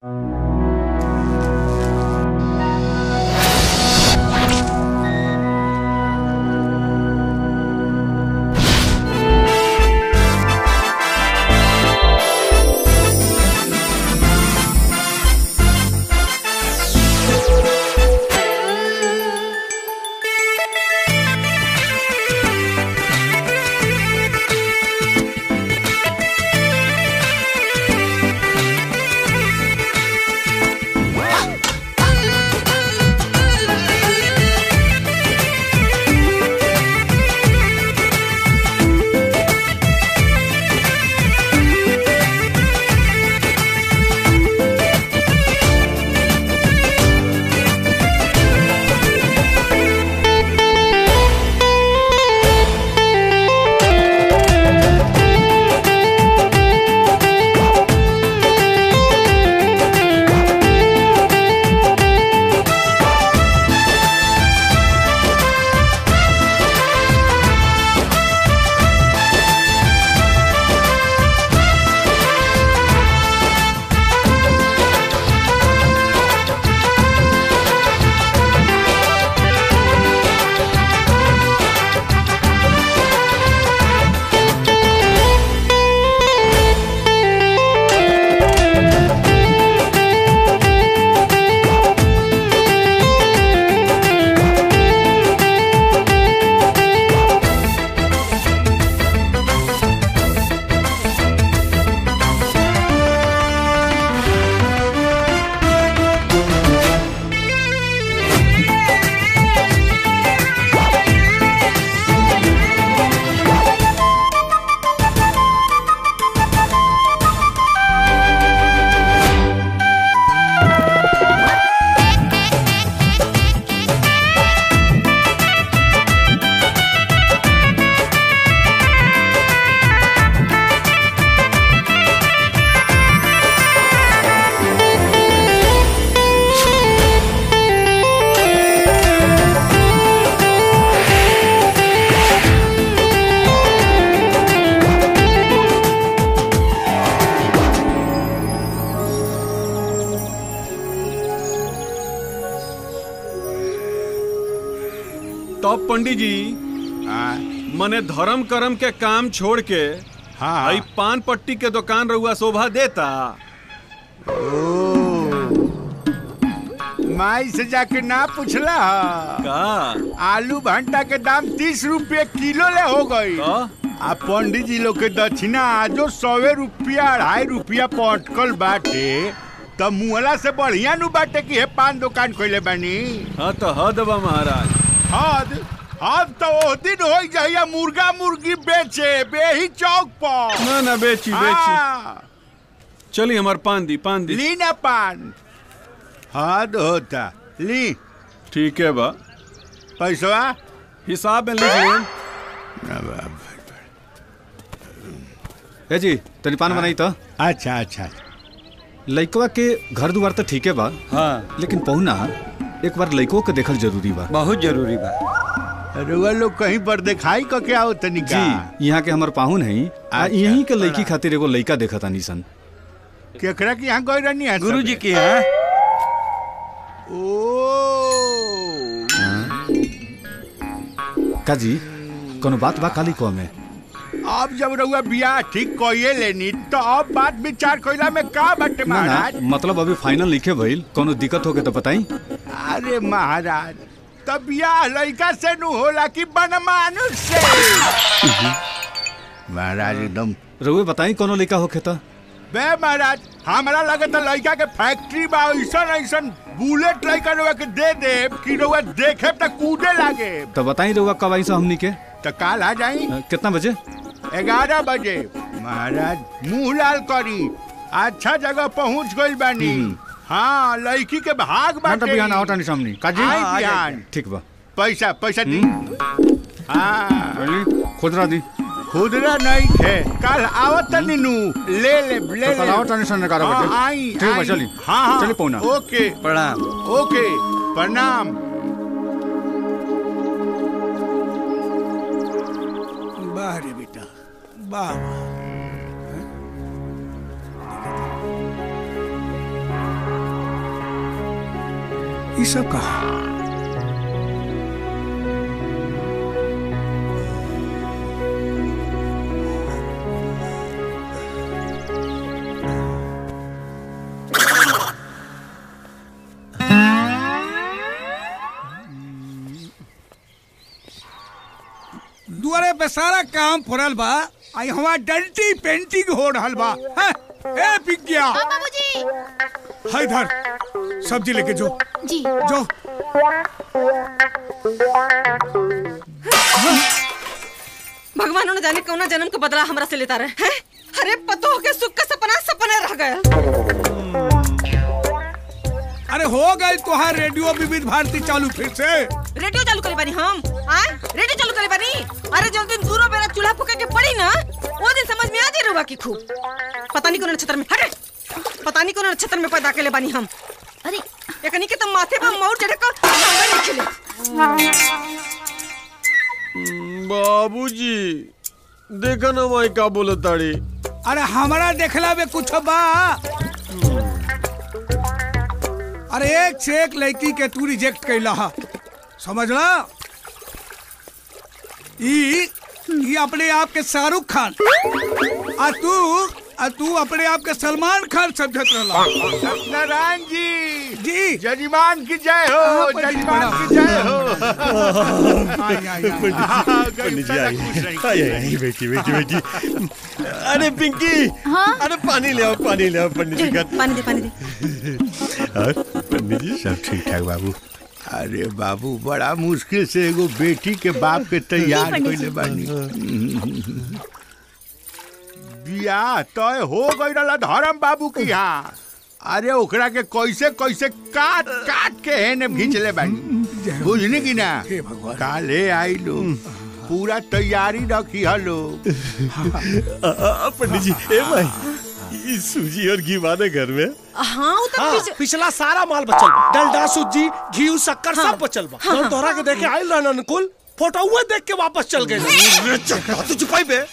तब पंडित जी हाँ मने धर्म कर्म के काम छोड़ के हाँ आई पान पट्टी के दुकान रहुआ शोभा देता ओ माई से जाके ना पूछला हा? का आलू भंटा के दाम तीस रुपये किलो ले हो गई का? आ पंडित जी लोग के दक्षिणा आजो सौवे रुपया अढ़ाई रुपया पटकल बाटे त मुहला से बढ़िया नु बाटे कि हे पान दुकान खोले बानी हाँ तो हद बा महाराज हद हद तो ओ दिन हो जाइया मुर्गा मुर्गी बेचे बेही चौक पर ना ना बेची बेची हाँ, चली हमार पान दी पान दी ली ना पान हद होता ली ठीक है बा पैसवा हिसाब में लिख लें ए जी तनी पान बनाई तो अच्छा अच्छा लइकवा के घर दुआर तो ठीके बा हाँ लेकिन पहुना एक बार लइको के देखल जरूरी बा बहुत जरूरी बा रुआ लोग कहीं पर दिखाई क क्या हो तनिका जी यहाँ के हमर पाहुन है आ अच्छा, यहीं के लइकी बड़ा। खातिर एगो लइका देखता सन केकरा के यहाँ गई रहनी है गुरु सब? जी की है ओ का जी कोनो बात बा काली को में अब जब रउआ बियाह ठीक कइए लेनी तो अब बात विचार कइला में का बाटे ना ना महाराज मतलब अभी फाइनल लिखे भइल कोनो दिक्कत होके तो बताई अरे महाराज तब बियाह लड़का से नु होला कि बनमानुष से महाराज एकदम रउए बताई कोनो लइका होके तो बे महाराज हमारा लगे तो लड़का के फैक्ट्री बा ऐसन ऐसन बुलेट लड़का रउआ के दे दे कि रउआ देखे तो कूदे लागे तो बताई रउआ कब आई सा हमनी के तो काल आ जाई अ, कितना बजे ग्यारह बजे महाराज मुंह लाल करी अच्छा जगह पहुंच गइल बानी हाँ लड़की के भाग बाटे आवतानी सामने का आई बिहान ठीक बा पैसा पैसा दी हाँ खुदरा दी खुदरा नहीं थे कल आवत तनी नु ले ले ले ले आवतानी सन हाँ, आई ठीक बा आई। चली हाँ हाँ चली पौना ओके प्रणाम ओके प्रणाम वाह रे बेटा वाह वाह ये सब कहा दुआरे पे सारा काम फुरल बा आई हमार डंटी पेंटिंग हो रहल बा हैं? ए पिग्गिया हाँ बाबूजी हाय इधर सब्जी लेके जो जी जो भगवान न जाने कौना जन्म के बदला हमरा से लेता रहे हैं अरे पतो के सुख का सपना सपने रह गया अरे हो गई तुहार रेडियो विविध भारती चालू फिर से रेडियो चालू करे बानी हम आए रेडियो चालू करे बानी अरे जब दिन दूरो बेरा चूल्हा फूके के पड़ी ना वो दिन समझ में आ जाए रुआ की खूब पता नहीं कौन नक्षत्र में हटे पता नहीं कौन नक्षत्र में पैदा के बानी हम अरे एकनी के तो माथे पर मौर चढ़े कर सांगा नहीं खिले बाबूजी देखा ना माई का बोले ताड़ी अरे हमारा देखला में कुछ बा अरे एक से एक लड़की के तू रिजेक्ट कैला हा समझला ई ई अपने आप के शाहरुख खान आ तू आ तू अपने आप के सलमान खान समझत रहला सत्यनारायण जी जी जजमान की जय हो हाँ, पंडित जी, जजमान प्रणाम। की जय हो आई, आई, आई। हाँ, गरीब साला खुश रही। आई आई बेटी बेटी बेटी अरे पिंकी हाँ? अरे पानी ले आओ पानी ले आओ पंडित जी का पानी दे पानी दे और पंडित जी सब ठीक ठाक बाबू अरे बाबू बड़ा मुश्किल से एगो बेटी के बाप के तैयार पंडित कइले बानी बियाह तय हो गई रहला धर्म बाबू की यहाँ अरे ओकरा के कैसे कैसे काट काट के हेने खींचले बानी बुझनी की ना हे भगवान। काले आई लो पूरा तैयारी रखी हलो आ, आ, पंडित जी ए भाई ये सूजी और घी माने घर में हाँ वो तो हाँ, पीछे- पिछला सारा माल बचल बा डलडा सूजी घी शक्कर सब बचल बा जौन तोहरा के देखे आइल रहन अनुकुल फोटोवा देख के वापस चल गए तू चुपाई बे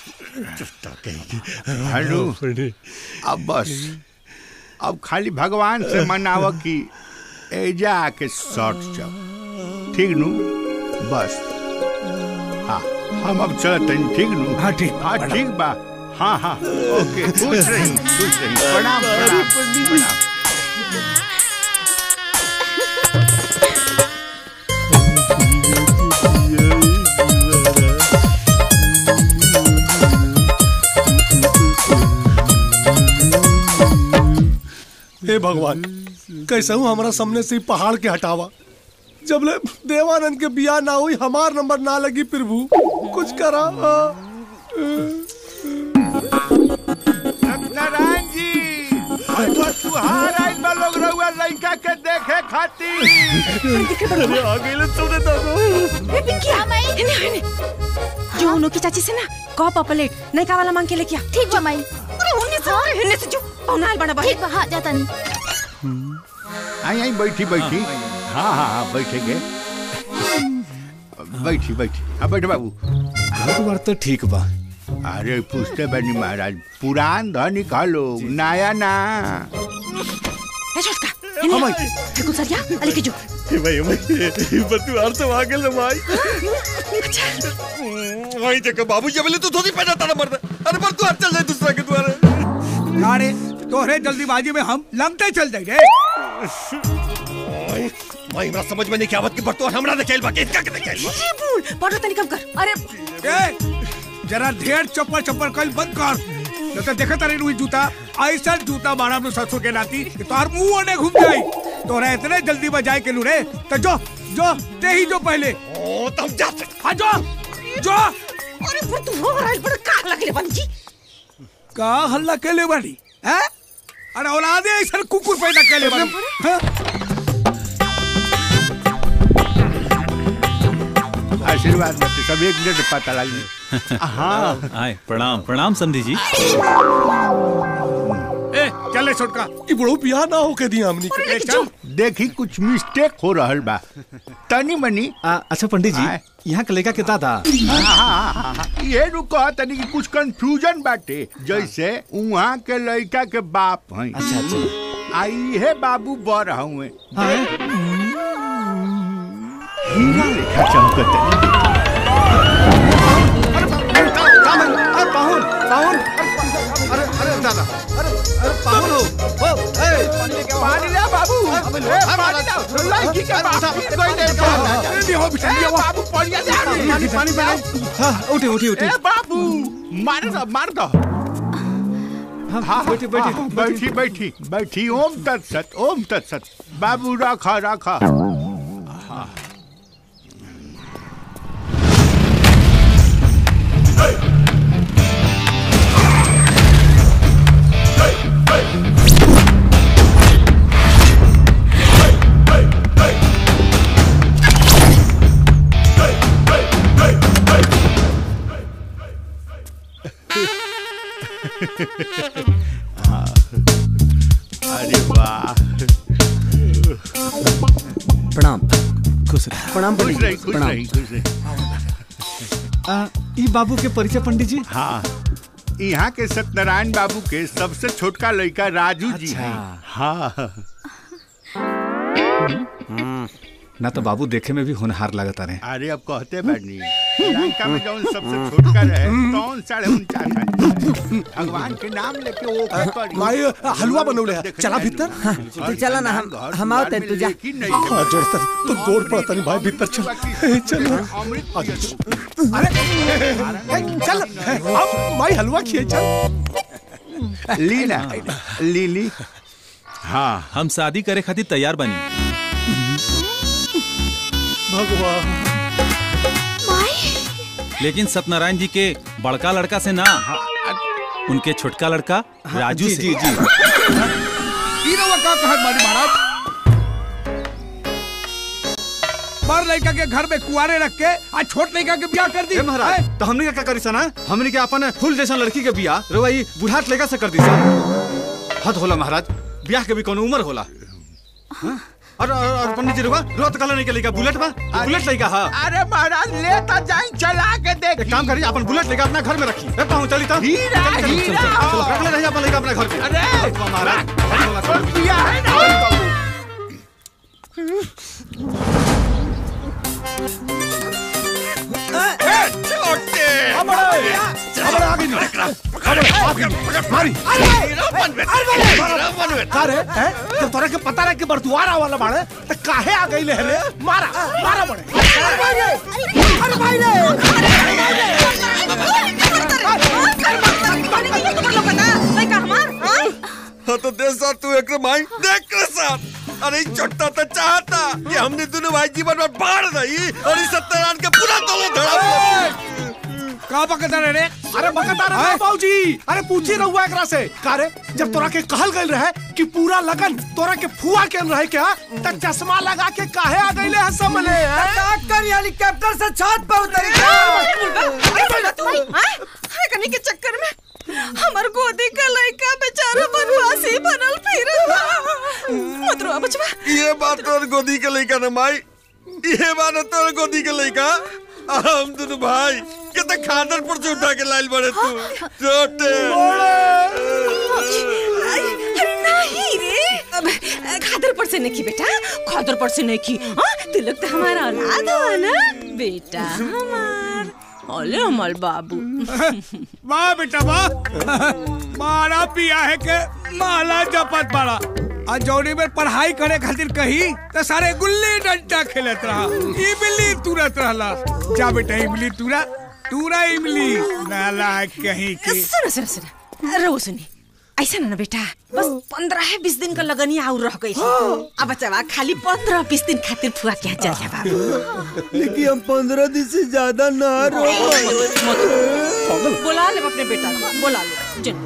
हेलो पंडित अब बस अब खाली भगवान से मनाव कि एजा आके शॉर्ट जाओ ठीक नु बस हाँ हम अब चलत हनी, ठीक नु हाँ, ठीक बा, हाँ ठीक बा हाँ हाँ ओके खुश रही खुश रही प्रणाम प्रणाम प्रणाम हे भगवान कैसे हूँ हमारा सामने से ही पहाड़ के हटावा जब ले देवानंद के बियाह ना हुई हमार नंबर ना लगी प्रभु कुछ करा हाँ। सत्यनारायण जी आज तो तुहार आइल बा लोग रहुआ लड़का के देखे खातिर अरे आ गई ले तूने तो ए, पिंकी आ इन्हें इन्हें जो उनो की चाची से ना कप अ प्लेट नहीं का वाला मांग के लेके आ ठीक बा माई अरे उन्हें से अरे इन्हें से जो पौनाल बना बा ठीक बा हाँ जाता नहीं आई आई बैठी बैठी हाँ हाँ हाँ बैठेंगे बैठी बैठी हाँ बैठे बाबू घर बार तो ठीक बा अरे पूछते बनी महाराज पुरान धनी खा लोग नया ना ए छोटका इन्हें देखो सरिया अले के जो ए भाई ए भाई पर तू आर से आ गेल रे भाई वही देखो बाबूजी बोले तू धोती पहना तारा मर्द अरे पर तू चल जाए दूसरा के द्वारे अरे तोहरे जल्दीबाजी में हम लमते चल जाए रे भाई हमरा समझ में नहीं क्या बात की पर तू हमरा देखेल बा के इतना के देखेल बा ये बोल बड़ा तनी कम कर अरे ए, जरा ढेर चप्पल चप्पल कल बंद कर न तो देखा तारे रुई जूता ऐसा जूता मारा अपने ससुर के नाती कि तोहर मुंह ओने घूम जाई तोरा इतने जल्दी बजाए के लू रे तो जो जो ते ही जो पहले ओ तुम जाते हाँ जो जो अरे पर तू हो रहा है बड़ा का लगले बन जी का हल्ला के ले बानी हैं अरे औलादे ऐसा कुकुर पैदा के ले बानी हैं? आशीर्वाद मत सब एक मिनट में पता लगी हाँ आए प्रणाम प्रणाम समधी जी ए चले छोटका ई बड़ो बियाह ना होके दिया हमनी के ए, चल देखी कुछ मिस्टेक हो रहल बा तनी मनी आ, अच्छा पंडित आए। जी यहाँ के लड़का के दादा हाँ, हाँ, हाँ, हाँ, ये रुको तनी कि कुछ कंफ्यूजन बाटे जैसे उहाँ के लड़का के बाप हैं अच्छा अच्छा आई है बाबू बर हुए हाँ हीरा लेखा चमकत पाहुन पाहुन अरे अरे दादा अरे अरे पाहुन हो ओ ए पानी ले बाबू ए, पानी ले लड़की के बाप कोई नहीं कहा बाबू पानी ले पानी पानी पानी हाँ उठी उठी उठी ए बाबू मार दो मार दो हाँ बैठी, बैठी, हाँ, बैठी बैठी बैठी ओम तत्सत ओम तत्सत बाबू रखा रखा अरे वाह प्रणाम खुश रह प्रणाम खुश पंडित रही जी, खुश प्रणाम रही खुश रही आ, ई बाबू के परिचय पंडित जी हाँ यहाँ के सत्यनारायण बाबू के सबसे छोटका लड़का राजू जी अच्छा। हैं हाँ ना तो बाबू देखे में भी होनहार लगता रहे अरे अब कहते बैठनी लंका में जौन सबसे छोटका रहे तौन साढ़े उनचास है भगवान के नाम लेके वो करी। माई हलवा बनौले है देख चला रहे भीतर हैं। तू चला ना, हम- घर हम द्वार आवते में तू जा। लेकिन नहीं है। हाँ जोड़ता तो गोड़ पड़ता नहीं भाई भीतर चल ए, चल अमृत अरे ए, चल अब माई हलवा खिए चल ली ना ली ली हाँ हम शादी करे खातिर तैयार बनी भगवान लेकिन सत्यनारायण जी के बड़का लड़का से ना उनके छोटका लड़का राजू जी से जी जी ई रउआ का कहत बानी महाराज बड़ लड़का के घर में कुआरे रख के आज छोट लड़का के ब्याह कर दी ए महाराज हैं? तो हमने का क्या करी सना हमने के अपन फूल जैसन लड़की के बियाह रवाई बुढ़ाट लेगा से कर दी सा हद होला महाराज ब्याह के भी कोनो उम्र होला हाँ? और और, और पंडित जी रुआ रुआ तो कल नहीं के लेगा बुलेट बा ई बुलेट लेगा हां अरे महाराज लेता जाए चला के देख एक काम करिए अपन बुलेट लेकर अपना घर में रखिए ए पाहु चली तो हीरा, चल, चल, चल, हीरा। चल, चल, रख ले रहिए अपन लेकर अपना घर पे अरे वाह, महाराज बड़ी बोला और कर। पिया है ना अरे हैं? जब तोरा के पता रहे कि बरदुआरा वाला बाड़े तो काहे आ गई रे मारा मारा बड़े हाँ तो दे साथ तू एक माई देख के साथ अरे ई छोटा तो चाहता कि हमने दोनों भाई जीवन में बाढ़ रही और इस सत्यनारायण के पूरा तोलो धड़ा का बकता रे रे अरे बकता रे बाबूजी अरे पूछी रहुआ एकरा से कारे जब तोरा के कहल गइल रहे कि पूरा लगन तोरा के फुआ के रहे क्या त चश्मा लगा के काहे आ गइले है समले डॉक्टर हेलीकॉप्टर से छत पर उतरी कनी के चक्कर में हमर गोदी का लड़का बेचारा बनवासी बनल फिर मत रो बचवा ये बात तोर गोदी के लइका न माई ये बात तोर गोदी के लइका हम दोनों भाई के तो खादर पर से उठा के लाइल बड़े तू छोटे अरे नहीं रे अब खादर पर से नहीं की बेटा खादर पर से नहीं की हाँ तू लोग तो हमारा औलाद हो ना बेटा हमार ओले हमार बाबू वाह बेटा वाह मारा पिया है के माला जपत बड़ा आ जौनी में पढ़ाई करे खातिर कही तो सारे गुल्ली डंडा खेलत रहा इमली तुरत रहला जा बेटा इमली तुरा तुरा इमली नाला कहीं की सुनो सुनो सुनो रो सुनी ऐसा ना ना बेटा बस पंद्रह बीस दिन का लगनी आउर रह गई अब बच्चा खाली पंद्रह बीस दिन खातिर फुआ क्या चल जा बाबू लेकिन हम पंद्रह दिन से ज्यादा ना रो बुला ले अपने बेटा को बुला लो जिन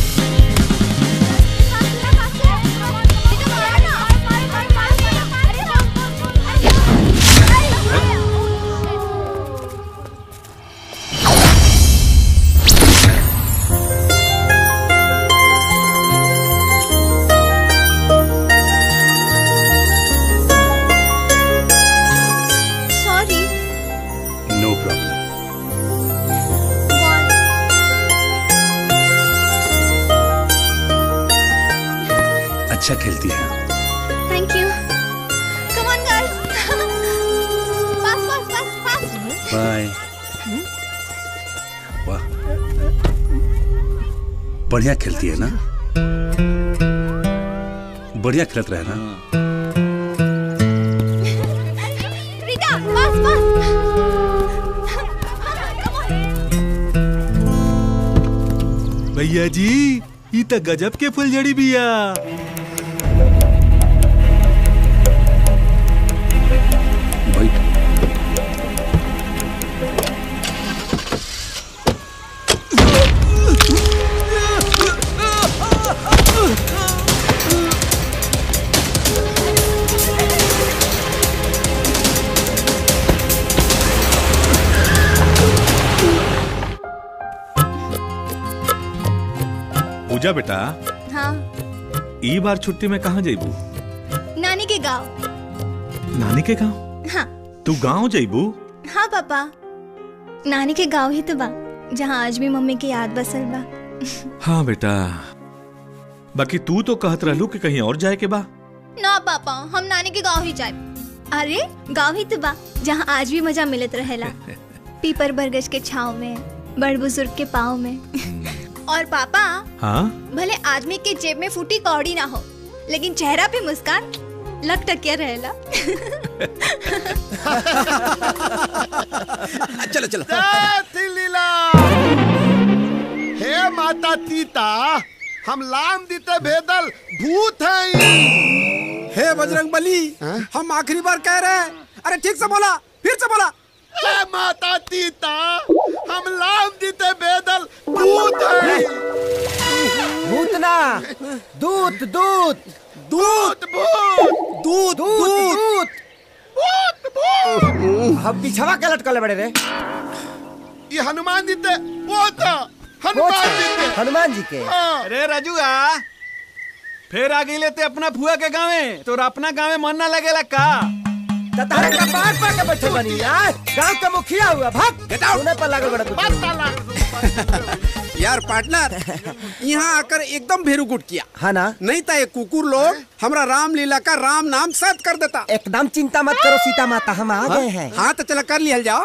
सॉरी नो प्रॉब्लम अच्छा खेलती है thank you come on guys bye वाह बढ़िया खेलती है ना बढ़िया खेलत रहे ना रीता बस बस भैया जी ई त गजब के फुलझड़ी बिया पूजा बेटा हाँ ई बार छुट्टी में कहाँ जेबू नानी के गाँव नानी के गाँव हाँ तू गाँव जेबू हाँ पापा नानी के गाँव ही तो बा जहाँ आज भी मम्मी की याद बसल बा हाँ बेटा बाकी तू तो कहत रहलू कि कहीं और जाए के बा ना पापा हम नानी के गाँव ही जाए अरे गाँव ही तो बा जहाँ आज भी मजा मिलत रहेला पीपर बरगज के छाव में बड़ बुजुर्ग के पाँव में और पापा हाँ भले आदमी के जेब में फूटी कौड़ी ना हो लेकिन चेहरा पे मुस्कान लग टकिया रहेला चलो चलो जय लीला हे माता तीता हम लाम दीते भेदल भूत हैं हे बजरंग बली हम आखिरी बार कह रहे हैं अरे ठीक से बोला फिर से बोला हे माता तीता हम लाम दीते भेदल भूत हैं भूतना दूत दूत दूत भूत दूत दूत भूत भूत हम पिछवा के लटकल बड़े रे ये हनुमान जी ते वो था हनुमान जी के हनुमान जी के हाँ। अरे राजुआ फिर आ गई लेते अपना फुआ के गाँवे तो अपना गाँवे मन ना लगेला का तारे का पार पर के बैठे बनी यार गांव का मुखिया हुआ भाग गेट आउट पर लागल बड़ा तू यार पार्टनर यहाँ आकर एकदम भेरूगुट किया हाँ ना नहीं था ये कुकुर लोग हमरा रामलीला का राम नाम सत कर देता एकदम चिंता मत करो सीता माता हम आ गए हैं हाँ तो चलो कर लिया जाओ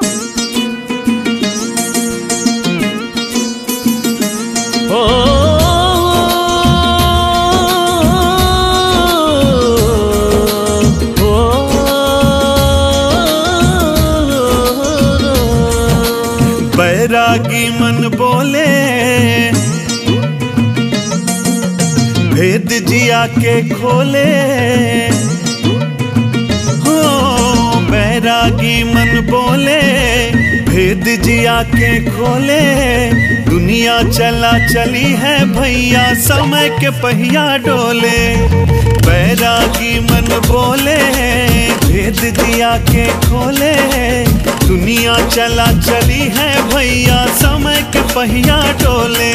बैरागी मन बोले भेद जिया के खोले हो बैरागी मन बोले भेद जिया के खोले दुनिया चला चली है भैया समय के पहिया डोले बैरागी मन बोले भेद दिया के खोले दुनिया चला चली है भैया समय के पहिया डोले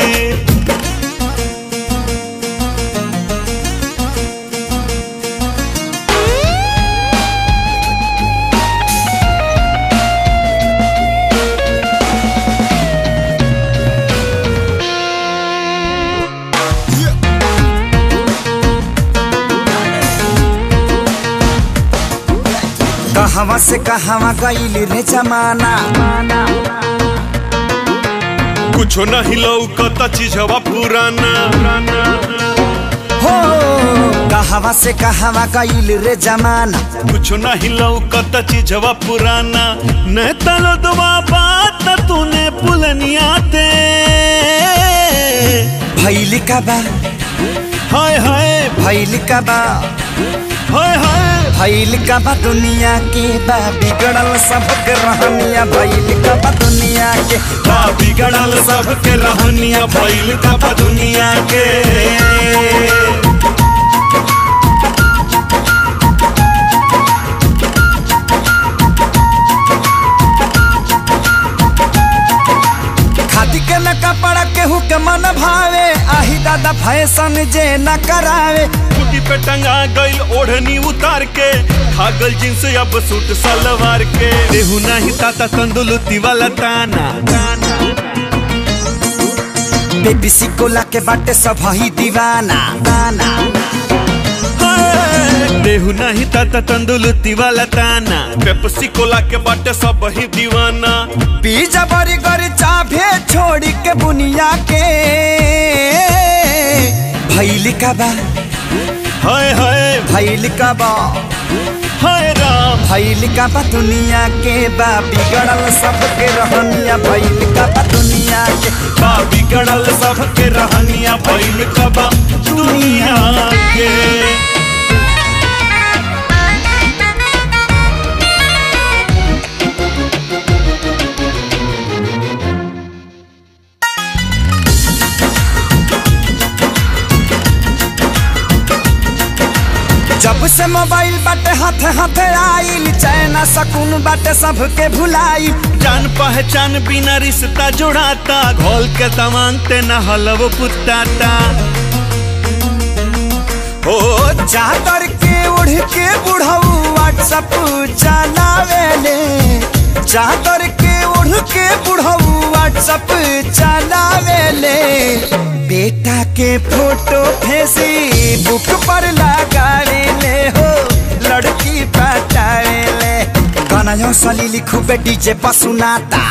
कहवा से कहवा गईल रे जमाना कुछो नहीं लौकता चीजवा पुराना हो कहवा से कहवा गईल रे जमाना कुछो नहीं लौकता चीजवा पुराना न तलो दवा बात तूने पुलनिया ते भैल का बा हाय हाय भैल का बा हाय हाय भैल का बा दुनिया के बा बिगड़ल सबके रहनिया भैल का बा दुनिया के बा बिगड़ल सबके रहनिया भैल का बा दुनिया के खादी के न कपड़ा केहू के मन भावे आही दादा फैशन जे न करावे कुटी पे टंगा गइल ओढ़नी उतार के खागल जींस अब सूट सलवार के देहू नहीं ताता तंदुलती वाला ताना बेबी सिकोला के बाटे सब ही दीवाना दाना हाय, देहु नहीं ताता तंदुलती वाला ताना पेप्सी कोला के बाटे सब ही दीवाना पिज्जा बर्गर चाभे छोड़ी के बुनिया के भैली का बा हाय हाय भैली का बा हाय राम भैली का बा दुनिया के बा बिगड़ल सबके रहनिया भैली का बा दुनिया के बा बिगड़ल सबके रहनिया भइल कबा दुनिया के जब से मोबाइल बाटे हाथ हाथ आइल चैना सकून बाटे सबके भुलाई जान पहचान बिना रिश्ता जोड़ाता घोल के तमांग ते न हलव पुताता ओ चादर के उड़ के बुढ़ऊ व्हाट्सअप चलावेले चादर के उड़ के बुढ़ऊ व्हाट्सअप चलावेले बेटा के फोटो फेसबुक पर लगावेले हो लड़की पटावेले गाना यो सली लिखू बे डीजे पर सुनाता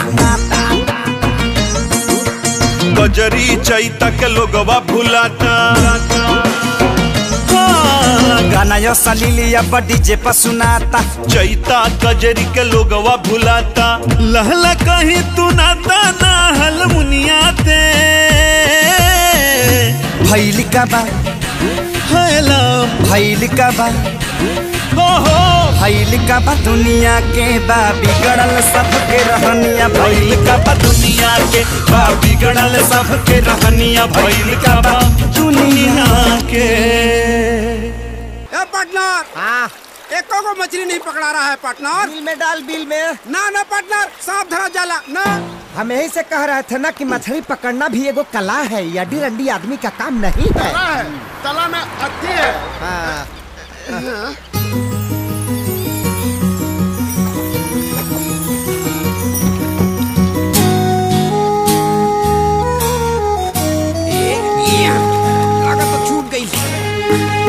गजरी चैता के लोगवा भुलाता गाना यो सलीली अब डीजे पर सुनाता चैता कजरी के लोगवा भुलाता लहला कहीं तू नाता ना हल मुनियाते भैली का बा हैलाम भैली का बा हो हो भैल का बा दुनिया के बा बिगड़ल सबके रहनिया भैल का बा दुनिया के बा बिगड़ल सबके रहनिया भैल का बा दुनिया के ए पार्टनर हाँ एको को मछली नहीं पकड़ा रहा है पार्टनर बिल में डाल बिल में ना ना पार्टनर सांप धरा जाला ना हम यही से कह रहे थे ना कि मछली पकड़ना भी एगो कला है यडी रंडी आदमी का काम नहीं है तला में अति है हाँ। लागत तो छूट गई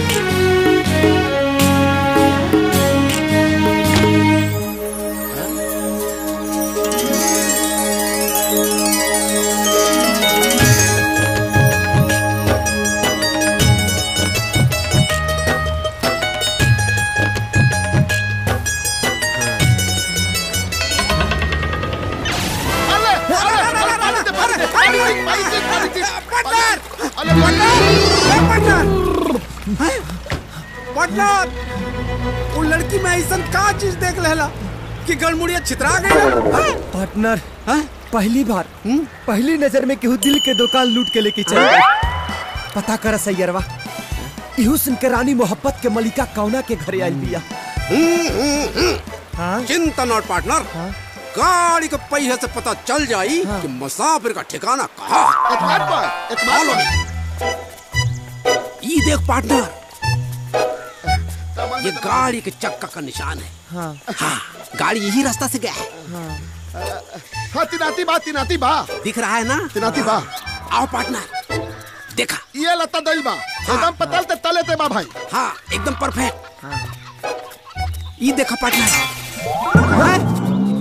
पार्टनर वो लड़की में ऐसा का चीज देख लेला कि गलमुड़िया छितरा गई पार्टनर पहली बार पहली नजर में केहू दिल के दुकान लूट के लेके चल गई पता कर सैयरवा इहू सुन के रानी मोहब्बत के मलिका कौना के घरे आइल बिया चिंता नॉट पार्टनर गाड़ी के पहिए से पता चल जाई कि मुसाफिर का ठिकाना कहाँ मालूम ये देख पार्टनर ये गाड़ी के चक्का का निशान है हाँ हाँ गाड़ी यही रास्ता से गया है हाँ तिनाती बा तिनाती बा दिख रहा है ना तिनाती बा आओ पार्टनर देखा ये लता दई बा एकदम पतल ते तले ते बा भाई हाँ एकदम परफेक्ट ये देखा पार्टनर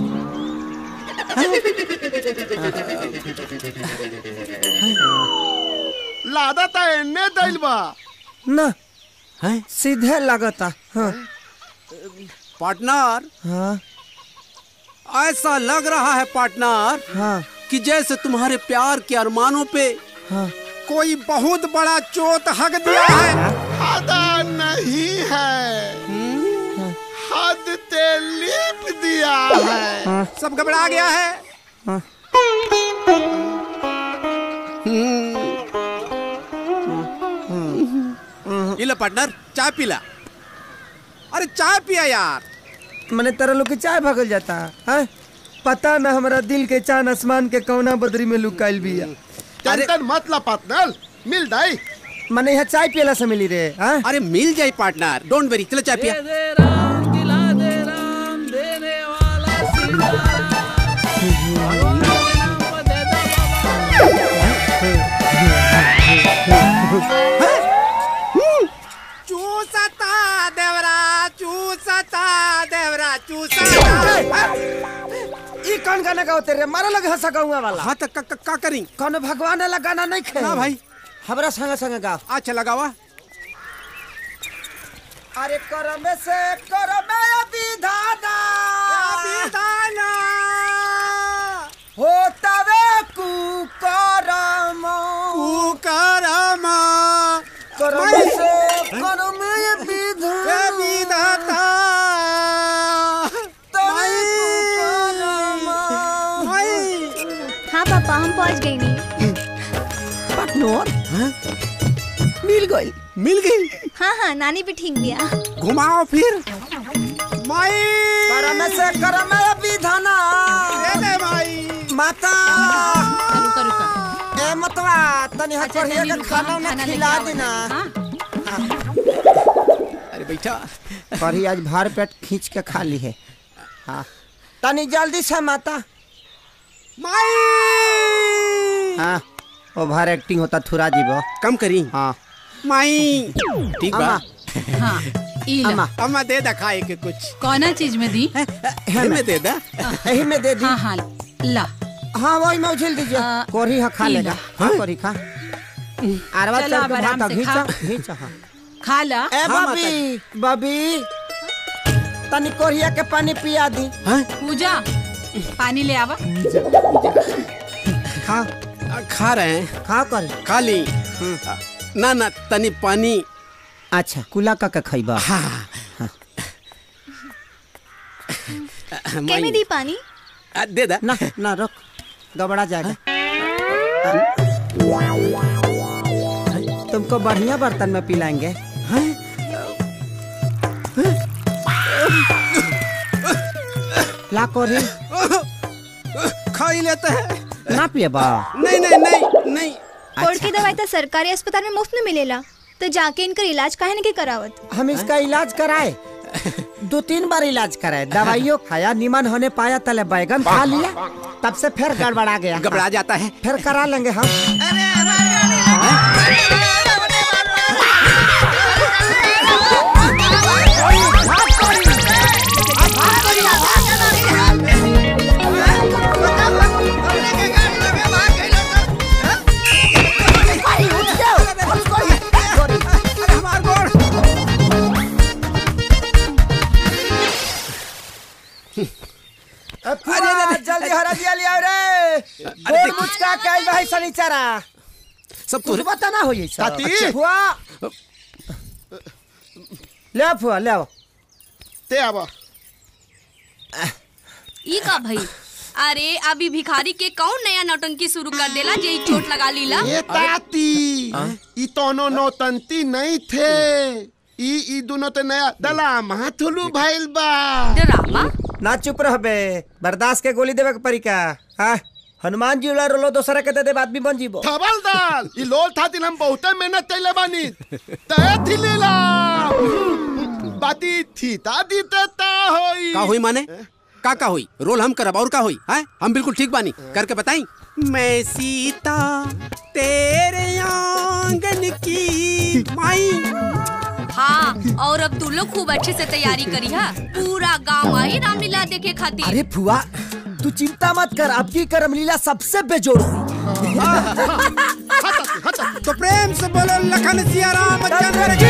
लादा ता एने दईल बा ना सीधे लगता हाँ पार्टनर हाँ ऐसा लग रहा है पार्टनर हाँ कि जैसे तुम्हारे प्यार के अरमानों पे हाँ कोई बहुत बड़ा चोट हक दिया है आदा नहीं है हद ते लिप दिया है सब घबरा गया है हाँ। ये लो पार्टनर चाय पी ला अरे चाय पिया यार मैंने तरह लोग के चाय भगल जाता है पता ना हमारा दिल के चांद आसमान के कौना बदरी में लुकाइल बिया टेंशन मत ला पार्टनर मिल दाई मैंने यहाँ चाय पियला से मिली रे हाँ अरे मिल जाए पार्टनर डोंट वेरी चलो चाय पिया चूसता गाना गाते रे मारा लगे हंसा गाऊंगा वाला हाँ तो का, का करी कौन भगवान वाला गाना नहीं खे ना भाई हमरा संग संग गाओ अच्छा लगावा अरे करम से करम विधाना विधाना होतवे कुकरम कुकरम करम से करम विधाना हाँ पापा हम पहुँच गए नहीं पार्टनर मिल गई मिल गई हाँ हाँ नानी भी ठीक दिया घुमाओ फिर माई करम से करम विधाना माई माता रुका रुका ए मतवा तनी हाथ अच्छा, बढ़िया तनी के रुका, खाना ना खाना लेके खिला आओ। देना अरे बैठा कढ़ी आज भार पेट खींच के खा ली है हाँ तनी जल्दी से माता माई हाँ ओवर एक्टिंग होता थुरा जीवो कम करी हाँ माई ठीक बा अम्मा हाँ ई ला। अम्मा अम्मा दे दा खाए के कुछ कौना चीज में दी यही में दे दा यही में दे दी हाँ हाँ ला हाँ वही में उछल दीजिए कोरी हा खा ई लेगा ला। हाँ कोरी खा अरवा चलो, चल अब के आराम माता से घींचा खा। घींचा हाँ खा ला ए बबी बबी तनी कोरिया के पानी पिया दी पूजा पानी ले आवा खा खा रहे हैं खा कर खा ली ना ना तनी पानी अच्छा कुला का के खइबा हाँ के में दी पानी आ, दे दा ना ना रुक गबड़ा जाएगा तुमको बढ़िया बर्तन में पिलाएंगे ला कोरी खा ही लेते हैं ना पिएबा नहीं नहीं नहीं नहीं कोर्ट की दवाई तो सरकारी अस्पताल में मुफ्त में मिलेला तो जाके इनकर इलाज काहे नहीं करावत हम इसका इलाज कराए दो तीन बार इलाज कराए दवाइयों खाया निमन होने पाया तले बैगन खा लिया तब से फिर गड़बड़ा गया घबरा जाता है फिर करा लेंगे हम अरे जल्दी हरा दिया लिया रे गोल मुचका कैल भाई सनीचरा सब कुछ बता ना होई सब ताती। अच्छा, फुआ ले आओ फुआ ले आओ ते आवा ई का भाई अरे अभी भिखारी के कौन नया नौटंकी शुरू कर देला जे ई चोट लगा लीला ये ताती ई तोनो नौतंती नहीं थे ई ई दोनों ते नया दलाम हाथुलू भइल बा डरामा ना चुप रह बे बर्दाश्त के गोली देवे के परी का हाँ हनुमान जी उला रोलो दोसरा के दे दे आदमी बन जीबो थबल दाल ई लोल थातिल हम बहुते मेहनत कैले बानी तय थी लीला बाती थी ताती ते ता होई का हुई माने का का हुई रोल हम करब और का हुई है हम बिल्कुल ठीक बानी करके बताई मैं सीता तेरे आंगन की माई हाँ और अब तू लोग खूब अच्छे से तैयारी करी हा पूरा गांव आई रामलीला देखे खातिर अरे फुआ तू चिंता मत कर अब की करमलीला सबसे बेजोड़ हुई तो प्रेम से बोलो लखन सिया राम चंद्र की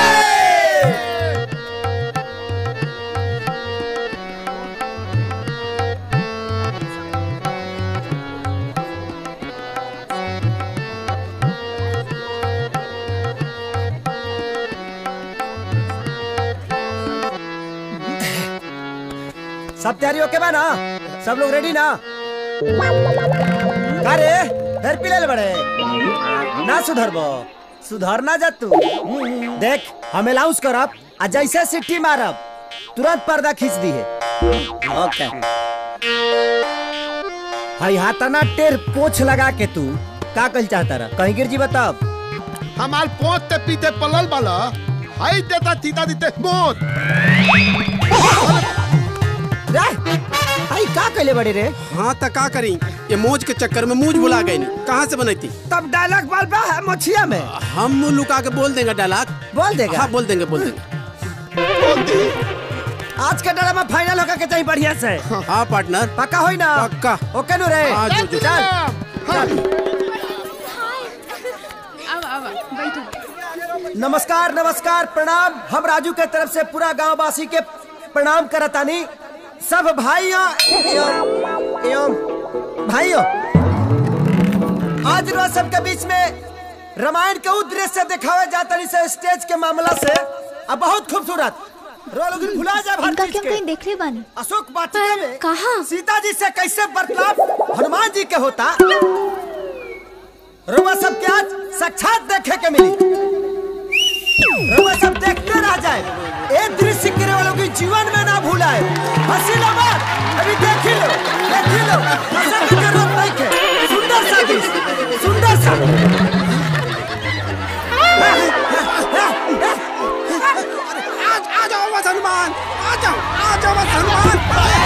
सब तैयारी ओके बा ना सब लोग रेडी ना का रे फिर पिले बड़े ना सुधरबो सुधरना जा तू देख हम अलाउंस करब आ जैसे सिट्टी मारब तुरंत पर्दा खींच दी है ओके हाई हाथाना टेर पोछ लगा के तू का कल चाहता रहा कहीं गिर जी बताब हमार पोत ते पीते पलल बाला हाई देता थीता दीते मोत रे हाई का कहले बड़े रे हाँ तो का करी ये मौज के चक्कर में मूज भुला गई कहाँ से बनाई थी तब डायलॉग बाल बा है मछिया में हम मुंह लुका के बोल देंगे डायलॉग बोल देगा हाँ बोल देंगे बोल देंगे आज का ड्रामा फाइनल होकर के चाहिए बढ़िया से हाँ पार्टनर पक्का होई ना पक्का ओके नु रे हाँ, जो, जो। चल चल अब अब बैठो नमस्कार नमस्कार प्रणाम हम राजू के तरफ से पूरा गांव वासी के प्रणाम करतानी सब भाइयों एवं एवं भाइयों आज रोज सबके बीच में रामायण के उद्देश्य से दिखावे जातनी से स्टेज के मामला से अब बहुत खूबसूरत रो लोग भुला जा इनका भारत क्या कहीं देख ले बानी अशोक वाटिका में कहा सीता जी से कैसे बर्ताव हनुमान जी के होता रोमा सब के आज साक्षात देखे के मिली रोमा सब देखते रह जाए एक दृश्य गिरे वालों की जीवन में ना भूलाए हंसी लो बात अभी देख ही लो देख ही लो हंसने की जरूरत नहीं है सुंदर सा दृश्य सुंदर सा आज आ जाओ बस हनुमान आ जाओ आ जाओ बस हनुमान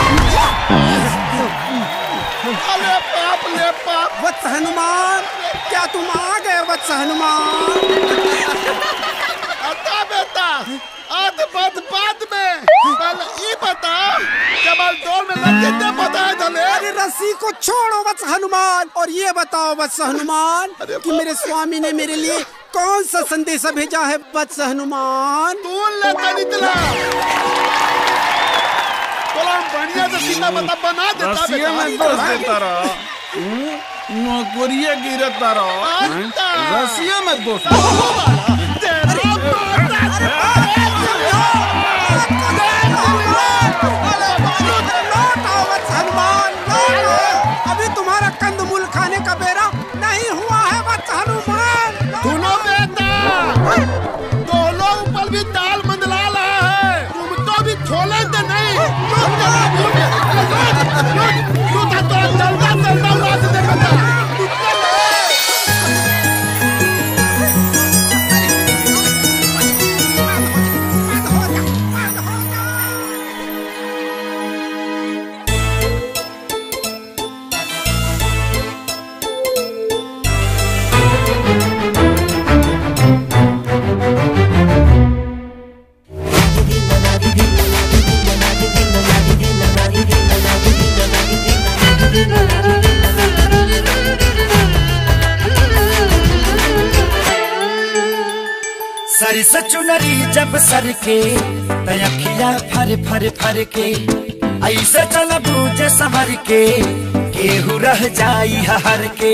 अरे बाप ले बाप वत्स हनुमान क्या तुम आ गए वत्स हनुमान अता बेटा आध बात बाद में पहले ये बता कमल दौड़ में लड़के दे बताए धले अरे रस्सी को छोड़ो वत्स हनुमान और ये बताओ वत्स हनुमान कि मेरे स्वामी ने मेरे लिए कौन सा संदेश भेजा है वत्स हनुमान तू ले तनितला तोला बढ़िया से सीता बता बना देता रस्सिए में दोष देता रहा नौकरिया गिरता रहा रस्सिए में दोष हनुमान लौटो। अभी तुम्हारा कंदमूल खाने का बेरा नहीं हुआ है वत्स हनुमान सुनो बेटा दो लोग ऊपर भी दाल मंडला रहा है तुम तो भी छोले तो नहीं लूट जरा लूट लूट लूट लूट तो चलता चलता उड़ा से देखता सरी सचुनरी जब सर के तयखिया फर फर फर के ऐसे चल बूझे संवर के केहू रह जाई हर के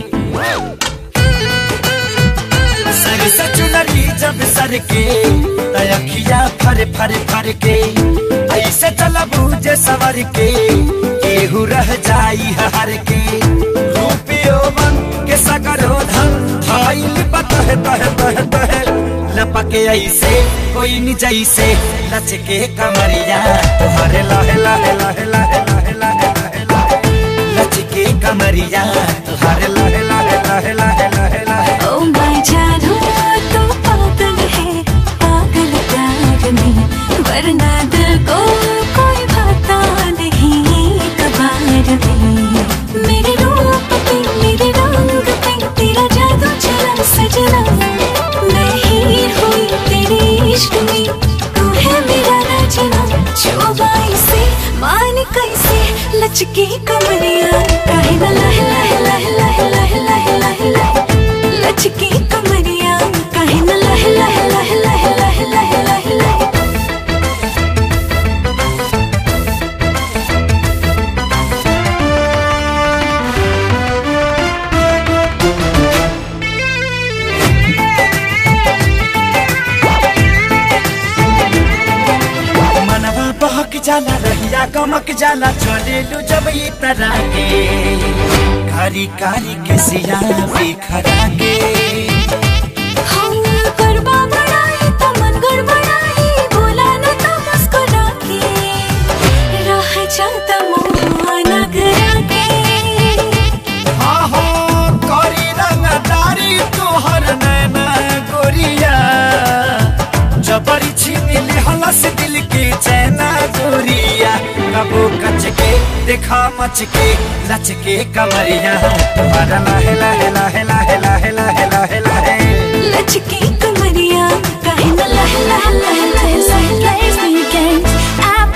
सरी सचुनरी जब सर के तयखिया फर फर फर के ऐसे चल बूझे संवर के केहू रह जाई हर के रूपियो मन के सगरो धन धाइल बतह तह तह तह लपके ऐसे कोई नि जैसे लचके कमरिया तुम्हारे लाहे लाहे लाहे लाहे लाहे लाहे लाहे लाहे लचके कमरिया तुम्हारे लाहे लाहे लाहे लाहे लाहे लाहे ओ मैं जानू तू पागल है पागल प्यार में वरना दिल को कोई भाता नहीं कबार में मेरे रूप पे मेरे रंग पे तेरा जादू चला सजना मैं हीर हुई तेरे इश्क में तू है मेरा राजना जो बाई से मान कैसे लचकी कमरिया काहे ना लह लह लह लह लह लह लह लह लचकी कमरिया काहे ना लह लह लह लह लह लह लह लह मनवा बहक जाला रहिया गमक जाला चले लू जब ये तरह के कारी कारी के सिया बिखरा के हम गरबा बढ़ाई तो मन गड़बड़ाई बोला न तो मुस्कुरा के रह जाता मुँह नगरा के आहो कारी रंगदारी तोहर नैना गोरिया जबरी छीन ली हलस दिल के चैना गोरिया कबो कच के देखा मच के लच के कमरिया तुम्हारा लाहे लाहे लाहे लाहे लाहे लाहे लाहे लाहे लचकी कमरिया काहे न लह लह लह लह लह लह weekend I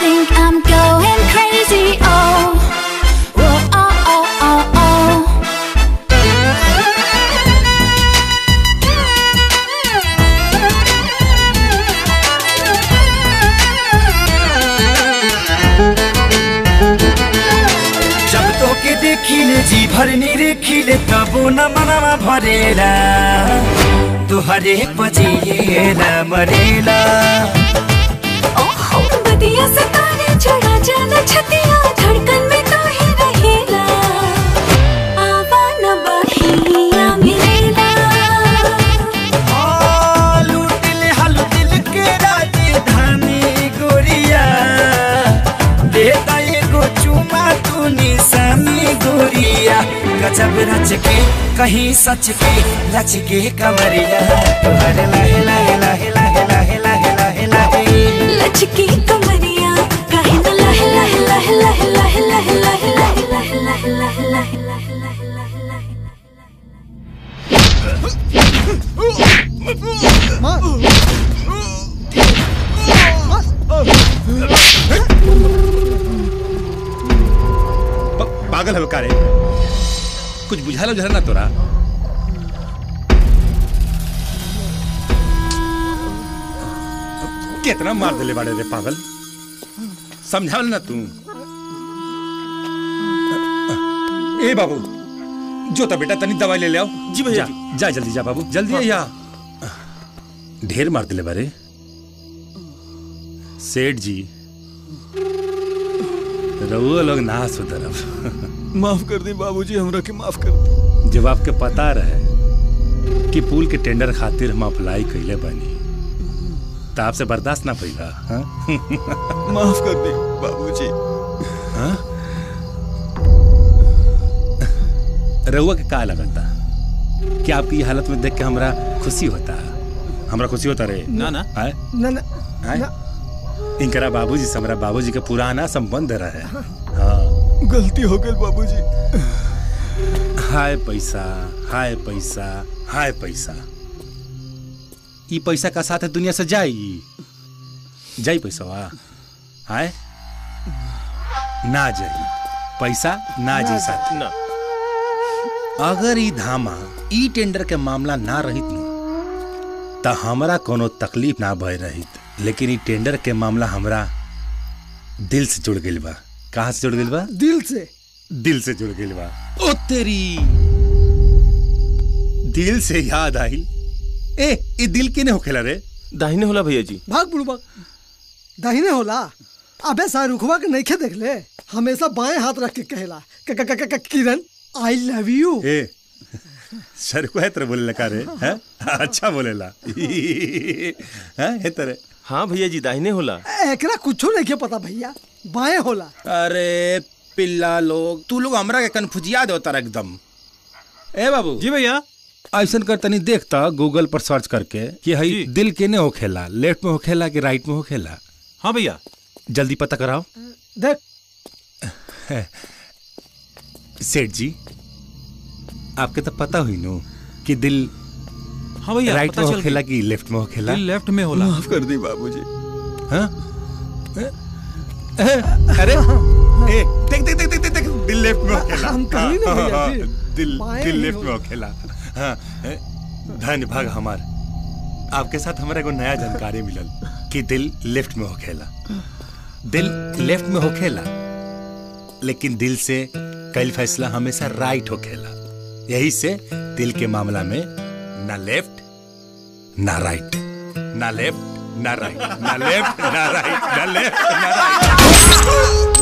तोहर निरीखिले तबो न मनवा भरेला तुहरे पजिएला मरेला बदिया से तारे छड़ा जाना छतिया धड़कन में तो ही रहेला आवा न बहिया मिलेला आ, लूटिल हलू दिल के राजधानी गोरिया देता एगो चुमा तू निशानी गोरिया गजब रच के कहीं सच के रच के कमरिया तुहरे लाहे लाहे लाहे लाहे लाहे लाहे लाहे लाहे लचकी कमरिया काहे न लह लह लह लह लह लह लह लह लह लह लह लह लह पागल है का रे कुछ बुझा लो जरा ना तोरा कितना मार दिले बाड़े रे पागल समझावल ना तू ए बाबू जो तो बेटा तनी दवाई ले ले आओ जी भैया जा जल्दी जा बाबू जल्दी या ढेर मार दिले बारे सेठ जी रहुआ लोग ना सुधरब माफ कर दी बाबूजी हमरा के माफ कर दी जब आपके पता रहे कि पुल के टेंडर खातिर हम अप्लाई कैले बनी तो आपसे बर्दाश्त ना पैगा हाँ? माफ कर दी बाबूजी हाँ? रहुआ के का लगता कि आपकी ये हालत में देख के हमरा खुशी होता हमरा खुशी होता रे ना ना आए? ना ना आए? इनकरा बाबूजी से हमरा बाबूजी के पुराना संबंध रहे हाँ गलती हो गई बाबूजी हाय पैसा हाय पैसा हाय पैसा ई पैसा का साथ है दुनिया से जाई जाई पैसा वा हाय ना जाई पैसा ना जाई साथ ना अगर ई धामा ई टेंडर के मामला ना रहित नु त हमरा कोनो तकलीफ ना भय रहित लेकिन ई टेंडर के मामला हमरा दिल से जुड़ गइल बा कहाँ से जुड़ गइल बा दिल से दिल से जुड़ गइल बा ओ तेरी दिल से याद आई ए ई दिल केने होखेला रे दाहिने होला भैया जी भाग बुड़बक दाहिने होला अबे शाहरुखवा के नइखे देख ले हमेशा बाएं हाथ रख के कहेला क- क- क- क- किरण आई लव यू ए सर को है तेरे बोले लगा रे हैं अच्छा बोलेला हैं है तेरे हाँ भैया जी दाहिने होला एकरा कुछो नहीं पता भैया बाएं होला अरे पिल्ला लोग तू लोग हमरा के कन्फ्यूजिया दो तारा एकदम ए बाबू जी भैया ऐसा कर तनी देखता गूगल पर सर्च करके कि हई दिल केने होखेला लेफ्ट में होखेला कि राइट में होखेला हाँ भैया जल्दी पता कराओ देख सेठ जी आपके तो पता हुई नो कि दिल हाँ भैया राइट पता में चल होखेला गई। कि लेफ्ट में होखेला दिल लेफ्ट में होला माफ कर दी बाबूजी हाँ अरे ए देख देख देख देख देख, देख दिल लेफ्ट में होखेला हम कहीं नहीं भैया हाँ, जी। हाँ, दिल बाएं दिल ही लेफ्ट में होखेला हाँ ए, धन्य भाग हमार आपके साथ हमारा एगो नया जानकारी मिलल कि दिल लेफ्ट में होखेला दिल लेफ्ट में होखेला लेकिन दिल से कई फैसला हमेशा राइट होखेला यही से दिल के मामला में ना लेफ्ट ना राइट ना लेफ्ट ना राइट ना लेफ्ट ना राइट ना लेफ्ट ना राइट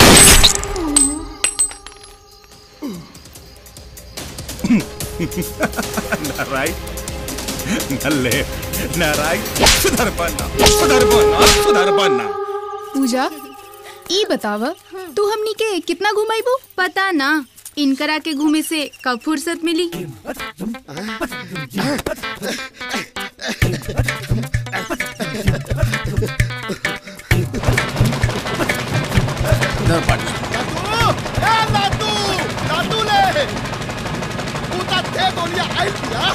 ना राइट ना लेफ्ट ना राइट सुधर बनना सुधर बनना सुधर बनना पूजा ई बताव तू हमनी के कितना घुमाइबू पता ना इनकरा के घूमे से कब फुर्सत मिली ए लातू लातू ले पूता थे गोलियां आई दिया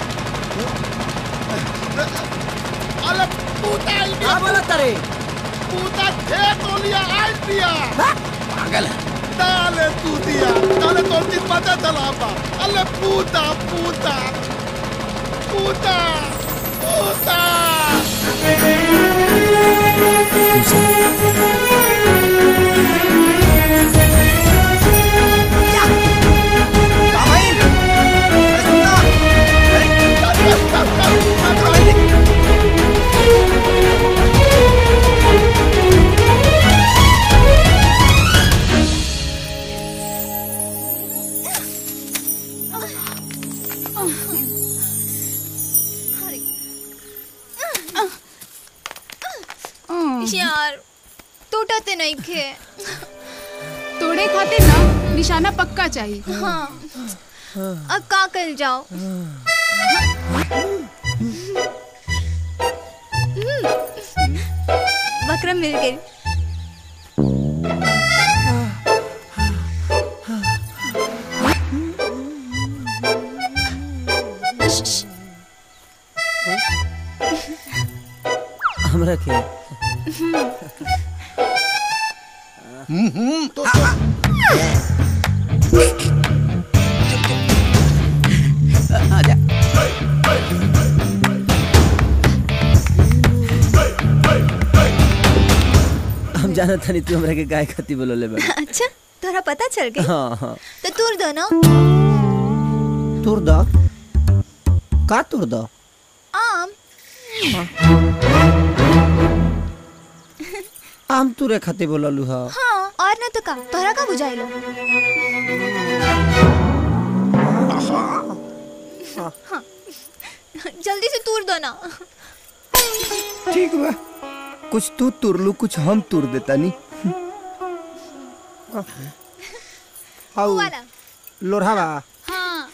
अरे पूता आई दिया बोला तारे पूता थे गोलियां आई दिया पागल है डाले तू दिया डाले तो दिन पता चला बा अरे पूता पूता पूता पूता का यार टूटते नहीं खे तोड़े खाते ना निशाना पक्का चाहिए हाँ अब का कर जाओ बकरा मिल गई हमरा के तो हम जाना था नहीं तू हमरा के गाय खाती बोलोले बा अच्छा तोरा पता चल गई हाँ हाँ तो तूर दो ना तुर द का तुर द आम आम तुरे खाती बोललू हा हाँ और ना तो का तोरा का बुझाइलो हाँ जल्दी से तूर दो ना ठीक बा कुछ तू तुरलू कुछ हम तुर देता नी हाउ वाला लोरहा बा हाँ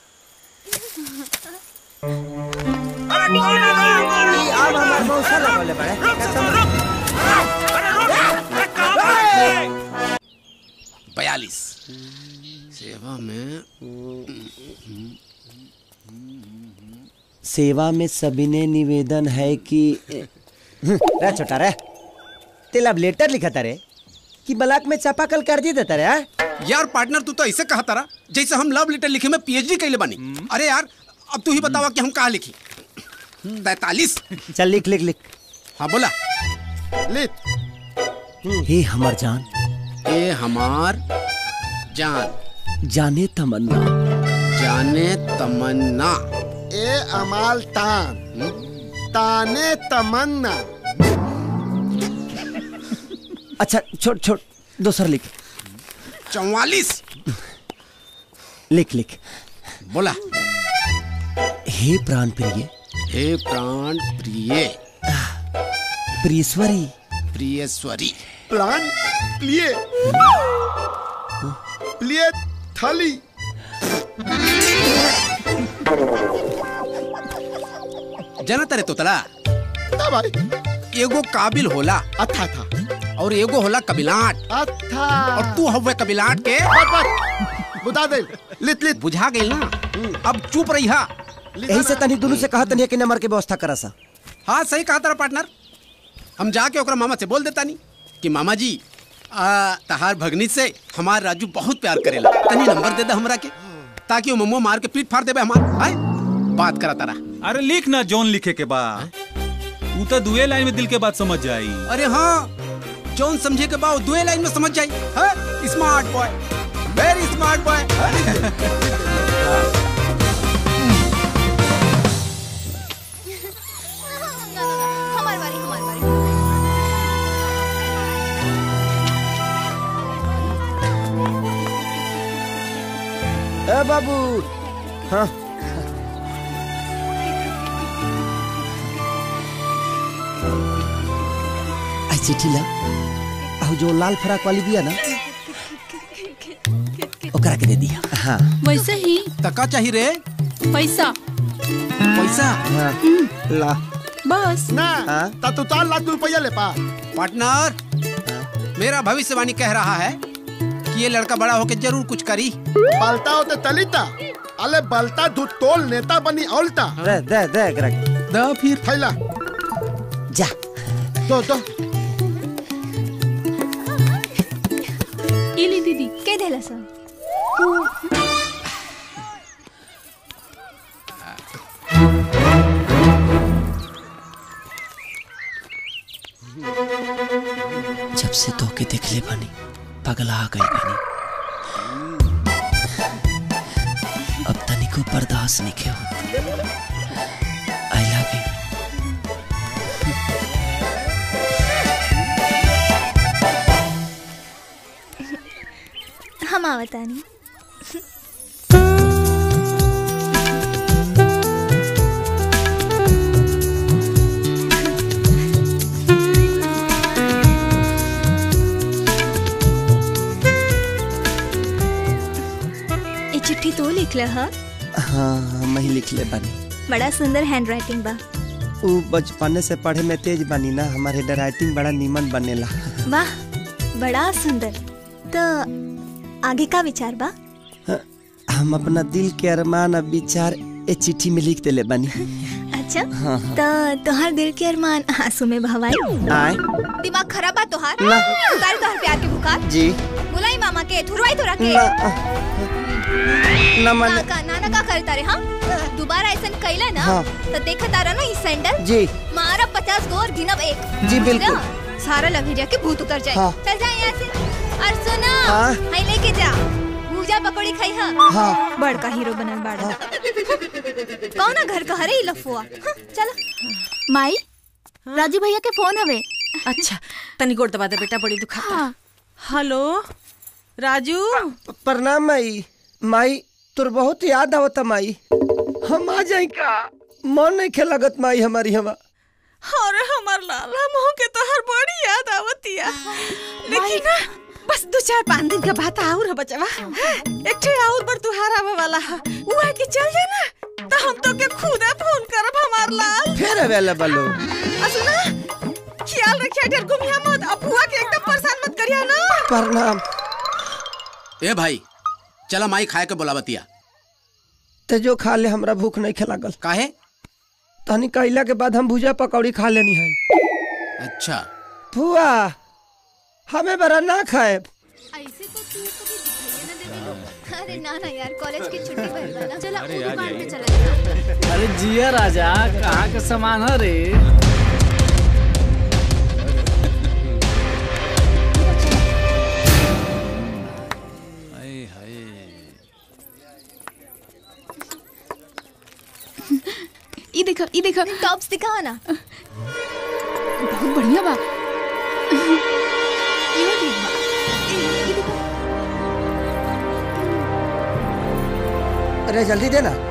आम हमार मौसा लगले बड़े बयालीस सेवा में सेवा में सविनय निवेदन है कि रे छोटा रे तेल अब लेटर लिखा था रे कि ब्लॉक में चापाकल कर दी देता रे हाँ? यार पार्टनर तू तो ऐसे कहा तारा जैसे हम लव लेटर लिखे में पीएचडी कैले बानी अरे यार अब तू ही बतावा कि हम कहा लिखी तैतालीस चल लिख लिख लिख हाँ बोला हे हमार जान ए हमार जान जाने तमन्ना जाने तमन्ना ए अमाल तान ताने तमन्ना अच्छा छोड़ छोड़ दूसर लिख चौवालीस लिख लिख बोला हे प्राण प्रिय हे प्राण प्रिय प्रियश्वरी प्रियश्वरी प्लान प्लिए प्लिए थाली जना तारे तोतला ना भाई एगो काबिल होला अच्छा था और एगो होला कबिलाट अच्छा और तू हवे कबिलाट के बस बस बुझा दे लित लित बुझा गई ना अब चुप रही हा यही से तनी दोनों से कहा तनी कि नंबर के व्यवस्था करा सा हाँ सही कहा तारा पार्टनर हम जाके ओकरा मामा से बोल देता नहीं कि मामा जी आ, तहार भगनी से हमार राजू बहुत प्यार करेला तनी नंबर दे दे हमरा के ताकि वो मम्मो मार के पीठ फाड़ देबे हमार आए बात करा तारा अरे लिख ना जॉन लिखे के बा तू तो दुए लाइन में दिल के बात समझ जाई अरे हाँ जौन समझे के बाद दुए लाइन में समझ जाई हाँ smart boy very smart boy हमार बारी हमार बारी ए बाबू हाँ आई चिट्ठी ला आउ जो लाल फराक वाली दिया ना ओकरा के दे दिया हाँ वैसे ही तका चाहिए रे पैसा पैसा हाँ ला बस ना ता तू चार लाख रुपया ले पा पार्टनर मेरा भविष्यवाणी कह रहा है कि ये लड़का बड़ा होकर जरूर कुछ करी बलता होते तलिता अले बलता धू तोल नेता बनी औलता दे दे दे एकरा के द फिर थैला जा दो दो इली दीदी के देला सन जब से धोखे देख ले बनी पगला गई बनी अब तनिको बर्दाश्त नहीं के हो आई लव यू हम आवतानी लिखले ह हाँ हम ही लिख ले बानी बड़ा सुंदर हैंड राइटिंग बा उ बचपने से पढ़े में तेज बानी ना हमारे हैंड राइटिंग बड़ा नीमन बनेला वाह बड़ा सुंदर तो आगे का विचार बा हम अपना दिल के अरमान और विचार ए चिट्ठी में लिख देले बानी अच्छा हाँ, हाँ। तो तोहार दिल के अरमान आंसू में भवाई आए दिमाग खराब बा तोहार ना। उतार तोहार प्यार के बुखार जी बुलाई मामा के थुरवाई तोरा के ना, ना मन ना का नाना का करता रे हाँ दोबारा ऐसा कैला ना हाँ। तो देखा तारा ना इस सैंडल जी मारा पचास गो और गिनब एक जी, बिल्कुल। समझा? सारा लभेरिया के भूत उतर जाए हाँ। चल जा यहाँ से और सुना हाँ। हाई लेके जा भूजा पकौड़ी खाई हा हाँ। बड़का हीरो बनल बाड़ा कौन ना घर का हरे ही लफुआ हाँ, चलो माई राजू भैया के फोन हवे अच्छा तनी गोड़ दबा दे बेटा बड़ी दुखाता हेलो राजू प्रणाम माई माई तोर बहुत याद आवता माई हम आ जाई का मन नहीं खे लगत माई हमारी हवा अरे हमार लाला मोह के तो हर बड़ी याद आवतिया लेकिन ना बस दो चार पाँच दिन के बाद आउर है बचवा एक ठे आउर पर तुहार आवे वाला है वो आके चल जाना तो हम तो के खुद फोन करब हमार लाल फिर अवेलेबल हो आ सुना ख्याल रखिया ढेर घुमिया मत अपुआ के एकदम परेशान मत करिया ना प्रणाम ए भाई चला माई खाए के बोलावतिया ते जो खा ले हमरा भूख नहीं खे लागल काहे तनी कैला के बाद हम भुजा पकौड़ी खा लेनी है अच्छा फुआ हमें बरा ना खाए अरे ना ना यार कॉलेज की छुट्टी भइल बा ना चला अरे वो आ दुकान जाइए। पे चला अरे जिया राजा कहाँ का सामान है रे ई देखो ई देखो टॉप्स दिखाओ ना बहुत बढ़िया बा ये ठीक बा ये- ये देखो अरे जल्दी दे ना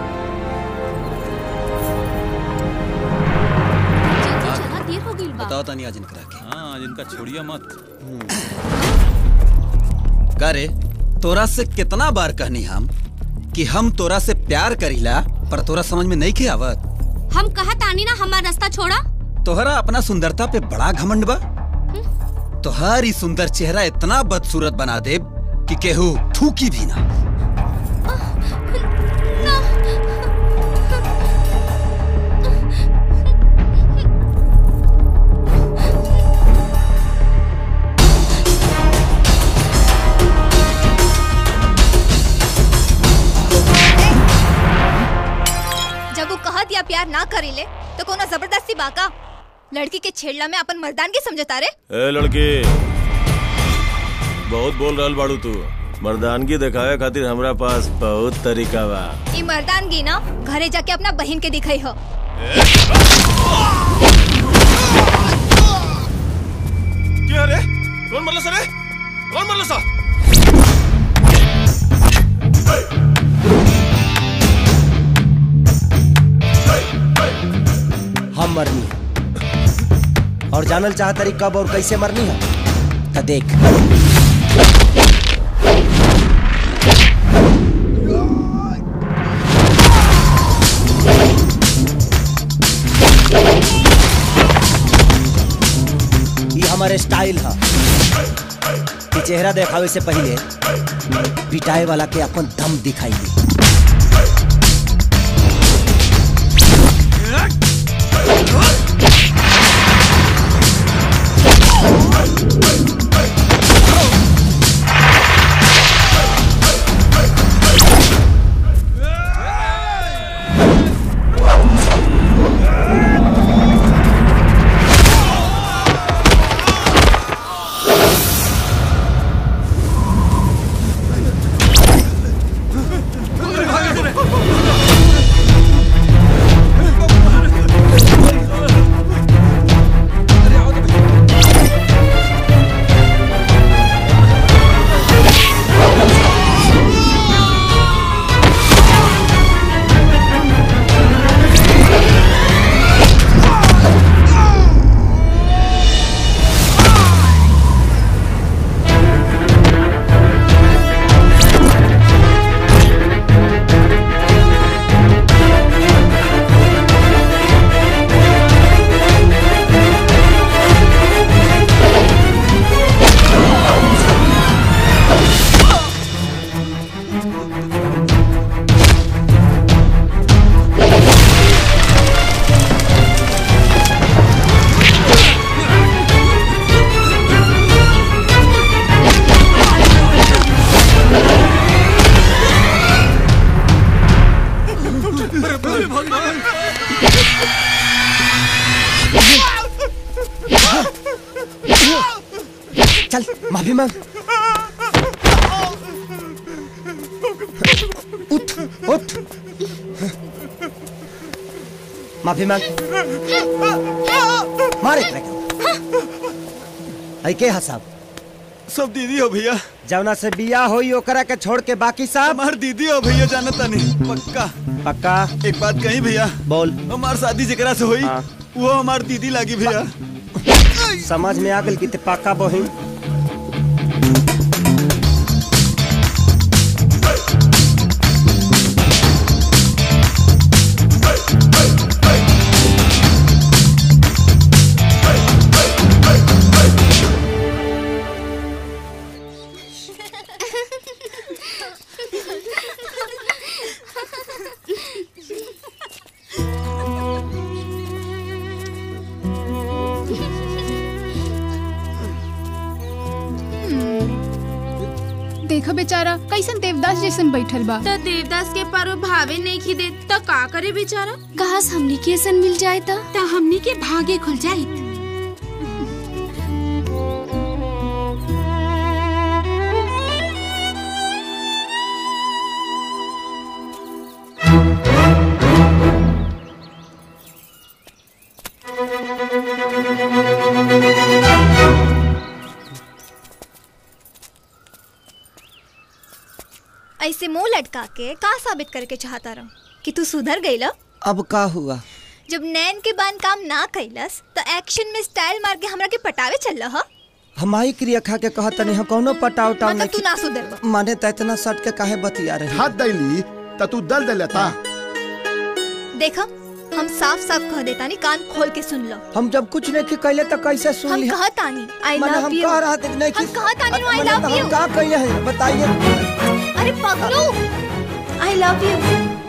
चला देर हो गई बा बताओ तानी आज इनकरा के हाँ आज इनका छोड़िया मत का रे तोरा से कितना बार कहनी हम कि हम तोरा से प्यार करीला पर तोरा समझ में नहीं के आवत हम कहा तानी ना हमारा रास्ता छोड़ा तोहरा अपना सुंदरता पे बड़ा घमंड बा तोहार ई सुंदर चेहरा इतना बदसूरत बना दे कि केहू थूकी भी ना जब वो कहत या प्यार ना करेले तो कोनो जबरदस्ती बाका लड़की के छेड़ला में अपन मर्दानगी समझता रे ए लड़की बहुत बोल रहल बाड़ू तू मर्दानगी दिखावे खातिर हमरा पास बहुत तरीका बा ई मर्दानगी ना घरे जाके अपना बहन के दिखाई हो क्या रे कौन मरला सर कौन मरला सा हम मरनी है और जानल चाहत रही कब और कैसे मरनी है तो देख ये हमारे स्टाइल है कि चेहरा देखावे से पहले पिटाए वाला के अपन दम दिखाई दी चल माफी मांग उठ उठ माफी मांग मारे एकरा के। आई के हसाब सब दीदी हो भैया जवना से बिया होई ओकरा के छोड़ के बाकी सब हमार दीदी हो भैया जानता नहीं पक्का पक्का एक बात कही भैया बोल हमार शादी जेकरा से हुई वो हमार दीदी लागी भैया समझ में आ गल कि ते पक्का बहिन देखो बेचारा कैसन देवदास जैसन बैठल बा तो देवदास के पारो भावे नहीं खी दे तो का करे बेचारा कहास हमनी के सन मिल जाए तो तो हमनी के भागे खुल जाई ऐसे मुंह लटका के का साबित करके चाहता रहो कि तू सुधर गईला अब का हुआ जब नैन के बान काम ना कैलस तो एक्शन में स्टाइल मार के हमरा के पटावे चल रहा हमारी क्रिया खा के कहत तनी हम कौनो पटाव टाव मतलब तू ना सुधर माने त इतना सट के काहे बतिया रहे हाथ दैली त तू दल दे लेता देखा हम साफ साफ कह देता नहीं कान खोल के सुन लो हम जब कुछ नहीं कैले तो कैसे सुन हम लिया कहता नहीं आई माने लव हम यू कह रहा थे नहीं हम कहता नहीं आई माने लव तो यू हम का कहिए हैं बताइए अरे पगलू आई लव यू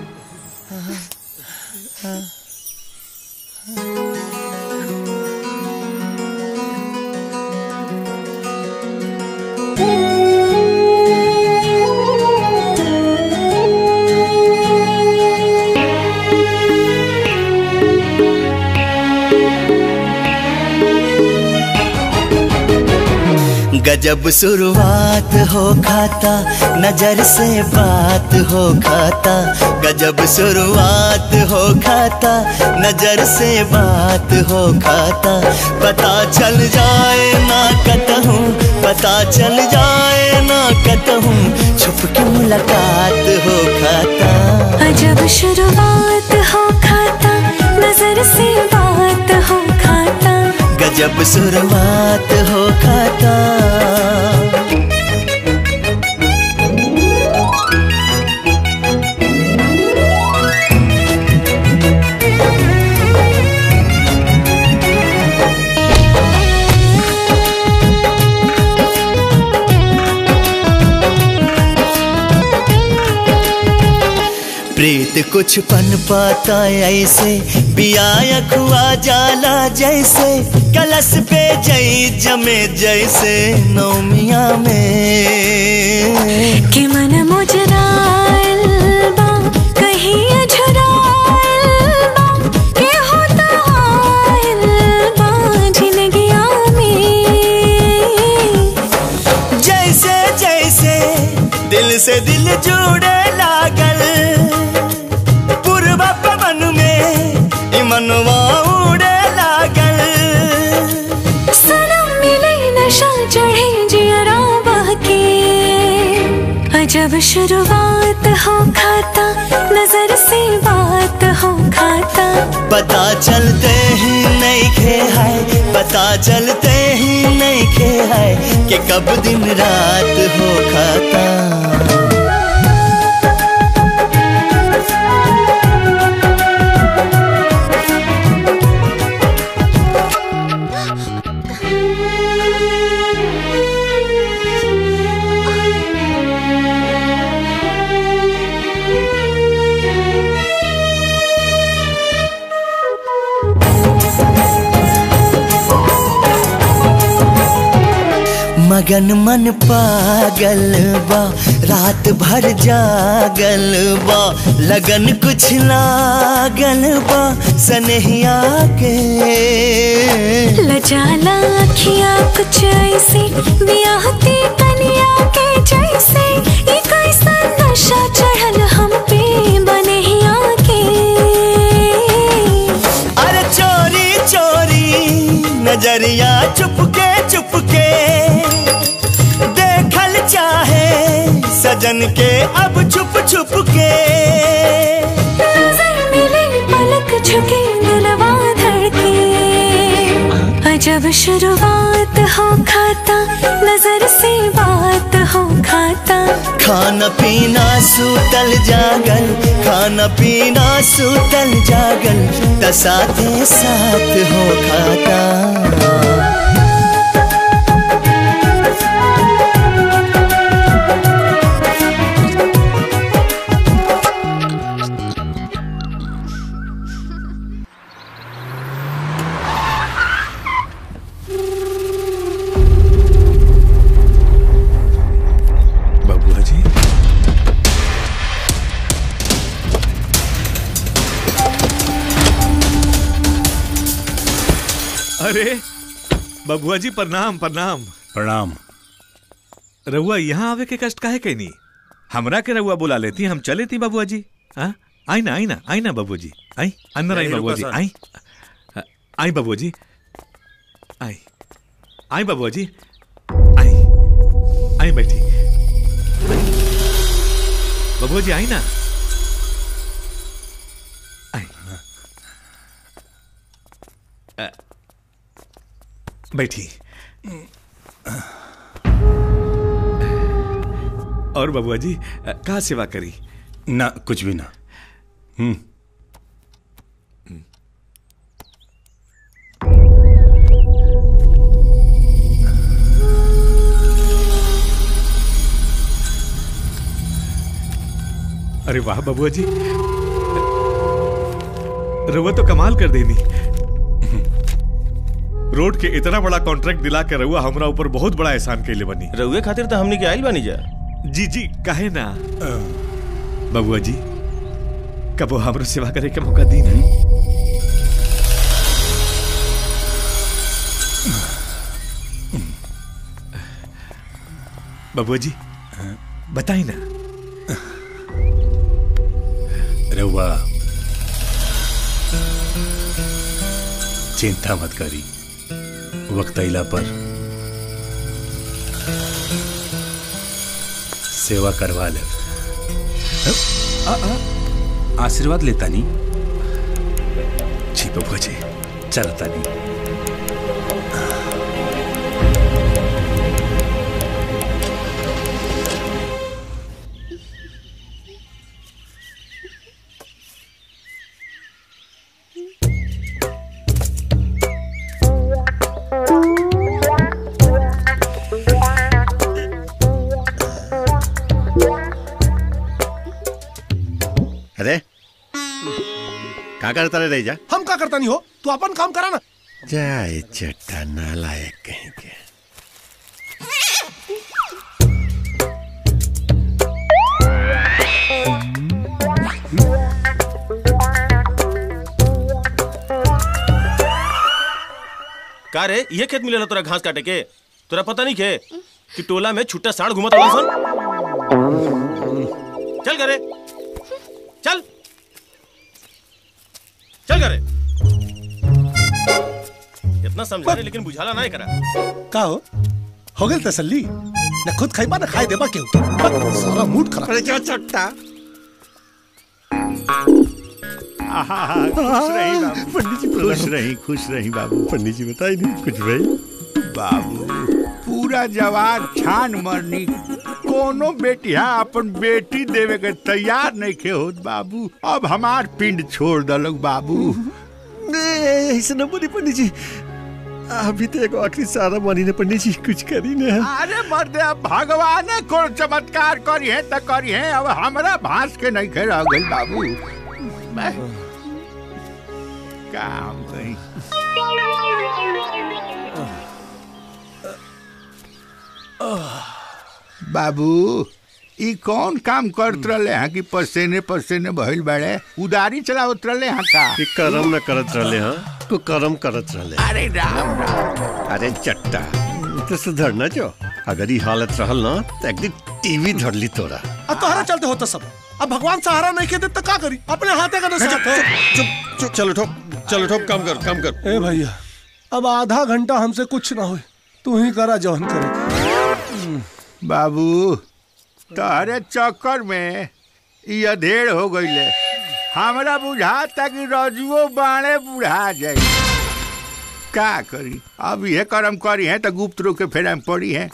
गजब शुरुआत हो खाता नजर से बात हो खाता गजब शुरुआत हो खाता नजर से बात हो खाता पता चल जाए ना कतहूँ पता चल जाए ना कतहूँ छुप के मुलाकात हो खाता अजब शुरुआत हो खाता नजर से बात हो खाता गजब शुरुआत हो खाता प्रीत कुछ पन पाता ऐसे बिया खुआ जाला जैसे कलश पे जई जमे जैसे नौमिया में कि मन मुजराइल बा कहीं अझराइल बा के होता आइल बा जिंदगिया में जैसे जैसे दिल से दिल जुड़े लागल पूर्वा पवन में ई मनवा उड़े लागल सनम मिले नशा चढ़े जियरा बहके अजब शुरुआत हो खाता नजर से बात हो खाता पता चलते ही नहीं खे है पता चलते ही नहीं खे है कि कब दिन रात हो खाता लगन मन पागल बा रात भर जागल बा लगन कुछ लागल बा सनहिया के लजाला अखियाँ कुछ ऐसी बियाहती कनिया के जैसे ये कैसा नशा चढ़ल हम पे बनहिया के अरे चोरी चोरी नजरिया चुपके चुपके देखल चाहे सजन के अब छुप छुप के नजर मिले पलक झुके दिलवा धड़के अजब शुरुआत हो खाता नजर से बात हो खाता खाना पीना सूतल जागल खाना पीना सूतल जागल तसाते साथ हो खाता बबुआ जी अरे बबुआ जी प्रणाम प्रणाम प्रणाम रहुआ यहाँ आवे के कष्ट काहे कैनी हमरा के रहुआ बुला लेती हम चले थी बबुआ जी हाँ आई ना आई ना आई ना बबुआ जी आई अंदर आई नहीं, बबुआ जी रुको, सर। आई आई बबुआ जी आई आई बबुआ जी आई आई बैठी बबुआ जी आई ना आई अ, बैठी और बबुआ जी अ, का सेवा करी ना कुछ भी ना हम्म अरे वाह बबुआ जी रउआ तो कमाल कर देनी रोड के इतना बड़ा कॉन्ट्रैक्ट दिला के रउआ हमरा ऊपर बहुत बड़ा एहसान कैले बनी रउए खातिर तो हमने के आइल बानी जा जी जी काहे ना बबुआ जी कबो हमरो सेवा करे के मौका दी ना बबुआ जी बताई ना रहुआ चिंता मत करी वक्त अला पर सेवा करवा ले आ, आ, आशीर्वाद लेता नहीं जी बबुआ जी चलता नहीं अरे का करता रे रही जा हम का करता नहीं हो तू अपन काम करा ना जाए चट्टा नालायक कहीं के का रे ये खेत मिलेला तोरा घास काटे के तोरा पता नहीं के कि टोला में छुट्टा साढ़ घुमत रहा सन चल करे चल चल करे इतना समझा रहे लेकिन बुझाला नहीं करा का हो हो गई तसल्ली न खुद खाई ना खाए देबा क्यों बस, सारा मूड खराब अरे जो चट्टा खुश रही बाबू पंडित जी खुश रही खुश रही बाबू पंडित जी बताई नहीं कुछ भाई बाबू पूरा जवान छान मरनी कोनो बेटिया अपन बेटी देवे के तैयार नहीं खे होत बाबू अब हमार पिंड छोड़ दलक बाबू ऐसे न बोली पंडित जी अभी तो एगो आखिरी सारा मानी ने पंडित जी कुछ करी ना अरे मर्दे अब भगवाने को चमत्कार करी है त करी है अब हमरा भांस के नहीं खे रह गई बाबू मैं काम कहीं बाबू ई कौन काम करत रहले हैं कि पसीने पसीने भइल बाड़े उदारी चलावत रहले हैं का कि करम न करत रहले हाँ तू करम करत रहले अरे राम राम अरे चट्टा तो सुधर न जो अगर ये हालत रहल ना तो एक दिन टीवी धर ली तोरा अब तोहरा चलते होता सब अब भगवान सहारा नहीं के दे तो का करी अपने हाथे का चुप चुप चुप चलो ठोक चलो ठोक काम कर काम कर ए भैया अब आधा घंटा हमसे कुछ ना हुई तू ही करा जौन करे बाबू तहरे चक्कर में ई अधेड़ हो गईले हमरा बुझाता कि रजुओ बाणे बुढ़ा जाई का करी अब ये कर्म करी है तो गुप्त रूप के फेरा में पड़ी है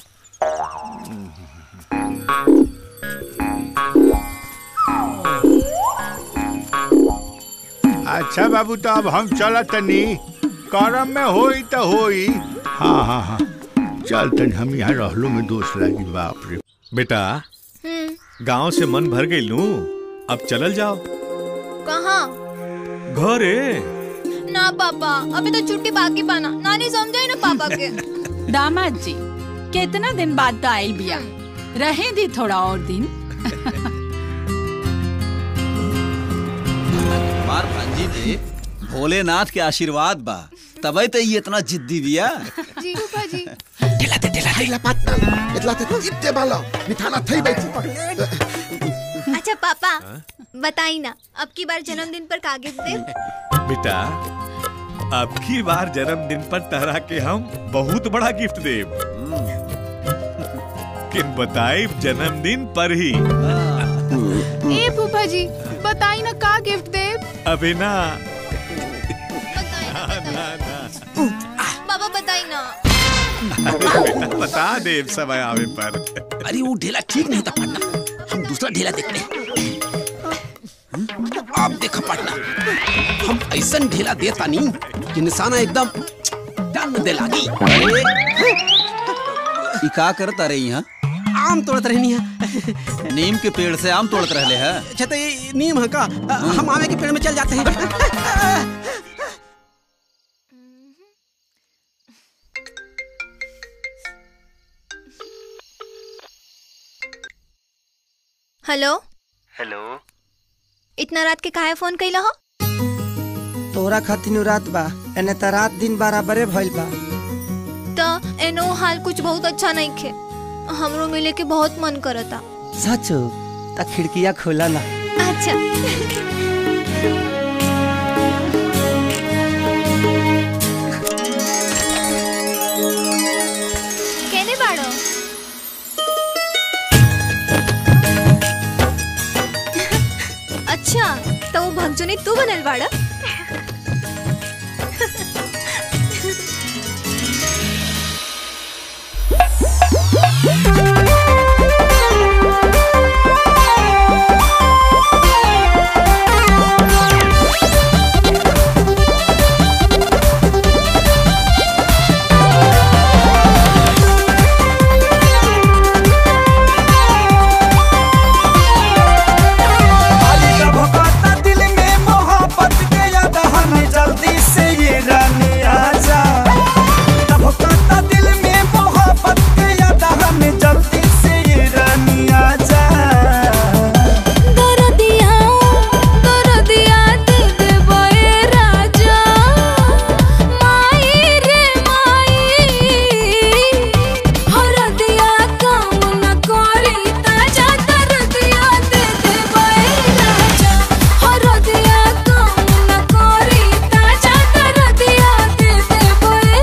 अच्छा बाबू तो अब हम चलत तनी करम में होई तो होई हाँ हाँ हाँ चल तनी हम यहाँ रहलो में दोष लागी बाप रे बेटा गांव से मन भर गई लू अब चलल जाओ कहाँ घरे ना पापा अभी तो छुट्टी बाकी पाना नानी समझाई ना पापा के दामाद जी कितना दिन बाद तो आयल बिया रहे दी थोड़ा और दिन हमार भांजी पे भोलेनाथ के आशीर्वाद बा तबे तो ये इतना जिद्दी बिया जी पापा जी ढिलाते ढिलाते ढिला पातना इतलाते इत्ते बालो मिठाना थई बैठी अच्छा पापा बताई ना अब की बार जन्मदिन पर का गिफ्ट दे बेटा अब की बार जन्मदिन पर तहरा के हम बहुत बड़ा गिफ्ट देब किन बताए जन्मदिन पर ही ए फूफा जी बताई ना का गिफ्ट दे अबे ना पापा बताई ना अरे बेटा बता देब समय आवे पर अरे वो ढेला ठीक नहीं था पाटना हम दूसरा ढेला देख ले आप देखा पाटना हम ऐसा ढेला देता नहीं कि निशाना एकदम डन दे लागी ई का करत रहे यहाँ आम तोड़त रहनी है नीम के पेड़ से आम तोड़त रहले है अच्छा तो ये नीम है का हम आमे के पेड़ में चल जाते हैं हेलो हेलो इतना रात के काहे फोन कैला हो तोरा खातिर रात बा एने त रात दिन बराबरे भइल बा तो एनो हाल कुछ बहुत अच्छा नहीं खे हमरो मिले के बहुत मन करता सच त खिड़किया खोला ना अच्छा केने बाड़ो अच्छा तो वो भगजोनी तू बनल बाड़ा दिल में मोहब्बत के याद हमें जल्दी से ये रानी आजा धबकाता दिल में मोहब्बत के याद हमें जल्दी से ये रानी आजा दरदिया दरदिया दे दे बोए राजा माई रे माई हरदिया काम न करी ताजा दरदिया दे दे बोए राजा हरदिया काम न करी ताजा दरदिया दे दे बोए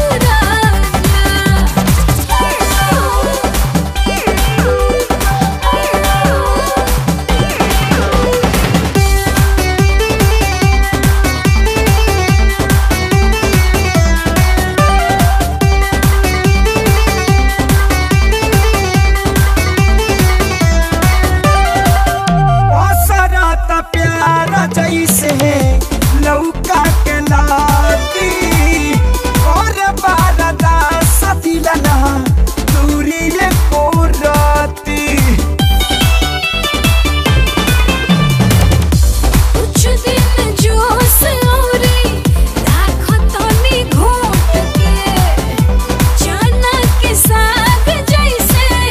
असरत प्यार जैसे लौका के लाती और बारदा सतिलना दूरी को राती कुछ दिन जोश औरी राखो तनी घोट के चना के साग जैसे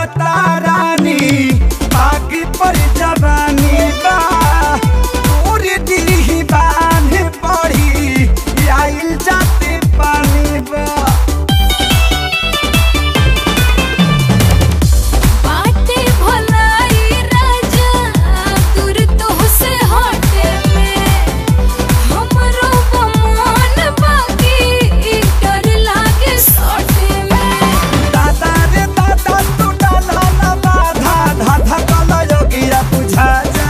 जाता रानी बाकी पर जवानी बा पूरी दी बांध पड़ी आइल जाते पानी बा बाटे भलाई राजा दूर तो से हटे में हमरो बमन बाकी डर लागे सटे में दादा रे दादा तू डाला ना बाधा धाधा कला योगिया बुझा जा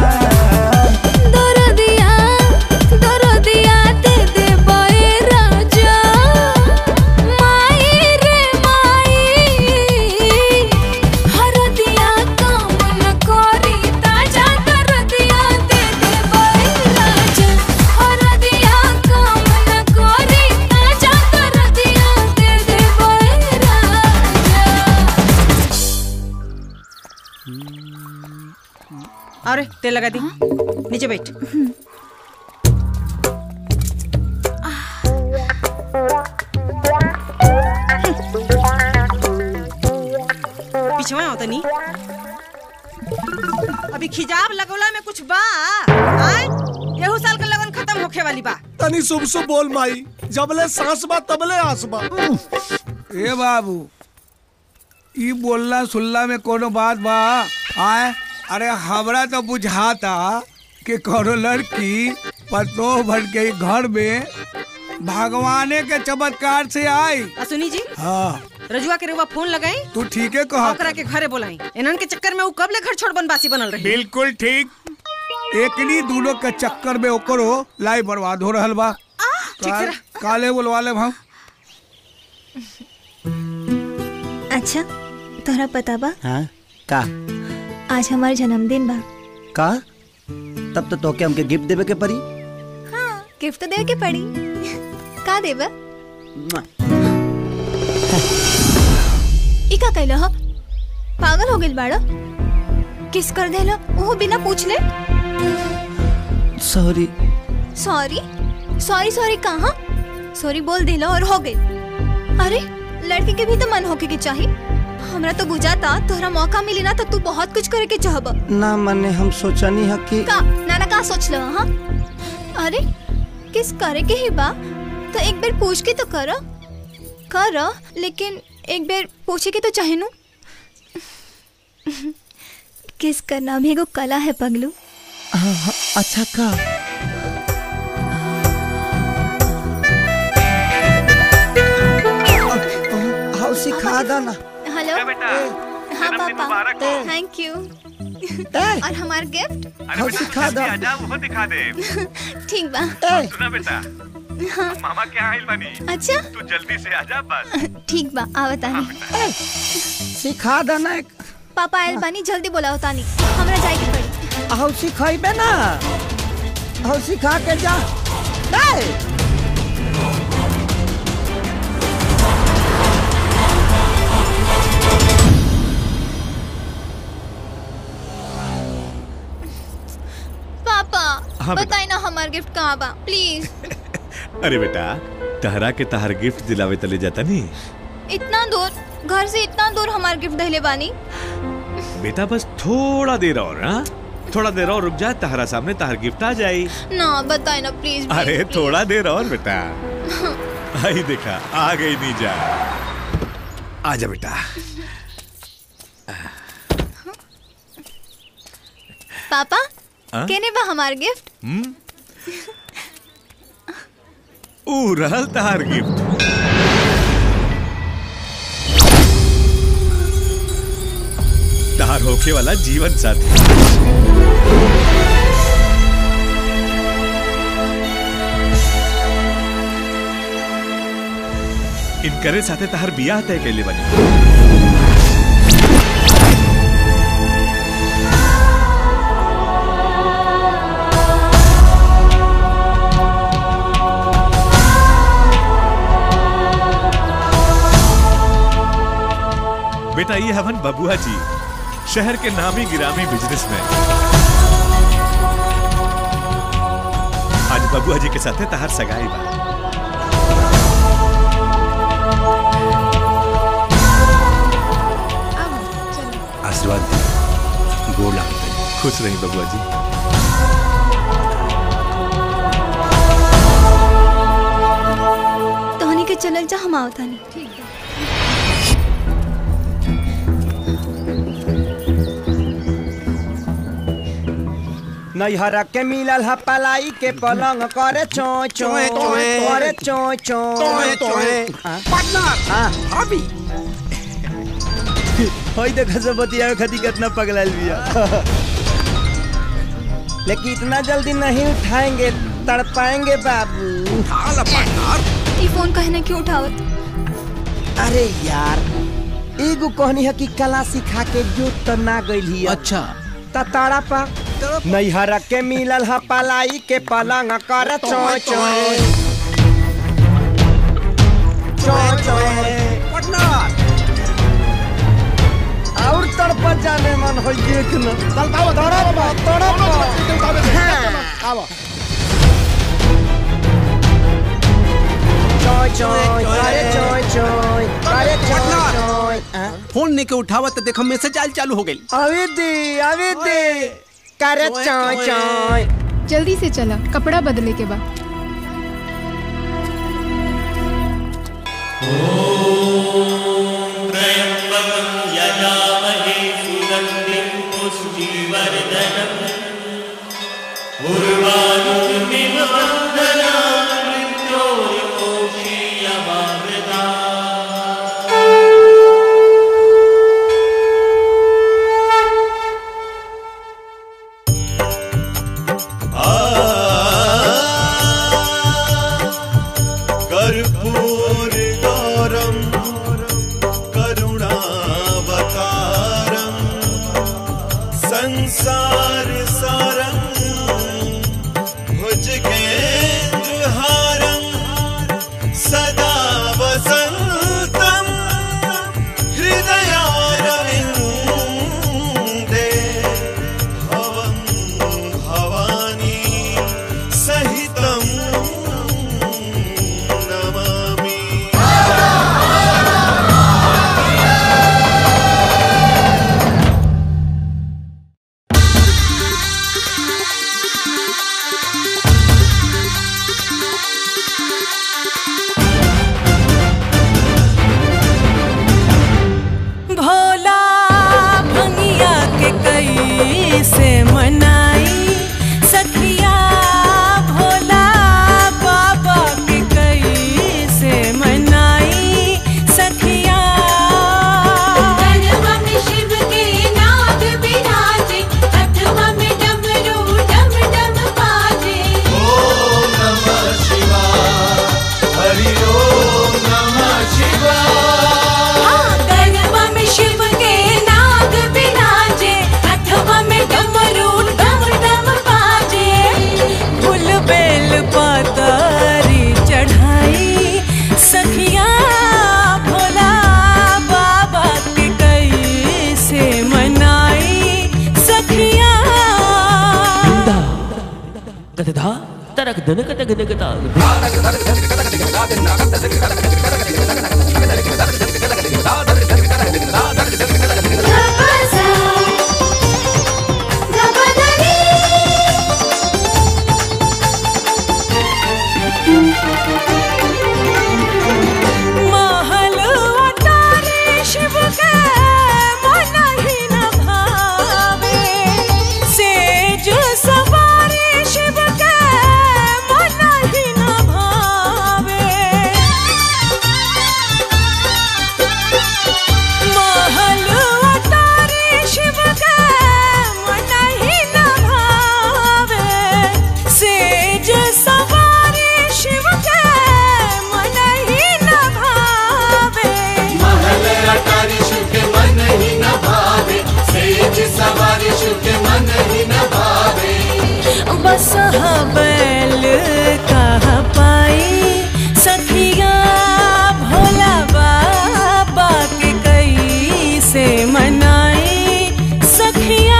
दरदिया दरदिया दे दे बए राजा माई रे माई हरदिया काम न करी ताजा दरदिया दे दे बए राजा हरदिया काम न करी ताजा दरदिया दे दे बए राजा अरे तेल लगा दी नीचे बैठ पीछे आओ तनी अभी खिजाब लगौला में कुछ बा आय एहू साल का लगन खत्म होखे वाली बा तनी शुभ शुभ बोल माई जबले सांस बा तबले आस बा ए बाबू ई बोलना सुनला में कोनो बात बा आए अरे हमरा तो बुझाता कि कोनो लड़की पतो भर के घर में भगवाने के चमत्कार से आई आ सुनी जी हाँ रजुआ के रउआ फोन लगाई तू ठीक है कहा ओकरा के घरे बोलाई इनन के चक्कर में ऊ कब ले घर छोड़ बनवासी बनल रही बिल्कुल ठीक एकनी दोनों के चक्कर में ओकरो लाई बर्बाद हो रहल बा काल, काले बोलवा ले हम अच्छा तोहरा पता बा हाँ का आज हमार जन्मदिन बा का तब तो तोके हमके गिफ्ट देवे के पड़ी हाँ गिफ्ट तो दे के पड़ी का देबा ई का कैलो हो पागल हो गेल बाड़ो किस कर देलो ओहो बिना पूछ ले सॉरी सॉरी सॉरी सॉरी कहाँ सॉरी बोल दिलो और हो गई अरे लड़के के भी तो मन होके के चाहिए हमरा तो बुझाता तोहरा मौका मिली ना तो तू बहुत कुछ करे के चाहब ना मने हम सोचनी है कि का नाना का सोच लो हाँ अरे किस करे के ही बा तो एक बार पूछ के तो करो करो लेकिन एक बार पूछे के तो चाहे नु किस करना भी एगो कला है पगलू हाँ, हाँ, अच्छा का हाँ सिखा दो ना हेलो हाँ पापा थैंक यू और हमार गिफ्ट हाँ सिखा दो वो दिखा दे ठीक बा सुना बेटा हाँ मामा क्या आइल बनी अच्छा तू जल्दी से आजा बस ठीक बा आवतानी सिखा दो ना एक पापा आयल बानी जल्दी बोलाओ तानी हमरा जाए के पड़ी हाँ सिखाइबे ना हाँ सिखा के जा ए! पापा हाँ, बेटा। बताई ना हमार गिफ्ट कहाँ बा प्लीज अरे बेटा तहरा के तहर गिफ्ट दिलावे तले जाता नहीं इतना दूर घर से इतना दूर हमार गिफ्ट दहले बानी बेटा बस थोड़ा देर और हाँ थोड़ा देर और रुक जा तहरा सामने तहर गिफ्ट आ जाई ना बताई ना प्लीज अरे थोड़ा देर और बेटा आई देखा आ गई नीजा आजा बेटा पापा हाँ? केने बा हमार गिफ्ट हम्म ऊ रहल तहार गिफ्ट तहार होखे वाला जीवन साथी इनकरे साथे तहार बियाह तय कैले बनी बेटा ये हवन बबुआ जी शहर के नामी गिरामी बिजनेसमैन आज बबुआ जी के साथे तहार सगाई बा आशीर्वाद दी गोड़ लागते खुश रही बबुआ जी तोहनी के चलल जा हम आवतानी ठीक नैहरा के मिलल ह पलाई के पलंग करे चोय चोय चोय, चोय। करे चोय चोय चोय, चोय। पार्टनर भाभी होई देखा सब बतिया खती कितना पगलाल बिया लेकिन इतना जल्दी नहीं उठाएंगे तड़पाएंगे बाबू ई फोन कहने क्यों उठावत अरे यार एगो कहनी है कि कला सिखा के जो तो ना गई अच्छा ताड़ा पा नैहरा के मिलल ह पलाई के पलंग कर चोय चोय चोय चोय और तड़प जाने मन हो देखना तड़प तड़प चोय चोय अरे चोय चोय अरे चोय चोय फोन ने के उठावा तो देखो मैसेज आयल चालू हो गई अवे दे अवे दे करे चोय चोय जल्दी से चला कपड़ा बदले के बाद त्र्यम्बकं यजामहे सुगन्धिं पुष्टिवर्धनम् उर्वारुकमिव वन्दनान् मृत्योर्मोक्षीयमामृता कर्पूरगौरं करुणावतारं संसारसारं भुजगेन्द्रहारं सदा वसन्तं हृदयारविन्दे भवं भवानी सहितं नमामि भोला भंगिया के कई से मनाई सखिया भोला बाबा के कई से मनाई सखिया गरबा में शिव के नाग विराजे अठवा में डमरू डम डम बाजे ॐ नमः शिवाय हरि ओम नमः शिवाय गरबा में शिव के नाग विराजे अठवा में डमरू डम डम बाजे फूल बेल पतरी चढ़ाई सखिया भोला बाबा के कई से मनाई सखिया गदधा तरक धनक तक धनकता महल अटारी शिव के मन ही न भावे सेज सवारी शिव के मन ही न भावे महल अटारी शिव के मन ही न भावे सेज सवारी शिव के मन ही न भावे महल अटारी शिव के मन ही न भावे सेज सवारी शिव के मन ही न भावे बस बैल कह पाई सखिया भोला बाबा के कई से मनाई सखिया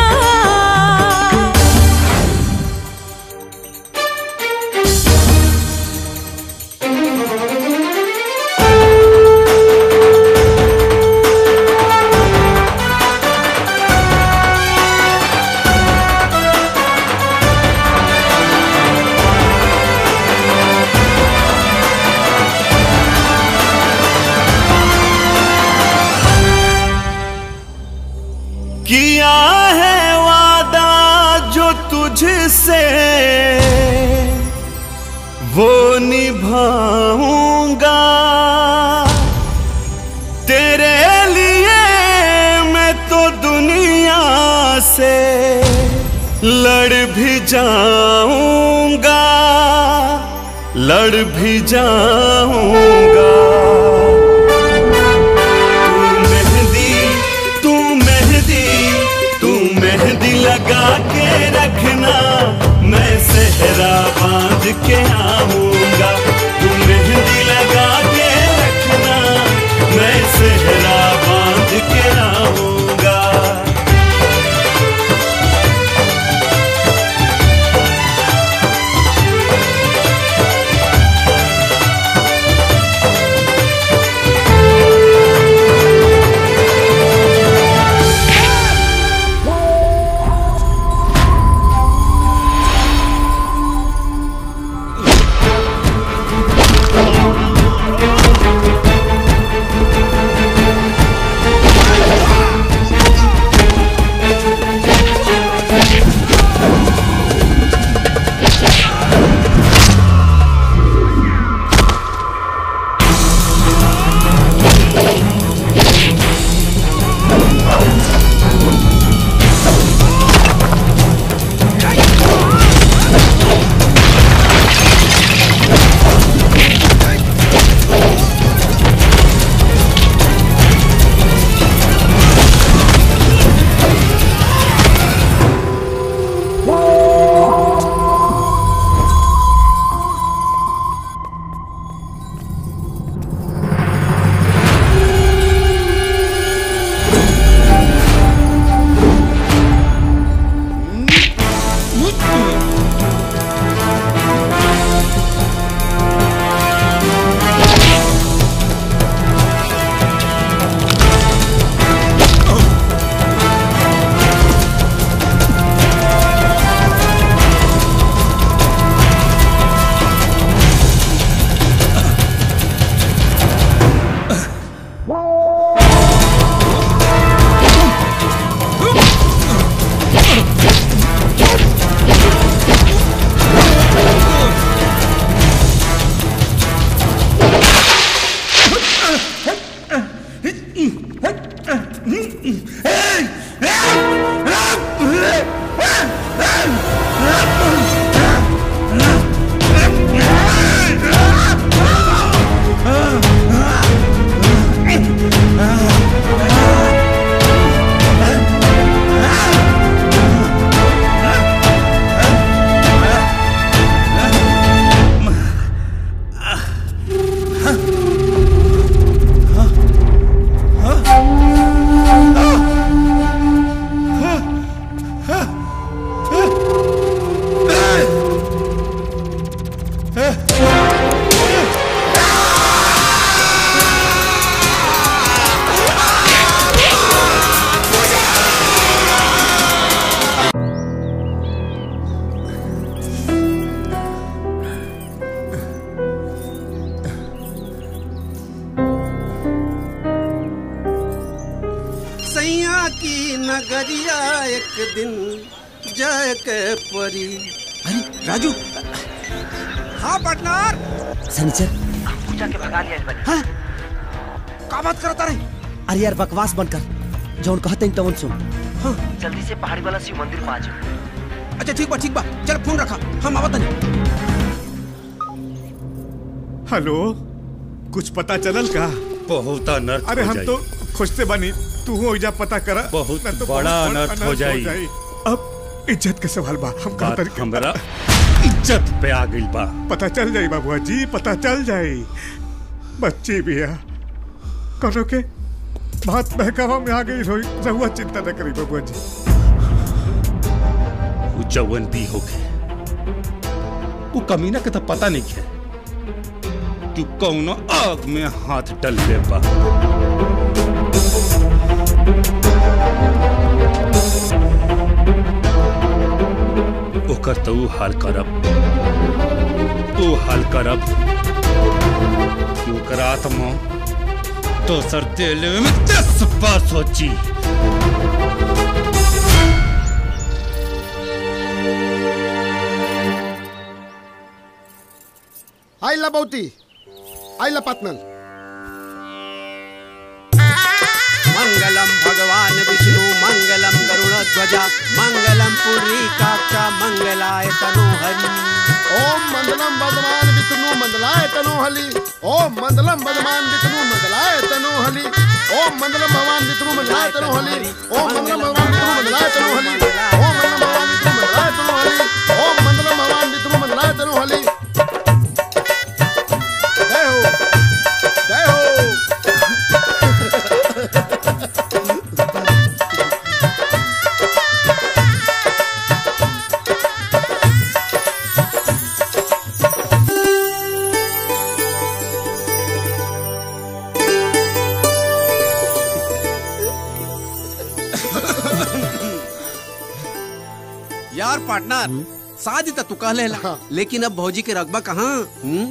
किया है वादा जो तुझसे वो निभाऊंगा तेरे लिए मैं तो दुनिया से लड़ भी जाऊंगा लड़ भी जाऊंगा तू मेहंदी तू मेहंदी तू मेहंदी लगा के रखना मैं सहरा बांध के आऊंगा तू मेहंदी लगा के रखना मैं सहरा बांध के आऊंगा सैया की नगरिया एक दिन जय के परी अरे राजू हाँ पार्टनर सनीचर पूजा के भगा लिया इस बारी हाँ? का बात करता रहे अरे यार बकवास बनकर जौन कहते हैं तवन सुन हाँ जल्दी से पहाड़ी वाला शिव मंदिर में आ जाओ अच्छा ठीक बा ठीक बा चल फोन रखा हम आवत नहीं हेलो कुछ पता चलल का बहुत अनर्थ अरे हो हम जाई। तो खोजते बानी तू हो जा पता करा बहुत ना तो बड़ा बहुत अनर्थ हो जाई। अब इज्जत के सवाल बा हम का बात हमरा इज्जत पे आ गई बा पता चल जाई बाबुआ जी पता चल जाई बच्ची भी है कनो के बात बहकावा में आ गई रोई रहुआ चिंता न करी बाबुआ जी वो जवन भी होके वो कमीना के तो पता नहीं है कि कौनो आग में हाथ डल ले बा ओकर तो ऊ हाल करब ऊ हाल करब कि ओकर आत्मा दोसर तेल में दस बार सोची आइला बहुती आइला पातनल मंगलम भगवान विष्णु मंगलम गरुड़ मंगलम पुरी काक्षा मंगलाय तनो हरि ओम मंदलम बदमान विष्णु मंदलाय तनो हली ओम मंदलम बदमान विष्णु मंदलाय तनो हली ओम मंदलम भगवान विष्णु मंदलाय तनो हली ओम मंदलम भगवान विष्णु मंदलाय तनो हली ओम मंदलम भगवान विष्णु मंदलाय तनो हली ओम मंदलम भगवान विष्णु मंदलाय तनो हली जय हो जय हो यार पार्टनर शादी तो तू कह लेला लेकिन अब भौजी के रकबा कहाँ हम्म?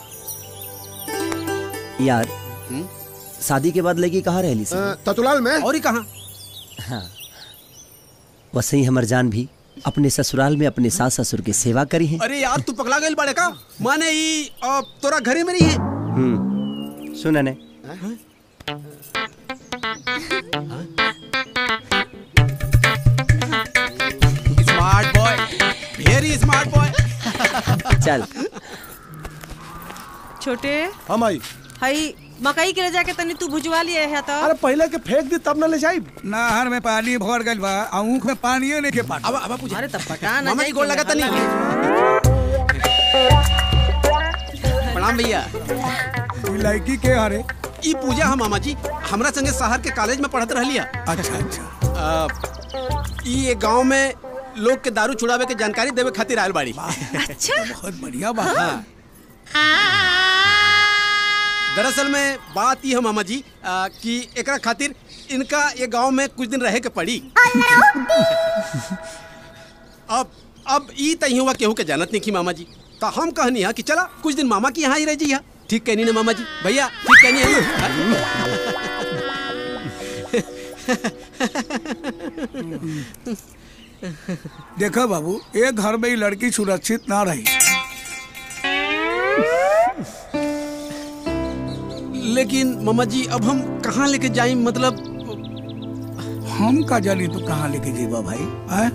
यार शादी के बाद लगी कहाँ रहली सी ततुलाल में और ही कहाँ हाँ वैसे ही हमर जान भी अपने ससुराल में अपने सास ससुर की सेवा करी है अरे यार तू पगला गई बड़े का माने ई अ, तोरा घरे में नहीं है हम्म सुन ने smart boy very smart boy चल छोटे हम आई हई मकई के ले जाके तनी तू भुजवा लिए है तो अरे पहले के फेंक दी तब न ले जाई नहर में पानी भर गइल बा आँख में पानियो नहीं के पानी अब अब पूछ अरे तब पटा ना मामा जाई जी गोल कि लगाता नहीं प्रणाम भैया ई लड़की के अरे ई पूजा हम मामा जी हमरा संगे शहर के कॉलेज में पढ़त रहलिया अच्छा अच्छा ई एक गांव में लोग के दारू छुड़ावे के जानकारी देवे खातिर आयल बाड़ी अच्छा बहुत बढ़िया बात हाँ। दरअसल में बात ये है मामा जी आ, कि एकरा खातिर इनका ये गांव में कुछ दिन रहे के पड़ी अब अब ई तही हुआ केहू के जानत नहीं की मामा जी तो हम कहनी है कि चला कुछ दिन मामा की यहाँ ही रह जी ठीक कहनी ना मामा जी भैया ठीक कहनी है देखो बाबू एक घर में ही लड़की सुरक्षित ना रही लेकिन मामा जी अब हम कहाँ लेके जाए मतलब हम का जानी तू कहाँ लेके जेबा भाई है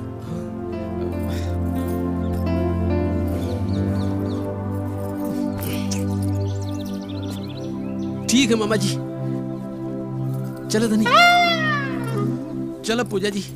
ठीक है मामा जी चलो धनी चलो पूजा जी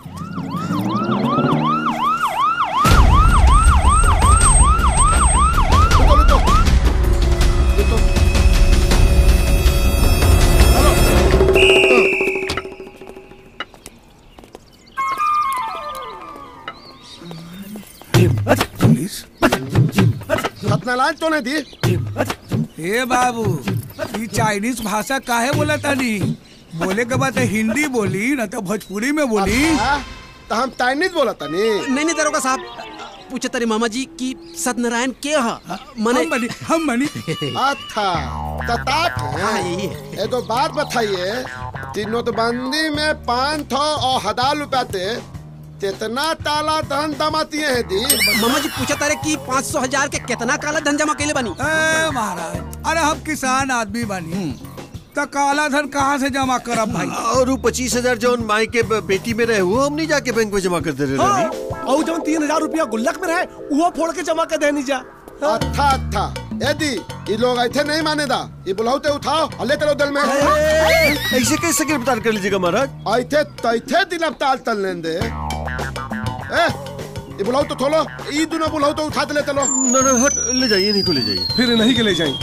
सत्यनारायण तो नहीं दी हे बाबू ये चाइनीज भाषा काहे बोला तानी बोले के बाद हिंदी बोली ना तो भोजपुरी में बोली तो हम चाइनीज बोला तनी नहीं नहीं दरोगा साहब पूछे तारे मामा जी कि सत्यनारायण के हा मने हम बनी हम बनी अच्छा तताक हाँ, है यही है। ये तो बात बताइए कि नोटबंदी में पाँच सौ और हजार रुपया थे कितना ताला धन दमाती है दी मामा जी पूछा तारे कि पाँच सौ हजार के कितना काला धन जमा कैले बनी ए महाराज अरे हम किसान आदमी बनी तो काला धन कहाँ से जमा करब भाई और वो पच्चीस हजार जौन माई के ब- बेटी में रहे वो हम नहीं जाके बैंक में जमा कर दे रहे हाँ, रही और जब तीन हजार रुपया गुल्लक में रहे वो फोड़ के जमा कर देनी जा अच्छा अच्छा यदि ये लोग ऐसे नहीं मानेदा ये बुलाओते उठाओ और ले चलो दल में ऐसे कैसे गिरफ्तार कर लीजिएगा महाराज ऐथे तैथे दिन अब ताल तल लेन दे ए ये बुलाओ तो थोलो ये दोनों बुलाओ तो उठा दे ले चलो ना ना हट ले जाइए नहीं को ले जाइए फिर नहीं के ले जाए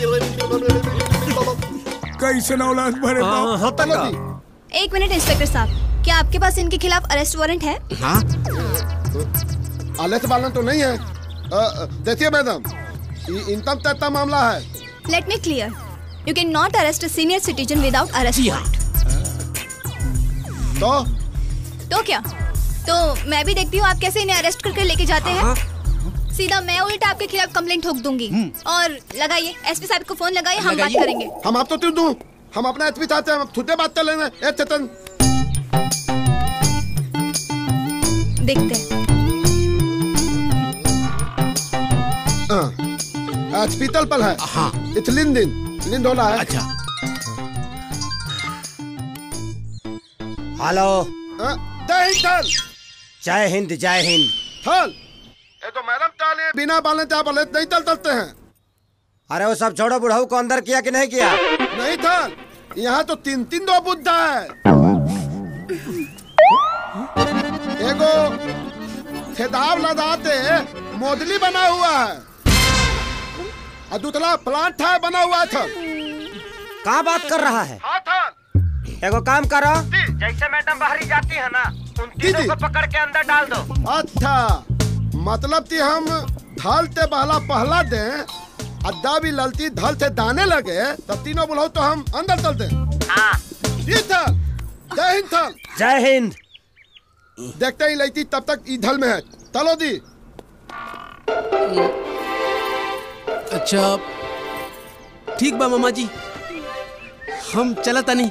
कैसे औलाद भरे हाँ, हाँ, चलो तक जी एक मिनट इंस्पेक्टर साहब क्या आपके पास इनके खिलाफ अरेस्ट वारंट है हाँ आले से बालन तो नहीं है अ, अ, देखिए मैडम ये इनकम टैक्स का मामला है let me clear you can not arrest a senior citizen without arrest जी हाँ। वारंट तो तो क्या तो मैं भी देखती हूँ आप कैसे इन्हें अरेस्ट करके लेके जाते हैं सीधा मैं उल्टा आपके खिलाफ कंप्लेंट ठोक दूंगी और लगाइए एसपी साहब को फोन लगाइए हम बात लगाइए। करेंगे हम आप तो तीर दूं हम अपना एचपी चाहते हैं हम खुदे बात कर लेना ए चेतन देखते हैं हाँ। विक्स पीतल पल है हाँ इथिलीन दिन लिंद होना है अच्छा हेलो जय हिंद थल जय हिंद जय हिंद थल ये तो मैडम ताले बिना बाले चाय बाले नहीं तल तलते हैं अरे वो सब छोड़ो बुढ़ाऊ को अंदर किया कि नहीं किया नहीं थल यहाँ तो तीन तीन दो बुद्धा है एगो खेदाव लदाते मोदली बना हुआ है और दूसरा प्लांट है बना हुआ था कहाँ बात कर रहा है हाँ था एगो काम करो जैसे मैडम बाहरी जाती है ना उन तीनों को पकड़ के अंदर डाल दो अच्छा मतलब कि हम धल ते बहला पहला दे अद्दा भी ललती धल से दाने लगे तब तीनों बुलाओ तो हम अंदर चल दे हाँ जी थल जय हिंद थल जय हिंद देखते ही लईती तब तक ई धल में है चलो दी अच्छा ठीक बा मामा जी हम चला तनी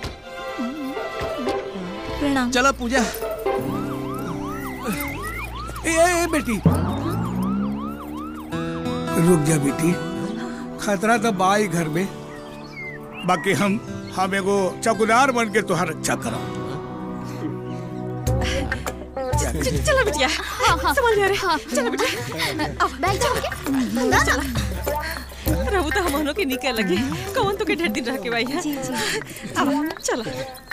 प्रणाम चला पूजा ए, ए, ए बेटी रुक जा बेटी खतरा तो बा ही घर में बाकी हम हम एगो चौकीदार बन के तुहार रक्षा करब चलो बिटिया संभाल जा रे चलो बिटिया बैग छोड़ के ना ना रहू तो हम के निकल लगे कौन तो के ढेर दिन रह के भाई है अब चलो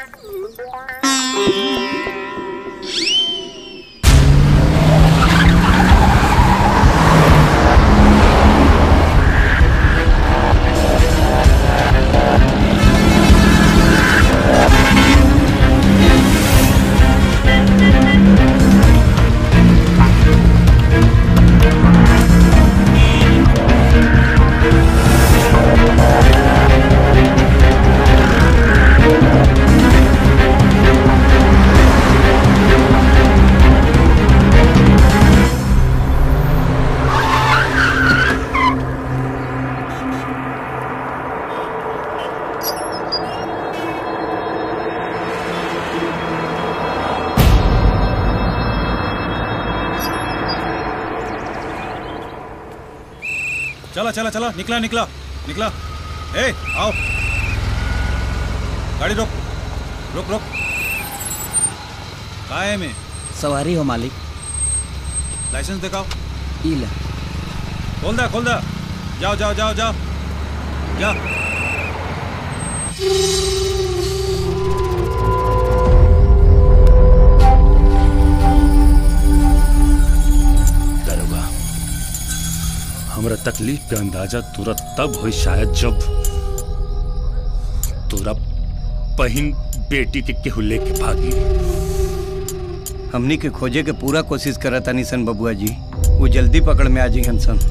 चला चला चला निकला निकला निकला ए आओ गाड़ी रोक रोक रोक काय में सवारी हो मालिक लाइसेंस दिखाओ ई ले खोल दा खोल दा जाओ जाओ जाओ जाओ जा दरोगा हमरा तकलीफ के अंदाजा तुरंत तब हुई शायद जब तोरा बहिन बेटी के केहू लेके भागी हमनी के खोजे के पूरा कोशिश करत तानी सन बबुआ जी वो जल्दी पकड़ में आ जी सन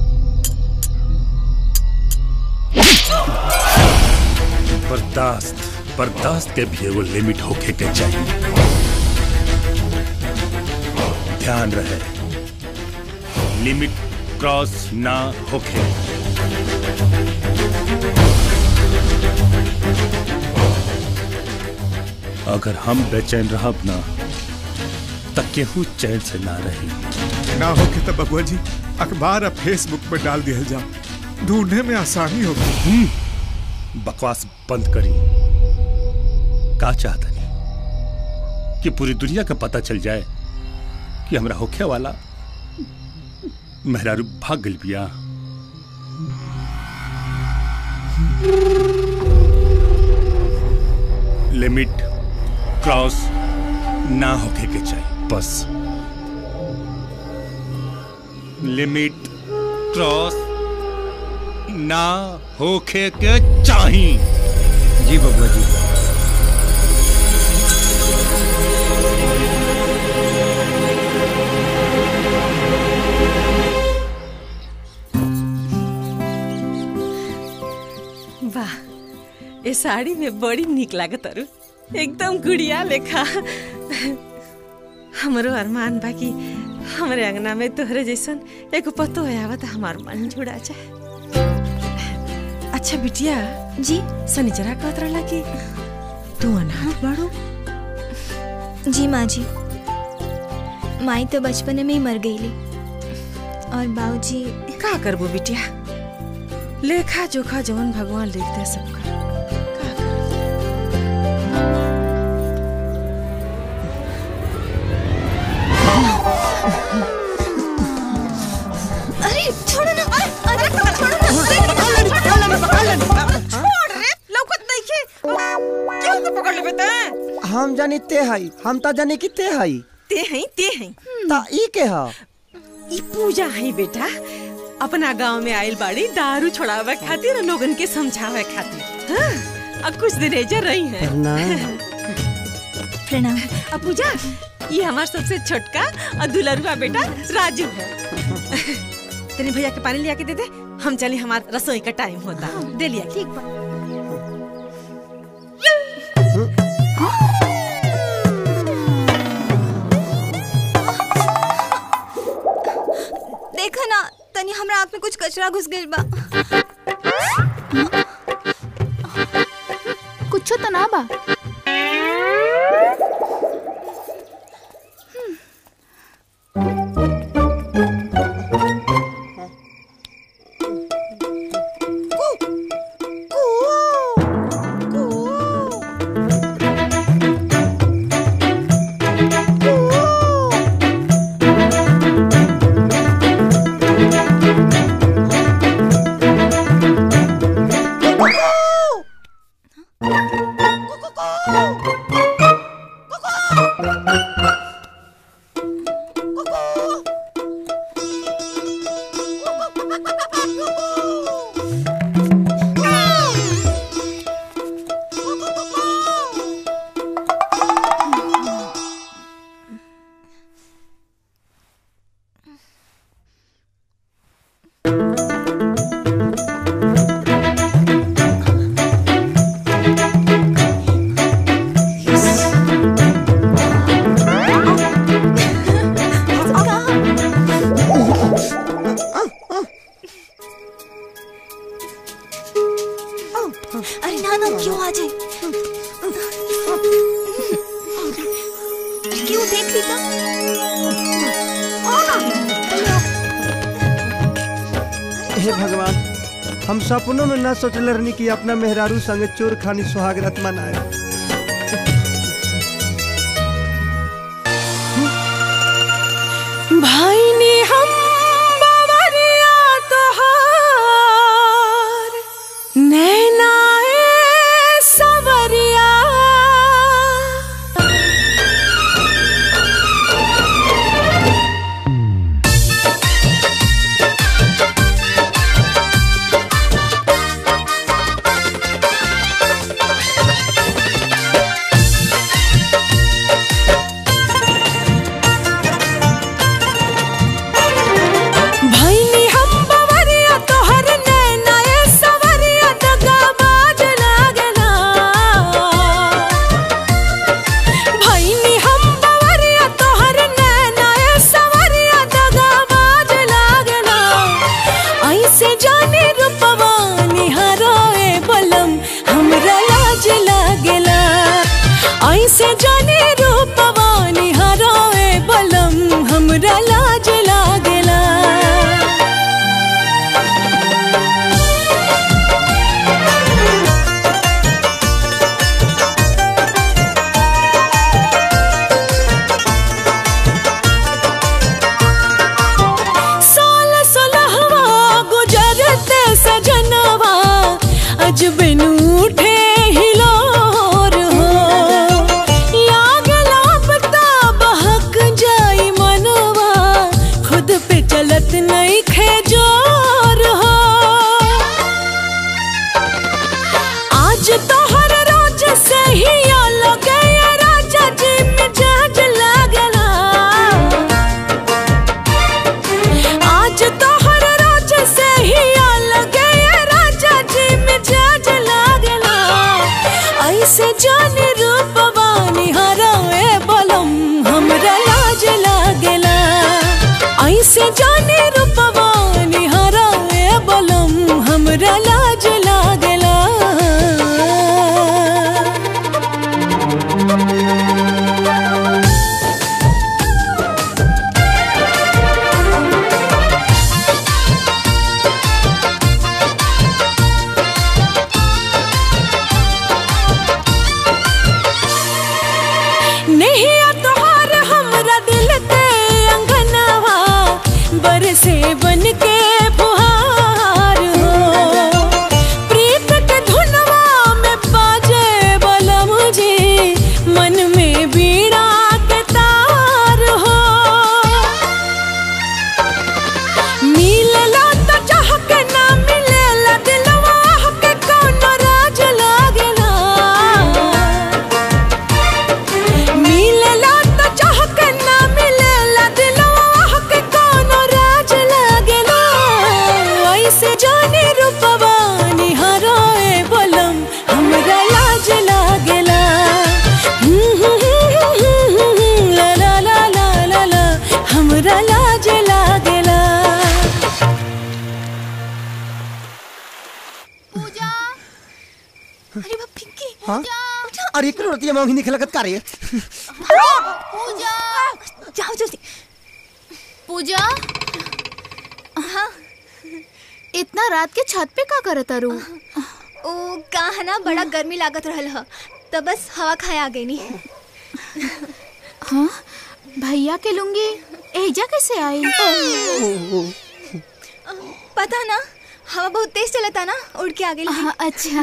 बर्दाश्त बर्दाश्त के भी एगो लिमिट होके के चाहिए ध्यान रहे लिमिट क्रॉस ना होके अगर हम बेचैन रहब ना तक केहू चैन से ना रही ना हो के तब बबुआ जी अखबार अब फेसबुक पे डाल दिया जाओ ढूंढने में आसानी होगी बकवास बंद करी का चाहता नहीं कि पूरी दुनिया का पता चल जाए कि हमरा होखे वाला मेहरारू भाग गल बिया लिमिट क्रॉस ना होके के चाहिए बस लिमिट क्रॉस ना होके के चाहिए जी बबुआ जी वाह ये साड़ी में बड़ी निक लागत अरु एकदम गुड़िया लेखा हमरो अरमान बाकी हमरे अंगना में तोहरे जैसन एगो पतो है आवत हमार मन जुड़ा जाए अच्छा बिटिया जी सनीचरा कहत रहला कि तू अनाथ बाड़ू जी माँ जी माई तो बचपन में ही मर गईली और बाबूजी का करबो बिटिया लेखा जोखा जवन भगवान लिख दे सबका अरे छोड़ो ना अरे अरे छोड़ो ना छोड़ रे लौकत नहीं के क्यों को पकड़ लेबे त हम जानी ते हई हम तो जानी कि ते हई ते हैं ते हैं ता ई के ह ई पूजा है बेटा अपना गांव में आइल बाड़ी दारू छोड़ावे खातिर और लोगन के समझावे खातिर हाँ, अब कुछ दिन एजर रही है प्रणाम अब पूजा ये हमार सबसे छोटका और दुलरुआ बेटा राजू है तेरे भैया के पानी लिया के दे दे हम चले हमार रसोई का टाइम होता दे लिया ठीक देखा ना तनी हमरा आँख में कुछ कचरा घुस गइल बा कुछ तो ना बा अरे ना ना क्यों आ जाए क्यों देख ली का हे भगवान हम सपनों में ना सोचले रहनी कि अपना मेहरारू संगे चोर खानी सुहाग रात मनाए भाई ने हम बावरिया तोहार नैनाए सवरिया हमरा लाज लागेला अरे बाप पिंकी हाँ अरे एक रोटी में नहीं खिलकत का रही पूजा जाओ जल्दी पूजा हाँ इतना रात के छत पे का करत रू ओ कहा ना बड़ा गर्मी लागत रहल ह तो बस हवा खाए आ गई नी हाँ भैया के लुंगी एजा कैसे आई पता ना हवा बहुत तेज चलता ना उड़ के आ गई हाँ, अच्छा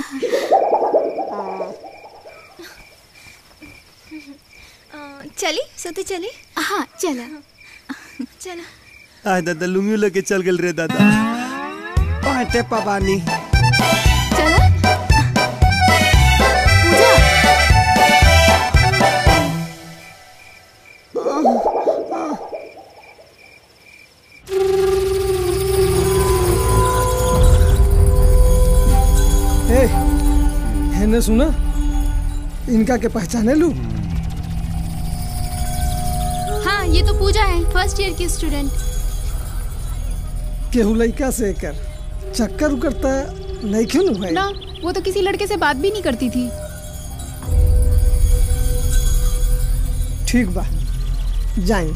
अ, चली सोते चली हाँ चला चला आय दादा लुंगी लेके चल गेल रे दादा पाटे पबानी ए हैने सुना इनका के पहचाने लू हाँ ये तो पूजा है फर्स्ट ईयर की स्टूडेंट केहू लइका से कर चक्कर उकरता नहीं क्यों भाई ना वो तो किसी लड़के से बात भी नहीं करती थी ठीक बा जाए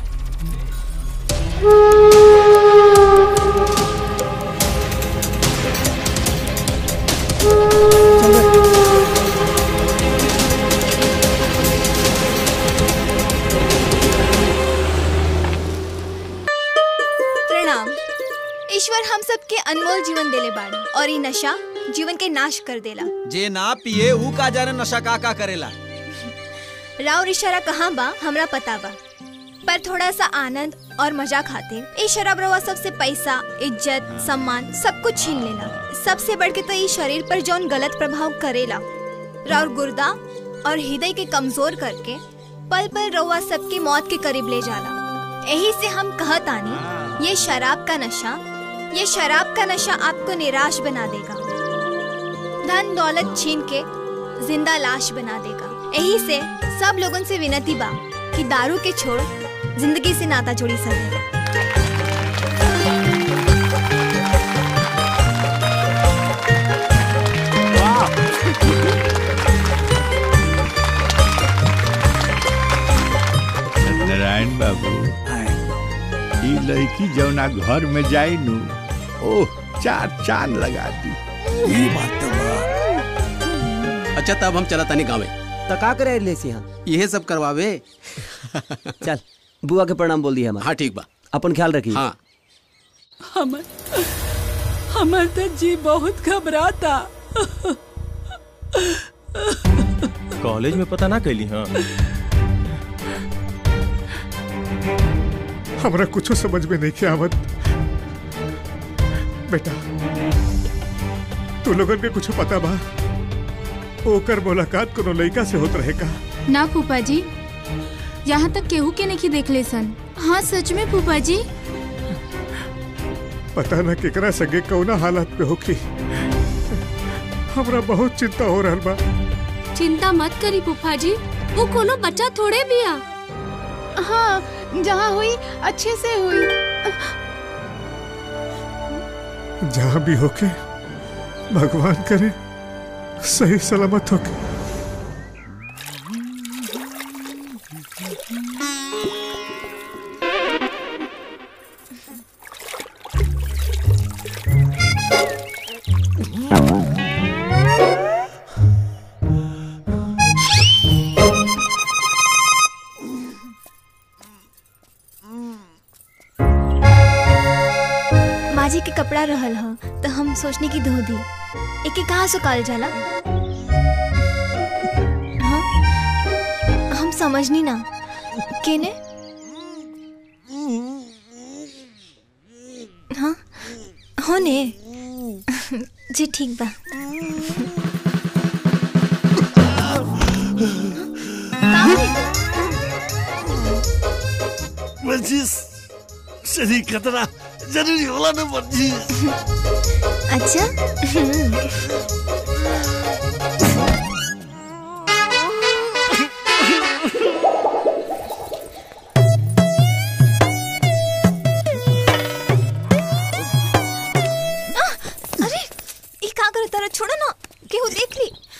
प्रणाम ईश्वर हम सबके अनमोल जीवन देले बाड़ी और ये नशा जीवन के नाश कर देला जे ना पिए ऊ का जाने नशा का का करेला राव इशारा कहाँ बा हमरा पता बा पर थोड़ा सा आनंद और मजा खाते ये शराब रवा सबसे पैसा इज्जत सम्मान सब कुछ छीन लेला सबसे बढ़ के तो ये शरीर पर जौन गलत प्रभाव करेला राव गुर्दा और हृदय के कमजोर करके पल पल रवा सबके मौत के करीब ले जाला यही से हम कहत आनी ये शराब का नशा ये शराब का नशा आपको निराश बना देगा धन दौलत छीन के जिंदा लाश बना देगा यही से सब लोगों से विनती बा कि दारू के छोड़ जिंदगी से नाता जोड़ी सके नारायण बाबू ई लड़की जौना घर में जाई नु ओह चार चांद लगा दी ये बात तो अच्छा तब हम चला तनी गावे तो का करे ले सी यहाँ यही सब करवावे चल बुआ के प्रणाम बोल दिया हमारा हाँ ठीक बा अपन ख्याल रखिए हाँ हमर हमर तो जी बहुत घबराता कॉलेज में पता ना कैली हाँ हमरा कुछ समझ में नहीं किया आवत बेटा तू लोगन के कुछ पता बा ओकर मुलाकात कोनो लड़का से होत रहेगा ना फूफा जी यहाँ तक केहू के नहीं देख ले सन हाँ सच में फूफा जी पता ना केकरा संगे कौना हालत पे होखी हमरा बहुत चिंता हो रहल बा चिंता मत करी फूफा जी वो कोनो बच्चा थोड़े भी आ हाँ जहाँ हुई अच्छे से हुई जहाँ भी होके भगवान करे सही सलामत होके माँ जी के कपड़ा रहल ह तो हम सोचने की धो दी एके कहाँ सुखाल जाला हाँ? हम समझनी ना केने हाँ हो ने जी ठीक बा वर्जिश शरीर खतरा जरूरी होला ना वर्जिश अच्छा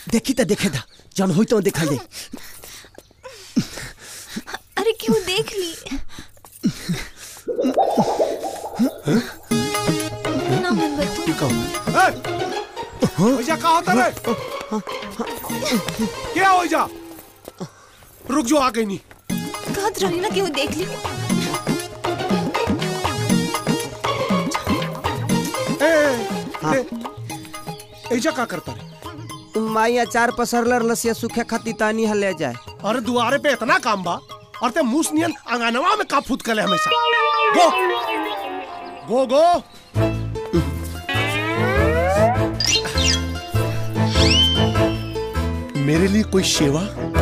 देखी तो देखे था जन होई तो देखा दे अरे क्यों देख ली ना मन बतू ओइजा का होता रे क्या हो जा रुक जो आ गई नहीं कहत रही ना कि वो देख ली ए, ए, एजा का करता रे माई अचार पसरलर लसिया सूखे खाती तानी हले जाए अरे दुआरे पे इतना काम बा और ते मूस नियन अंगनवा में का फूट कले हमेशा गो गो गो मेरे लिए कोई सेवा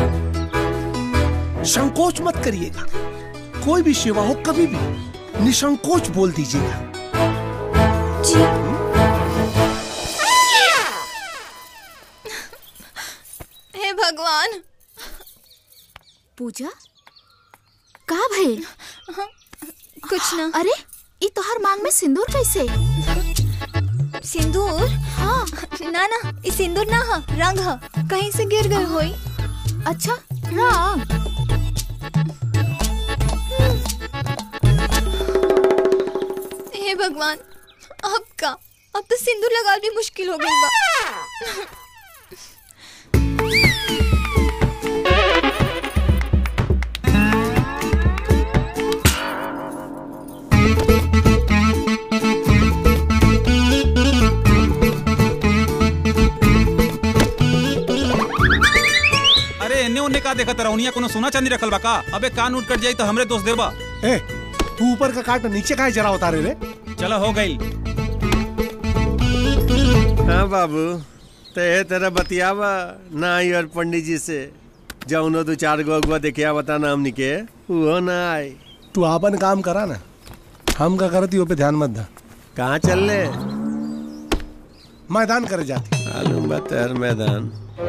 संकोच मत करिएगा कोई भी सेवा हो कभी भी निसंकोच बोल दीजिएगा हे भगवान पूजा का भइल कुछ ना अरे ई तोहर मांग में सिंदूर कैसे सिंदूर हाँ ना ना ये सिंदूर ना हा रंग हा कहीं से गिर गई होई अच्छा रंग हे भगवान अब का अब तो सिंदूर लगा भी मुश्किल हो गई बा अरे एने ओने का देखत रहुनिया कोनो सोना चांदी रखल बा का अबे कान उठ कट जाई तो हमरे दोस्त देबा ए तू ऊपर का काट नीचे का जरा उतारे रे चलो हो गई हाँ बाबू ते तेरा बतियावा ना आई और पंडित जी से जाऊनो दो चार गो अगुआ देखिया बता ना हमनी के वो ना आई तू आपन काम करा ना हम का करती हो पे ध्यान मत दा कहाँ चल ले मैदान करे जाती मालूम बा तेर मैदान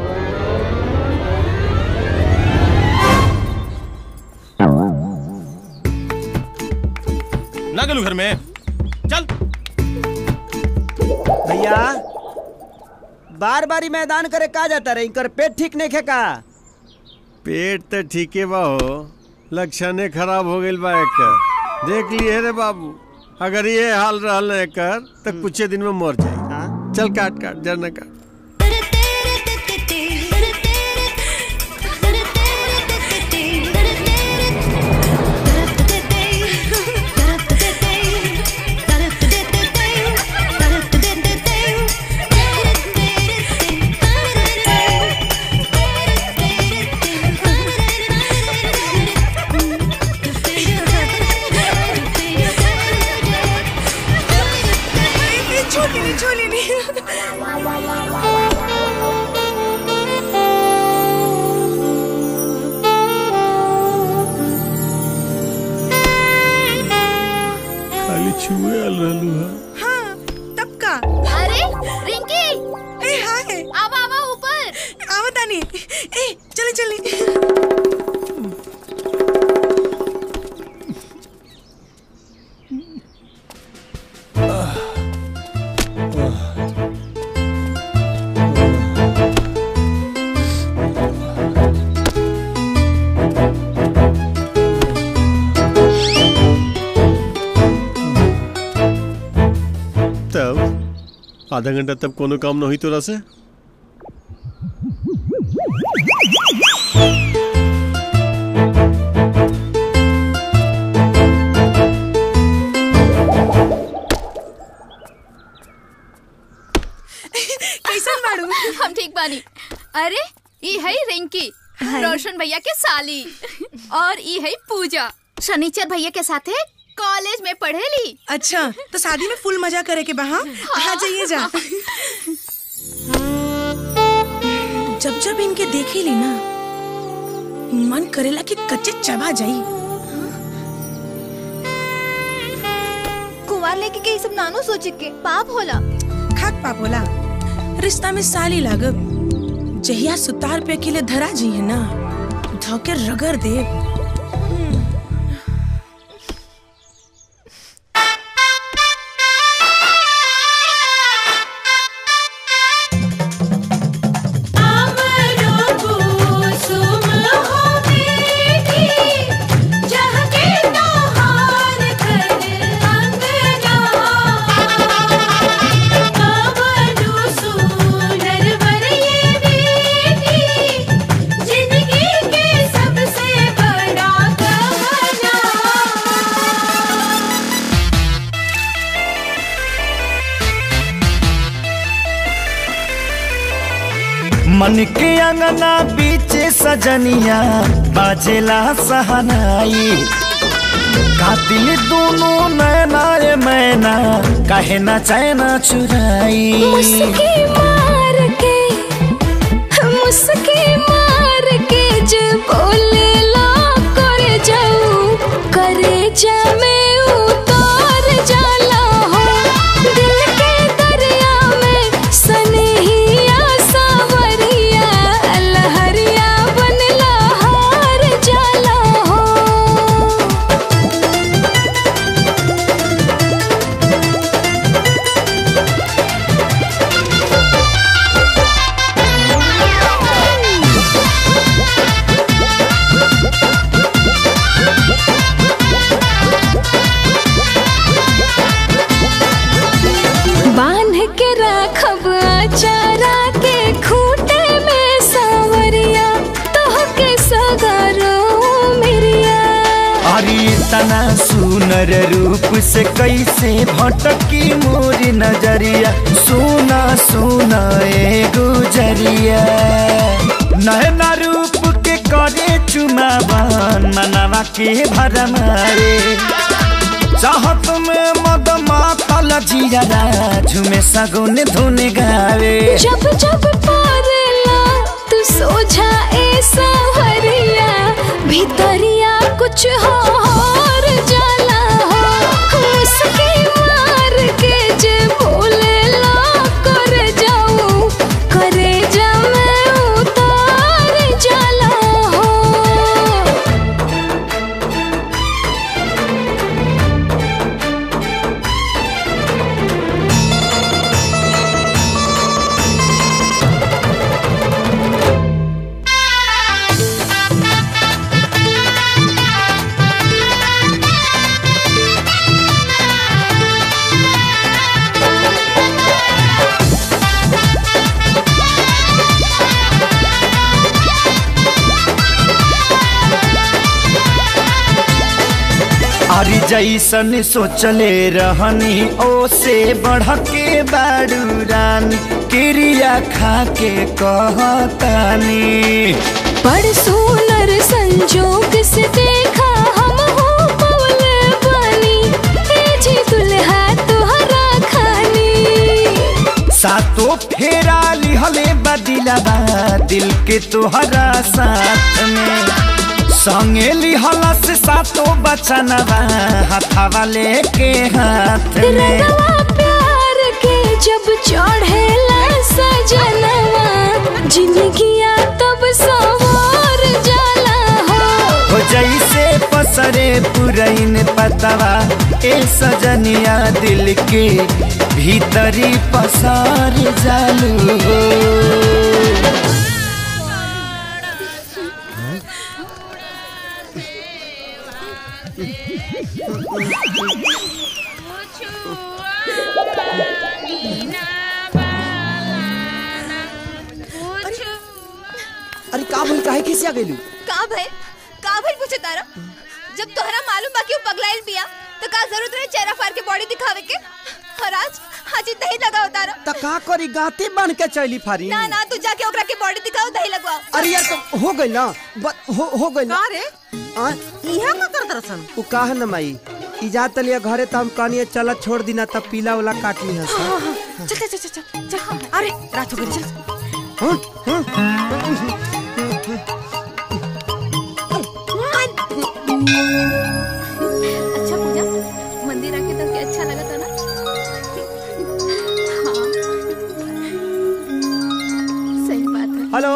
ना गलू घर में चल भैया बार बारी मैदान करे का जाता रे इनकर पेट ठीक नहीं खेका पेट तो ठीके बा हो लक्षणे खराब हो गइल बा एकर देख लिए रे बाबू अगर ये हाल रहल ना एकर तो कुछ दिन में मर जाई चल काट काट जरना काट छोली नहीं छोली नहीं खाली छुए आल रहलू हा हाँ तब का अरे रिंकी ए हाय आवा आवा ऊपर आवा तानी ए चले चले तब आधा घंटा तब कोनो काम न हुई तोरा से कैसन बाड़ू हम ठीक बानी अरे ई है रिंकी रोशन भैया के साली और ई है पूजा शनिचर भैया के साथे कॉलेज में पढ़ेली अच्छा तो शादी में फुल मजा करे के बहा आ जाइए जा जब जब इनके देखे ली ना मन करेला कि कच्चे चबा जाई कुंवार लेके के ये सब नानो सोचे के पाप होला खाक पाप होला रिश्ता में साली लागब जहिया सुतार पे अकेले धरा जी है ना धोके रगड़ दे आम बन के अंगना बीच सजनिया बाजेला सहनाई कातिल दोनों नैना रे मैना कहे ना चैना चुराई मुस्की मार के मुस्की मार के जे बोले ला करे जाऊ करे जा में उतार जाला हो दिल के दरिया में सनहिया सावरिया लहरिया बनला हार जाला हो बांध के राखब चारा के खूटे में सावरिया तोह के सगरो मिरिया अरे तना सुनर रूप से कैसे भटकी मोर नजरिया सोना सोना ए गुजरिया नैना रूप के करे चुमावन मनवा के भरमारे चाहत में मद मातल जिया झुमे सगुन धुन गावे जब जब पारला तू सोझा ए सावरिया भीतरिया कुछ हो और जाला हो उसके मार के जे बोले ला कर जाऊं करे जा मैं उतार जाला हो अरे जैसन सोचले रहनी ओ से बढ़ के बाड़ू रानी क्रिया खा के कहतानी बड़ सुनर संजोग से देखा हम हो पवल बनी ए जी दुल्हा तुहरा खानी सातो फेरा लिहले बदिलबा दिल के तोहरा साथ में संगे लिहला से सातो बचनबा हथवा लेके हाथ में रंगवा प्यार के जब चढ़ेला सजनवा जिंदगिया तब सवार जाला हो हो जैसे पसरे पुरैन पतवा ए सजनिया दिल के भीतरी पसार जालू हो अरे का भइल काहे खिसिया गेलू का भाई का भाई पूछे तारा जब तोहरा मालूम बा कि वो पगलाइल बिया तो का जरूरत रहे चेहरा फाड़ के बॉडी दिखावे के और आज हाजी दही लगाओ तारा त का करी गाते बन के चली फारी ना ना तू जाके ओकरा के बॉडी दिखाओ दही लगवाओ अरे यार तो हो गई ना ब- हो हो गई ना रे आ इहा का कर दरसन उ काहे न माई ई जात लिया घरे त हम कहनी चल छोड़ दिना तब पीला वाला काटनी हस चल चल चल चल चल अरे रात हो गई चल अच्छा पूजा मंदिर आके तो क्या अच्छा लगा था ना हाँ सही बात है हेलो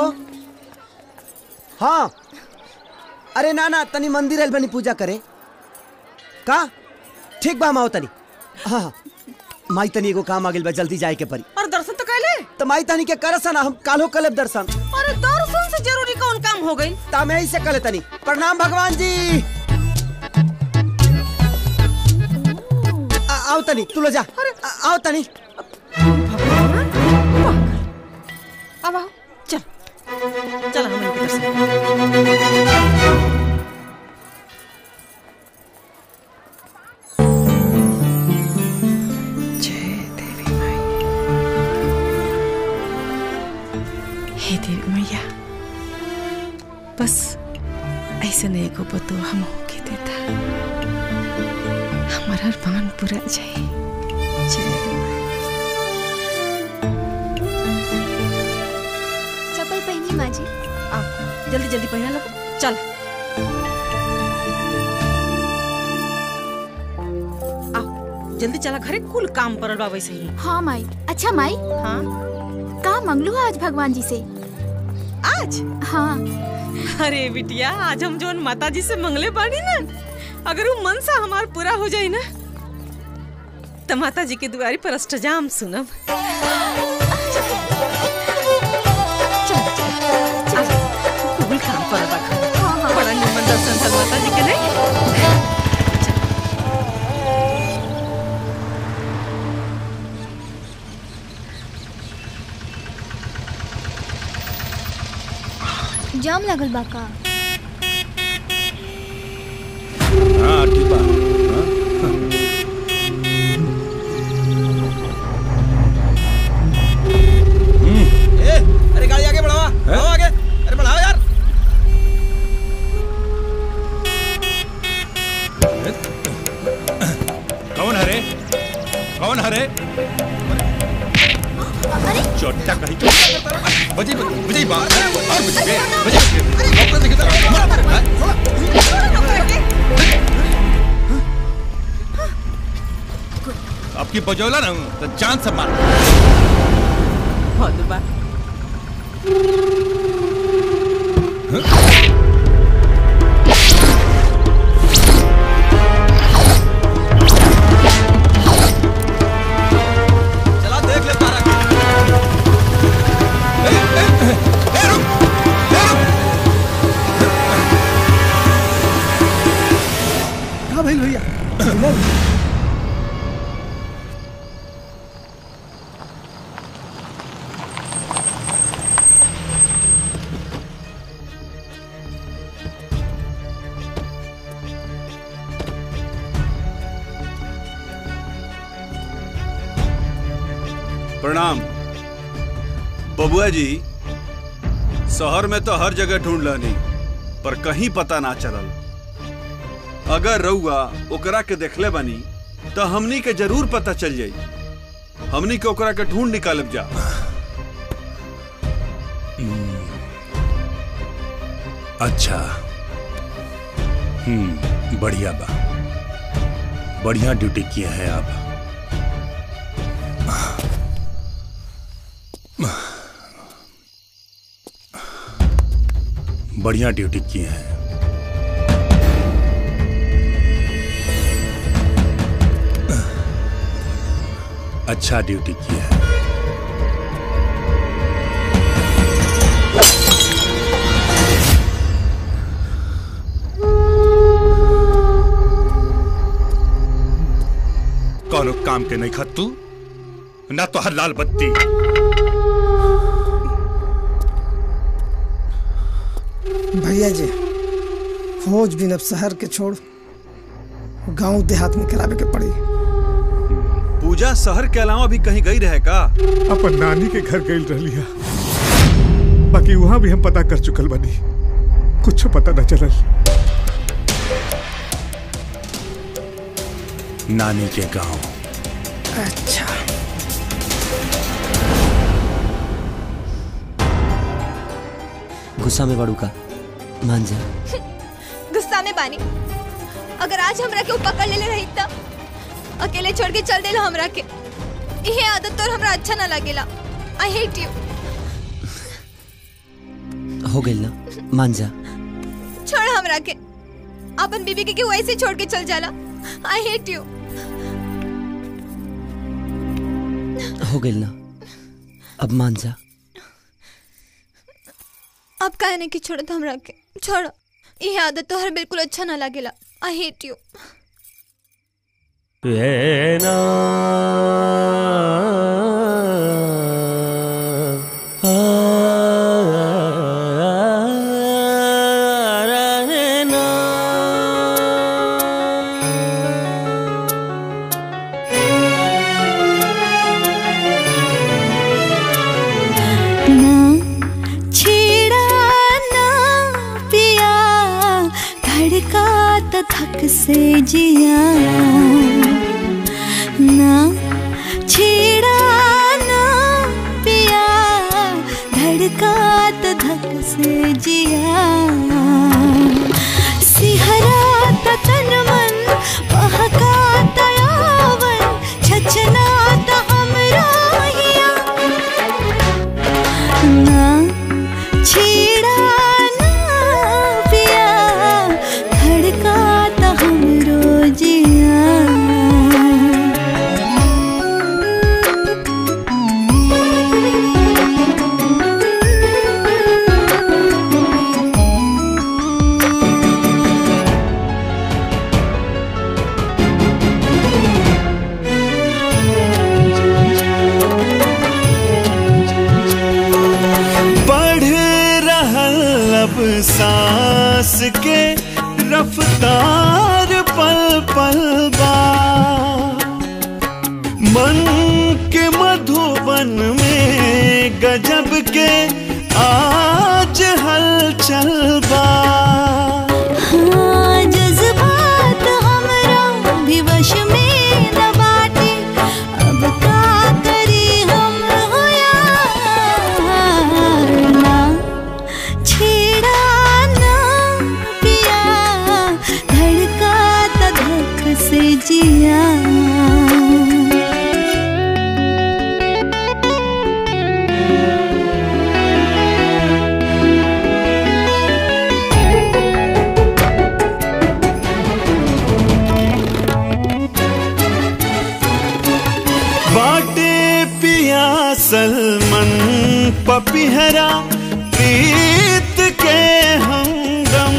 हाँ अरे ना ना तनी मंदिर आइल बनी पूजा करे का ठीक बा माओ तनी हाँ हाँ माई तनी एगो काम आ गेल बा जल्दी जाए के परी और दर्शन तो कैले तो माई तनी के करसन हम कालो कलेब दर्शन अरे दर्शन से जरूरी कौन काम हो गई ता मैं से कले तनी प्रणाम भगवान जी आ- आओ तनी तू लो जा आ- आओ तनी अब आओ चल चल हम इनके दर्शन हे देवी बस ऐसे नहीं को पतो हम होके देता हमारा अरमान पूरा जाए जय चप्पल पहनी माँ जी आ जल्दी जल्दी पहना लो चल आ जल्दी चला घरे कुल काम परल बा वैसे ही हाँ माई अच्छा माई हाँ का मंगलू आज भगवान जी से आज हाँ अरे बिटिया आज हम जोन माता जी से मंगले बानी ना अगर वो मन सा हमार पूरा हो जाए ना तो माता जी के दुआरी पर अष्टजाम सुनब कुल काम पर बड़ा निमन दर्शन भल माता जी के नहीं जाम लागल बा का हाँ ठीक बा हाँ? ए, अरे गाड़ी आगे बढ़ावा बढ़ाओ आगे अरे बढ़ाओ यार कौन हरे कौन हरे चोटा कहीं तो बजी बजी बा और बजी बे बजी डॉक्टर देखे अब की बजौला ना तो जान से मार हद बा चला देख ले तारा हाँ भाई भैया चलो। प्रणाम बबुआ जी शहर में तो हर जगह ढूंढ लनी पर कहीं पता ना चलल अगर रउआ ओकरा के देखले बनी तो हमनी के जरूर पता चल जाई हमनी के ओकरा के ढूंढ निकालब जा अच्छा हम्म बढ़िया बा बढ़िया ड्यूटी किए हैं आप बढ़िया ड्यूटी किए हैं अच्छा ड्यूटी किया है कौनो काम के नहीं खत तू ना तो हर लाल बत्ती भैया जी फौज भी अब शहर के छोड़ गांव देहात में करावे के पड़ी पूजा शहर के अलावा भी कहीं गई रहे का अपन नानी के घर गई रही बाकी वहां भी हम पता कर चुकल बनी कुछ पता न चलल नानी के गांव अच्छा गुस्सा में बड़ू का मान जा गुस्सा में बानी अगर आज हमरा के ऊ पकड़ लेले रही तब अकेले छोड़ के चल देला हमरा के यही आदत तो हमरा अच्छा ना लगेला आई हेट यू हो गई ना मान जा छोड़ हमरा के अपन बीबी के क्यों ऐसे छोड़ के चल जाला आई हेट यू हो गई ना अब मान जा अब कहने की छोड़ तो हमरा के छोड़ यही आदत तो हर बिल्कुल अच्छा ना लगेला आई हेट यू रहना रहना ना छेड़ा ना जिया ना छेड़ा ना पिया धड़का तो धक से जिया सिहरा तो तन मन बहका तो यावन छचना तो हमरा हिया ना छेड़ा ना पिया धड़का तो हमरो जिया बढ़ रहल अब सांस के रफ्तार पल पल बा मन के मधुबन में गजब के आज हलचल बा हाँ, जज्बात हमरा भी वश में न बाटे अब का करी हम होया ना छेड़ा ना पिया धड़का त धक से जिया बाटे पिया सलमन पपिहरा प्रीत के हमदम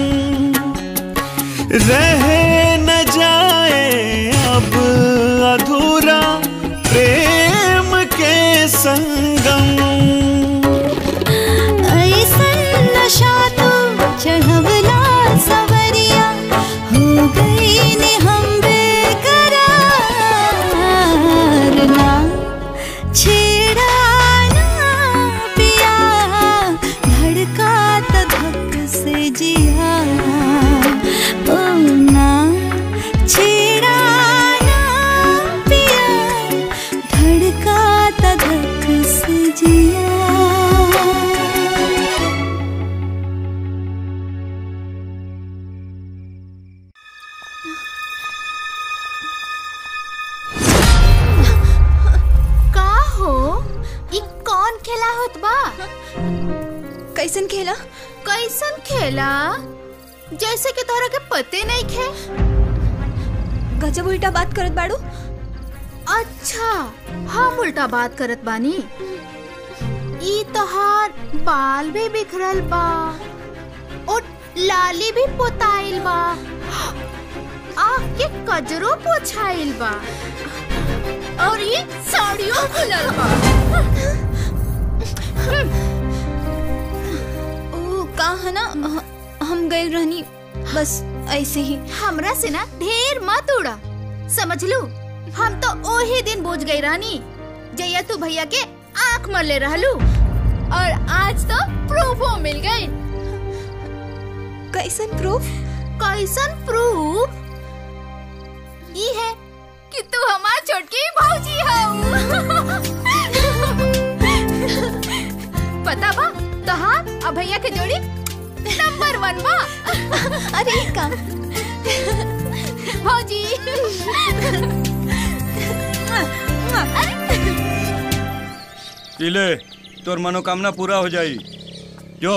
रह न जाए अब अधूरा प्रेम के संगम ऐसन नशा तो चढ़वला सवरिया हो गई ने हम बेकरार ना छेड़ा ना पिया धड़का त धक से जिया ओ ना छेड़ा ना पिया धड़का त धक से जिया का हो ई कौन खेला होत बा कैसन खेला कैसन खेला जैसे कि तोहरा के पते नहीं खे गजब उल्टा बात करत बाड़ू अच्छा हम उल्टा बात करत बानी ई तोहार बाल भी बिखरल बा और लाली भी पोताइल बा आँख के कजरो पोछाइल बा और ये साड़ियों खुलल बा ओ का है ना ह- हम गए रहनी बस ऐसे ही हमरा से ना ढेर मत उड़ा समझ लू हम तो ओही दिन बुझ गई रानी जया तू भैया के आंख मरले रहलू और आज तो प्रूफो मिल गई कैसन प्रूफ कैसन प्रूफ ये है कि तू हमार छोटकी भौजी हो पता बा तहार और भैया के जोड़ी नंबर वन बा अरे का भौजी इले तोर मनोकामना पूरा हो जाई जो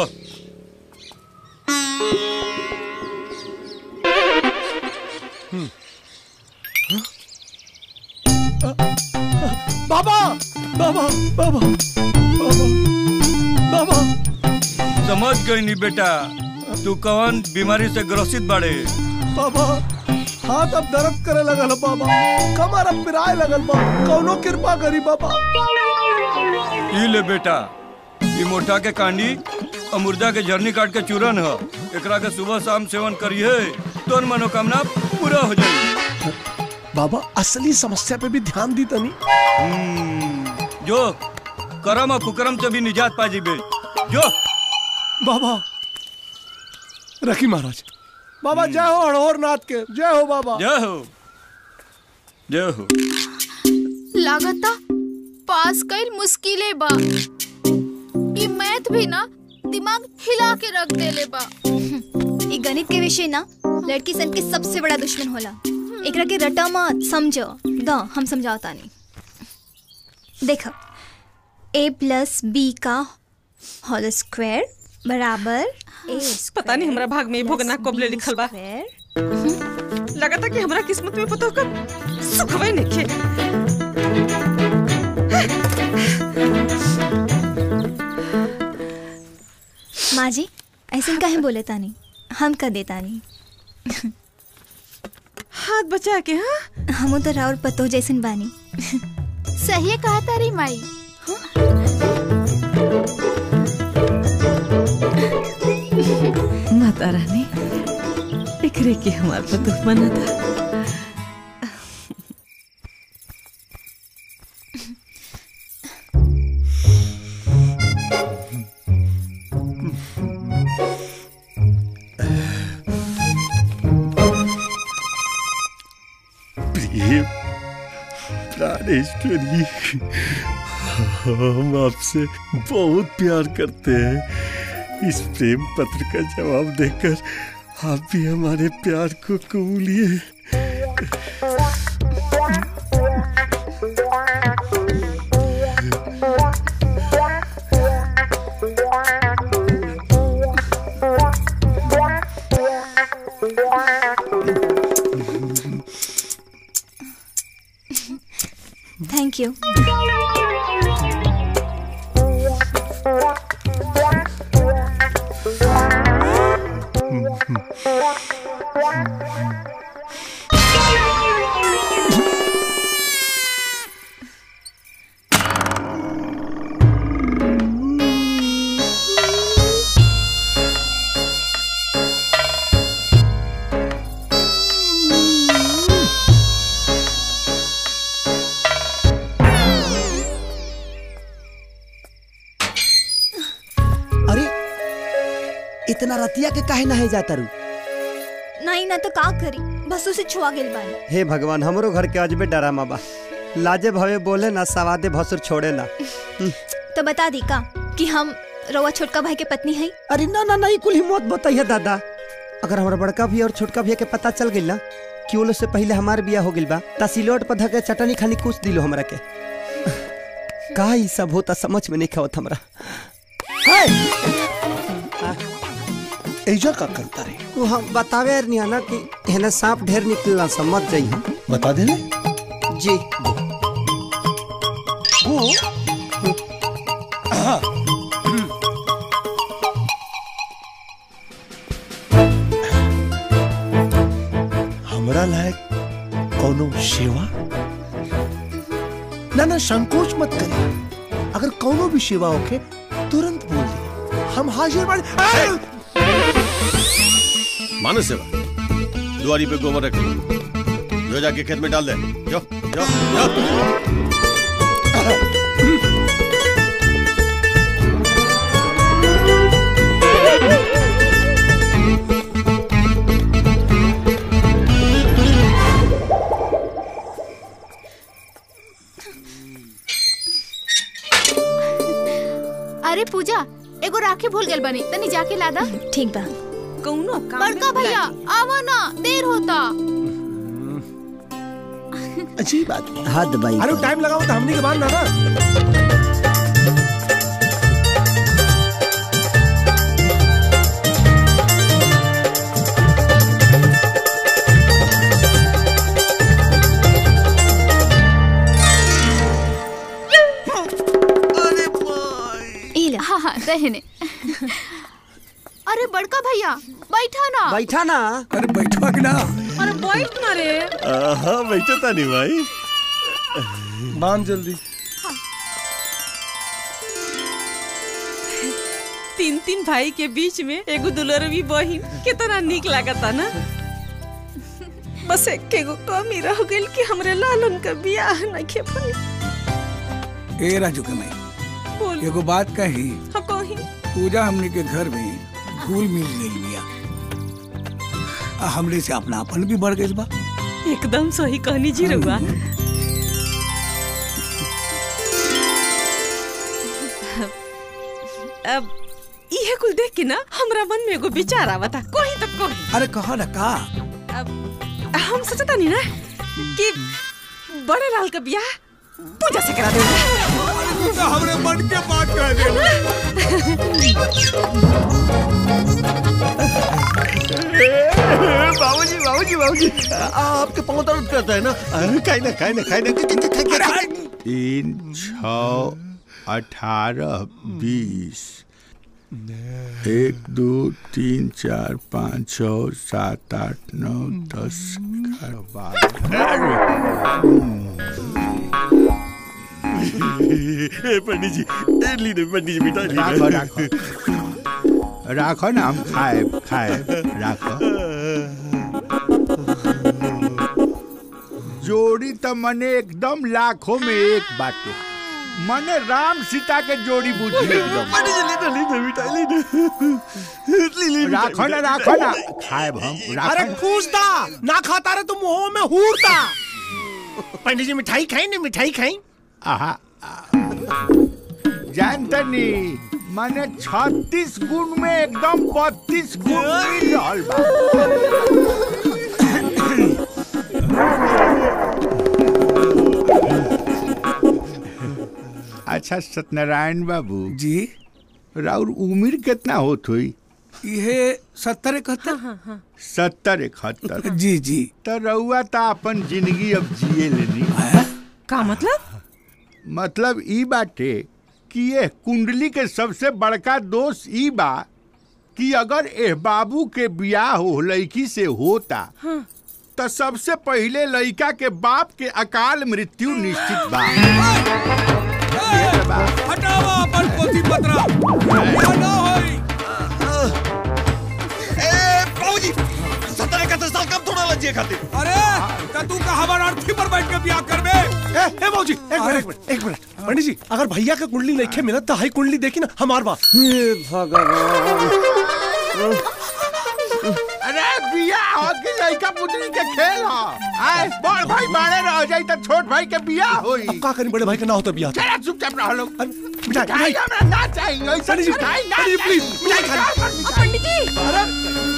बाबा बाबा बाबा बाबा बाबा समझ गई नी बेटा तू कौन बीमारी से ग्रसित बाड़े बाबा हाथ अब दर्द करे लगल बाबा कमर अब पिराए लगल बा कौनो कृपा करी बाबा ई ले बेटा ई मोटा के कांडी और मुर्दा के झरनी काट के चूरन ह एकरा के सुबह शाम सेवन करिए तोर मनोकामना पूरा हो जाई बाबा असली समस्या पे भी ध्यान दी तनी जो करम और कुकरम से भी निजात पा जीबे जो बाबा रखी महाराज बाबा जय हो हड़ोर नाथ के जय हो बाबा जय हो जय हो लागता पास कईल मुश्किले बा ई मैथ भी ना दिमाग हिला के रख देले बा ई गणित के विषय ना लड़की सन के सबसे बड़ा दुश्मन होला एकरा के रटा मत समझो द हम समझाओ तानी देखो ए प्लस बी का होल स्क्वायर बराबर ए पता नहीं हमरा भाग में भोगना कबले लिखल बा लगता कि हमरा किस्मत में पता कब सुखवे नहीं माँ जी ऐसे काहे बोले तानी हम कर दे तानी हाथ बचा के हाँ हम तो राउर पतो जैसन बानी सही कहा तारी माई माता रानी एकरे के हमार पतुह बना था प्रिय प्राणेश्वरी हम आपसे बहुत प्यार करते हैं इस प्रेम पत्र का जवाब देकर आप भी हमारे प्यार को कबूलिए थैंक यू अरे इतना रतिया के काहे नहे जाता रू नहीं ना तो का करी बस उसे छुआ गेल बानी हे भगवान हमरो घर के अजबे डरामा बा लाजे भवे बोले ना सवादे भसुर छोड़े ना तो बता दी का कि हम रवा छोटका भाई के पत्नी है अरे ना ना नहीं कुल हिम्मत बताइए दादा अगर हमारा बड़का भी और छोटका भैया के पता चल गइल ना कि वो लोग से पहले हमार बिया हो गइल बा ता सिलोट पर धके चटनी खानी कुछ दिलो हमरा के का ई सब होता समझ में नहीं खावत हमरा ऐजा का करता रे वो हम बतावे नहीं ना कि हेने सांप ढेर निकलना समझ जाई बता दे रे जी वो हाँ हमरा लायक कोनो सेवा ना ना संकोच मत करे अगर कोनो भी सेवा होके तुरंत बोल दिए हम हाजिर बाड़े आ! मानो सेवा दुआरी पे गोबर रख जो जाके खेत में डाल दे जो जो जो अरे पूजा एगो राखी भूल गेल बनी तनी जाके लादा ठीक बा कौनो काम बड़का भैया आवा ना देर होता अच्छी बात हद भाई अरे टाइम लगाओ तो हमने के बाद ना ना इला हाँ हाँ दहने अरे बड़का भैया बैठा ना बैठा ना अरे बैठवा के ना अरे बैठ ना रे हाँ बैठो था नहीं भाई बांध जल्दी तीन तीन भाई के बीच में एगो दुलरवी बहिन कितना निक लागता ना बस एक एगो कमी रह गइल कि हमरे लालन का बियाह नइखे भइल ए राजू के मैं बोल एगो बात कही हम कहीं पूजा हमनी के घर में घुल मिल गई बिया हमरे से अपनापन भी बढ़ गई बा एकदम सही कहनी जी रउआ अब इहे कुल देख के ना हमरा मन में एगो विचार आवता कोई तो कोई अरे कहा ना का हम सोचता नहीं ना कि बड़े लाल का ब्याह पूजा से करा देंगे हमरे मन के बात कह बाबूजी बाबूजी बाबूजी आपके पाँव दर्द करता है ना खाई ना खाई ना खाई ना तीन छ अठारह बीस एक दो तीन चार पाँच छ सात आठ नौ दस ग्यारह बारह पंडित जी ए, ली दे पंडित जी बेटा ली राखो दे। राखो राखो ना हम खाए खाए राखो जोड़ी तो मने एकदम लाखों में एक बाटे मने राम सीता के जोड़ी बुझी एकदम पंडित जी ली दे ली दे बेटा ली दे ली ली बेटा, राखो ना बेटा। राखो ना खाए हम अरे राखो कूदता ना खाता रे तुम मुंह में हूरता पंडित जी मिठाई खाई ना मिठाई खाई आहा जानतनी माने छत्तीस गुण में एकदम बत्तीस गुण मिल रहल बा अच्छा सत्यनारायण बाबू जी राउर उम्र कितना होत हुई ये सत्तर इकहत्तर सत्तर इकहत्तर जी जी तो रउआ तो अपन जिंदगी अब जिए लेनी का मतलब मतलब ई बाटे कि ये कुंडली के सबसे बड़का दोष ई बा कि अगर एह बाबू के बियाह हो लड़की से होता तो सबसे पहले लड़का के बाप के अकाल मृत्यु निश्चित बा हटावा अपन पोथी पत्रा या ना होई ए बाबूजी सत्तर इकहत्तर साल कब थोड़ा लज्जे खाते अरे त तू का हमार अर्थी पर बैठ के बियाह करबे ए ए बाबूजी एक मिनट एक मिनट एक मिनट पंडित जी अगर भैया के कुंडली नहीं मिलत तो हाई कुंडली देखी ना हमार बात अरे बियाह हो कि लड़का पुतली के खेल हो आए बड़ भाई बाड़े रह जाई तो छोट भाई के बियाह होई अब का करी बड़े भाई के ना हो तो बियाह चला चुपचाप रह लो मिठाई मिठाई हमरा ना चाहिए ऐसा पंडित जी, मिठाई ना पंडित जी, चाहिए। प्लीज, मिठाई खा लो। पंडित जी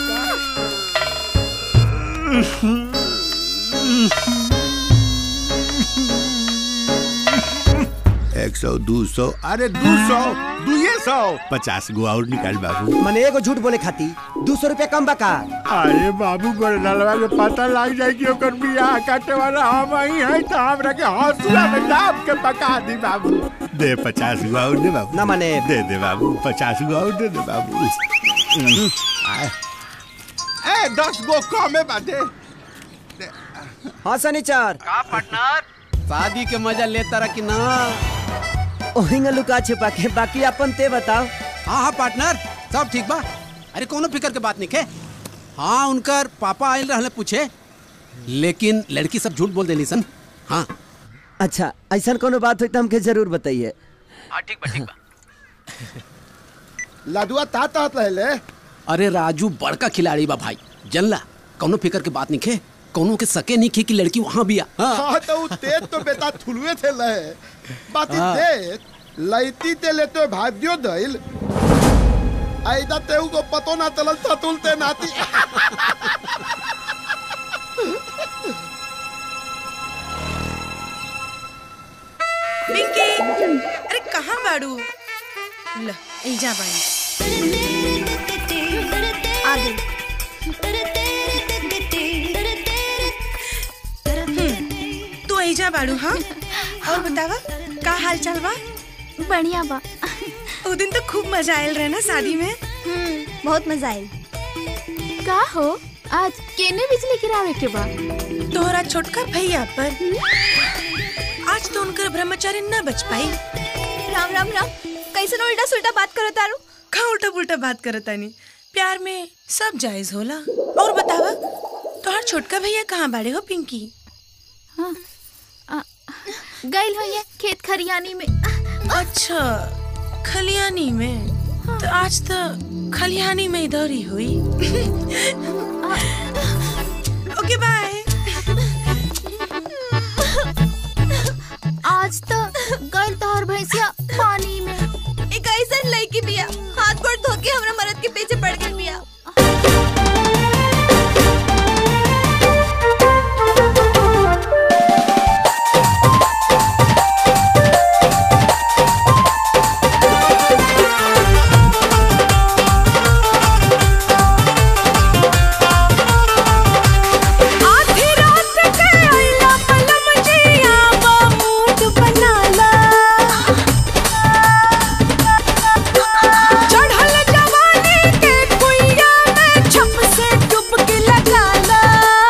एक सौ दो सौ अरे दो सौ दुए सौ पचास गो और निकाल बाबू मने एगो झूठ बोले खाती दो सौ रुपया कम बका अरे बाबू गोरनलवा के पता लग जाए कि ओकर बियाह काटे वाला हम ही है तो हमरा के हौसला में दाब के पका दी बाबू दे पचास गो और दे बाबू ना माने दे दे बाबू पचास गो और दे दे बाबू आए। ए दस गो कमे बाटे हाँ सनीचर का पार्टनर शादी के मजा लेता रहा कि ना ओहिंगा लुका छिपा के बाकी अपन ते बताओ हाँ हाँ पार्टनर सब ठीक बा अरे कोनो फिकर के बात नहीं है हाँ उनकर पापा आयल रहले पूछे लेकिन लड़की सब झूठ बोल देली सन हाँ अच्छा ऐसा कोनो बात हुई तो हमके जरूर बताइए हाँ ठीक बा ठीक बा लाडुआ ता तात लहले अरे राजू बड़का खिलाड़ी बा भाई जनला कोनो फिकर के बात नहीं है कोनो के सके नहीं खे कि लड़की वहाँ भी आ हाँ। हाँ तो उ तेज तो बेटा थुलुए थे लहे बाती हाँ। देख लैती ते लेते भाग्यो दैल आइदा ते को पतो ना चलल था तुलते नाती पिंकी अरे कहाँ बाड़ू ल एजा बाड़ी आ गई तू एजा बाड़ू हाँ और बतावा का हाल चाल बा बढ़िया बा ओ दिन तो खूब मजा आयल रहे ना शादी में बहुत मजा आयल का हो आज केने बिजली गिरावे के बा तोहरा छोटका भैया पर आज तो उनकर ब्रह्मचारी न बच पाई राम राम राम कैसे उल्टा सुल्टा बात करो तारू का उल्टा पुल्टा बात करता नहीं प्यार में सब जायज होला और बतावा तोहर छोटका भैया कहाँ बाड़े हो पिंकी गइल हो ये खेत खरियानी में अच्छा खलियानी में तो आज तो खलिहानी में इधर ही हुई ओके बाय आज तो गल तोहर भैंसिया पानी में एक ऐसा लड़की बिया हाथ गोड़ धो के हमरा मरद के पीछे पड़ गई बिया आधी रात के आइला पलम जिया बा मूड बनाला चढ़ल जवानी के कुइया में छप से डुबकी लगाला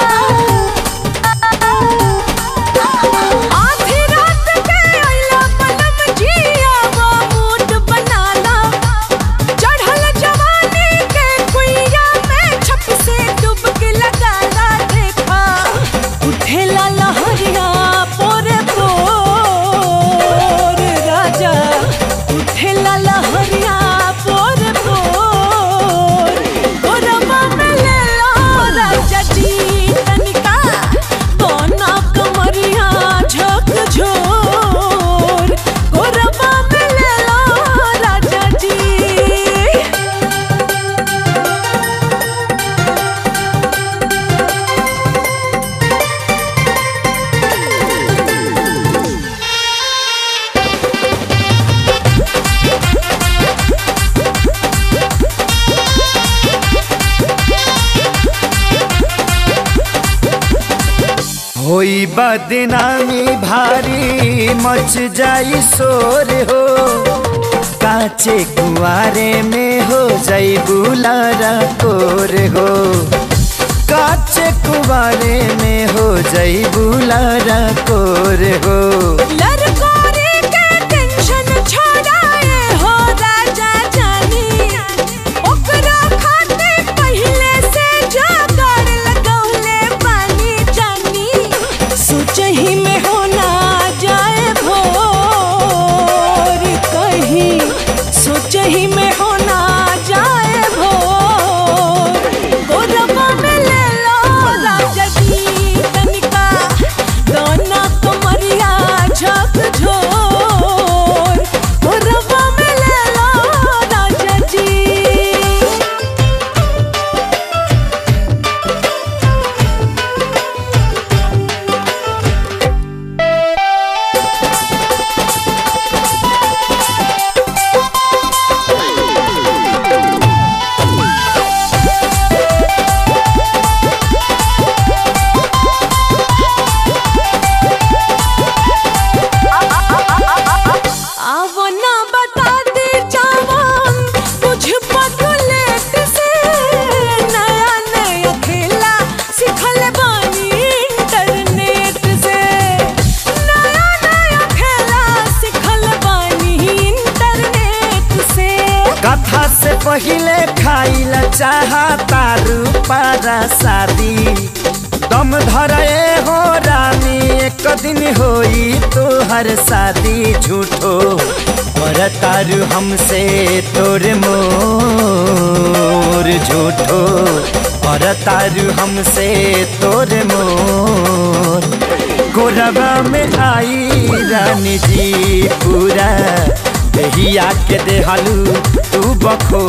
आधी रात के आइला पलम जिया बा मूड बनाला चढ़ल जवानी के कुइया में छप से डुबकी लगाला देखा उठेला लहरिया पोरे पोर राजा उठेला लहरिया पोरे पोर गोरबा में ले लो राजा जी तनिका दोना कमरिया झक झोर गोरबा में ले लो राजा जी होई बदनामी भारी मच जाई शोर हो काचे कुआरे में हो जाई बुलारा कोर हो काचे कुआरे में हो जाई बुलारा कोर हो लरकोरे के टेंशन छोड़ाए हो राजा जानी ओकरा खाते पहले से जागर लगौले पानी जानी सोच ही में होना जाए भोर कहीं सोच ही में होना जाए भोर गोरबा में ले लो राजा जी तनिका दोना कमरिया झक झोर गोरबा में ले लो राजा जी आवो ना बता दे जवान कुछ पगलेट से नया नया खेला सिखल बानी इंटरनेट से नया नया खेला सिखल बानी इंटरनेट से कथा से पहले खाइल चाहता रूपारा शादी दम धरे हो रानी एक दिन होई तोहर शादी झूठो और तारू हमसे तोर मोर झूठो और तारू हमसे तोर मोर गोरबा में आई रानी जी पूरा दहिया के देहलू तू बखो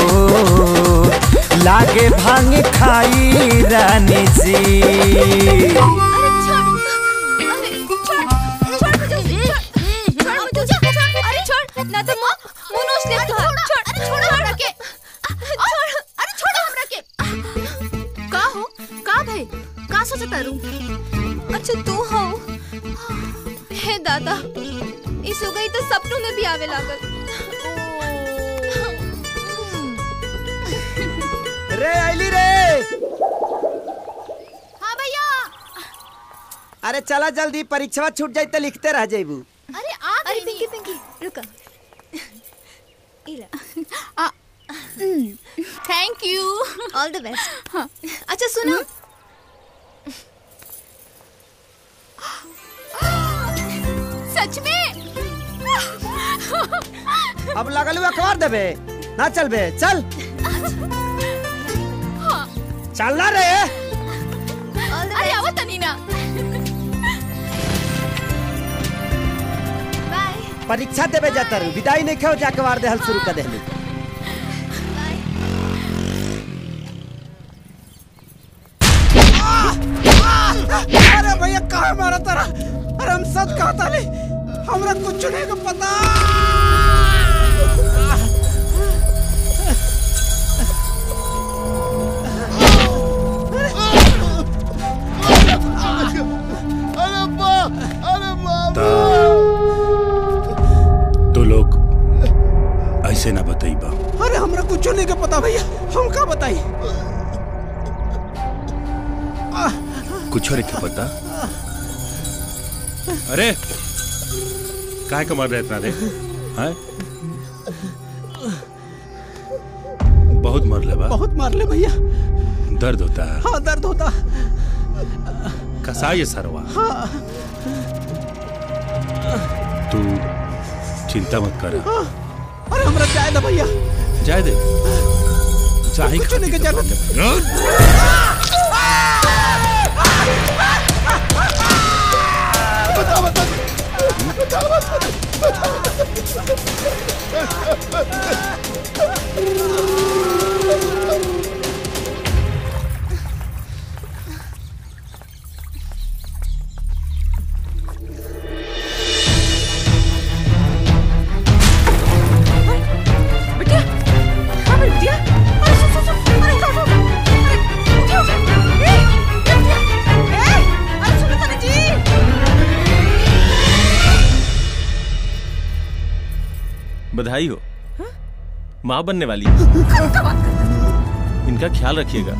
लागे भांग खाई रानी जी अरे छोड़ ना तो मुंह मुंह नोच ले तू छोड़ अरे छोड़ हमरा के छोड़ अरे छोड़ हमरा के का हो का भाई का सोचता रू अच्छा तू हो हे दादा इस हो गई तो सपनों में भी आवे लागल रे आइली रे हाँ भैया अरे चला जल्दी परीक्षा छूट जाई तो लिखते रह जाइबू अरे आ अरे पिंकी पिंकी रुका इला thank you all the best अच्छा सुनो सच में अब लगल अखबार देबे ना चलबे चल हाँ चल रे अरे आओ तनी ना परीक्षा देवे जाता रू विदाई नहीं खाओ जाके वार दे हल शुरू कर देहली अरे भैया कहा मारा तारा अरे हम सच कहा था ले हमरा कुछ नहीं को पता अरे बा अरे ता तो लोग ऐसे ना बताई बा अरे हमरा कुछ नहीं को पता भैया हम का बताई कुछ और क्या पता अरे काय का मर रहे इतना रे हैं बहुत मर ले बा बहुत मार ले भैया दर्द होता है हाँ दर्द होता कसा ये सरवा हाँ तू चिंता मत कर हाँ। अरे हमरा जाए ना भैया जाए दे चाहे कुछ नहीं के जरूरत बता बता बता बिटिया हाँ मेरी बिटिया अरे सुन सुन सुन अरे उठो उठो अरे उठो उठो ए ए, बिटिया ए अरे सुनो तनी जी बधाई हो माँ बनने वाली कब का बात कर इनका ख्याल रखिएगा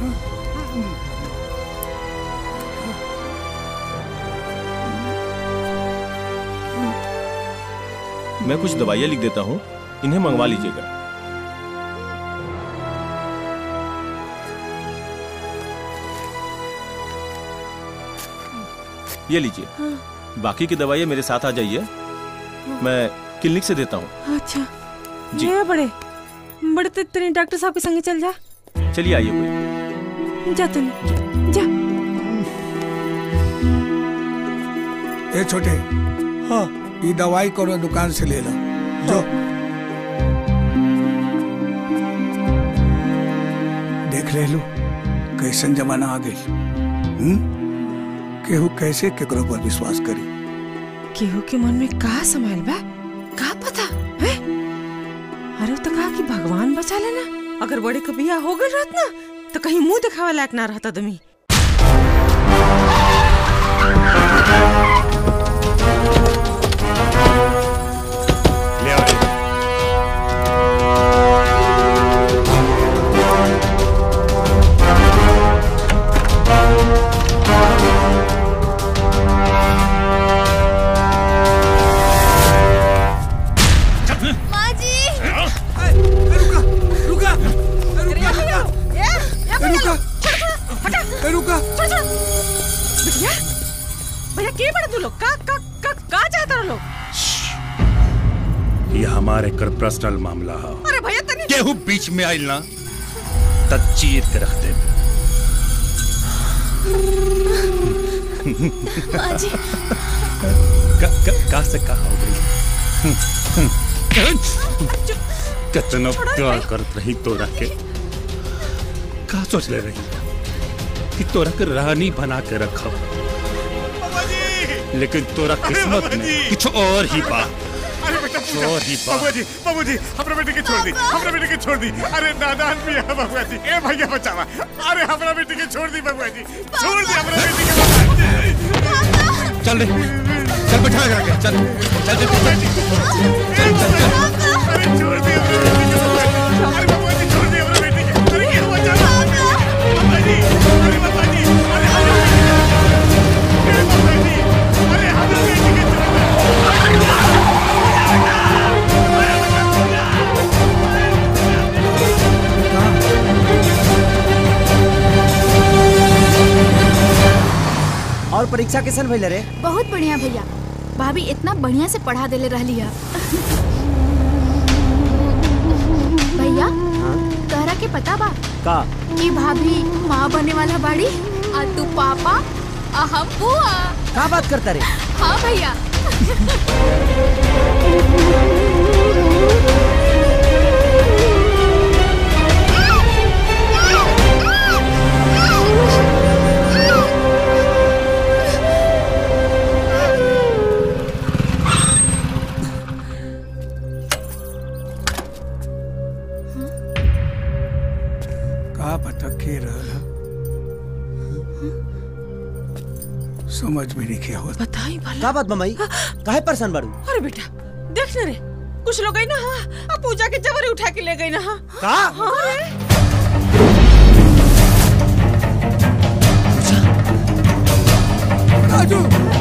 मैं कुछ दवाइयाँ लिख देता हूँ इन्हें मंगवा लीजिएगा ये लीजिए बाकी की दवाइयाँ मेरे साथ आ जाइए मैं क्लिनिक से देता हूँ अच्छा जी। ये बड़े बड़े तो तेरे डॉक्टर साहब के संगे चल जा चलिए आइए कोई जा तनी जा ए छोटे हाँ ये दवाई करो दुकान से ले लो जो देख ले लो कैसन जमाना आ गई हम्म? केहू कैसे केकरो पर विश्वास करी केहू के मन में का समायल बा का पता है अरे तो कहा कि भगवान बचा लेना अगर बड़े का बिया हो गई रहत ना तो कहीं मुंह दिखावे लायक ना रहता दमी ले आओ माँ जी रुका रुका रुका रुका रुका बिटिया भैया के बड़ा तू लोग का का का का चाहता रहो लोग ये हमारे कर पर्सनल मामला है अरे भैया तनी केहू बीच में आइल ना तब चीर के रख दे माँ जी का, का, का से कहा हो गई कितना प्यार करत रही तोरा के का सोच ले रही कि तोरा के रानी बना के रखब लेकिन तोरा किस्मत में कुछ और ही बा अरे बेटा कुछ और ही बा बाबू जी बाबू जी हमरा बेटे के छोड़ दी हमरा बेटे के छोड़ दी अरे नादान भी है बाबू जी ए भैया बचावा अरे हमरा बेटे के छोड़ दी बाबू जी छोड़ दी हमरा बेटे के चल रे चल बैठा करा के चल चल चल चल चल चल अरे छोड़ दी हमरा बेटे के अरे बाबू जी छोड़ दी हमरा बेटे के अरे ये बचावा बाबा जी अरे बाबा जी अरे हमरा बेटे के बाबा जी अरे हमरा बेटे के और परीक्षा कैसन भइल रे बहुत बढ़िया भैया भाभी इतना बढ़िया से पढ़ा देले रहली है भैया तोहरा के पता बा का कि भाभी माँ बने वाला बाड़ी आ तू पापा आ हम बुआ का बात करता रे हाँ भैया का पता के रहल समझ में नहीं क्या होता बताई भला का बात मम्मी काहे परेशान बाड़ू अरे बेटा देख ना रे कुछ लोग गई ना हाँ आ पूजा के जबरी उठा के ले गई ना हाँ का हाँ रे राजू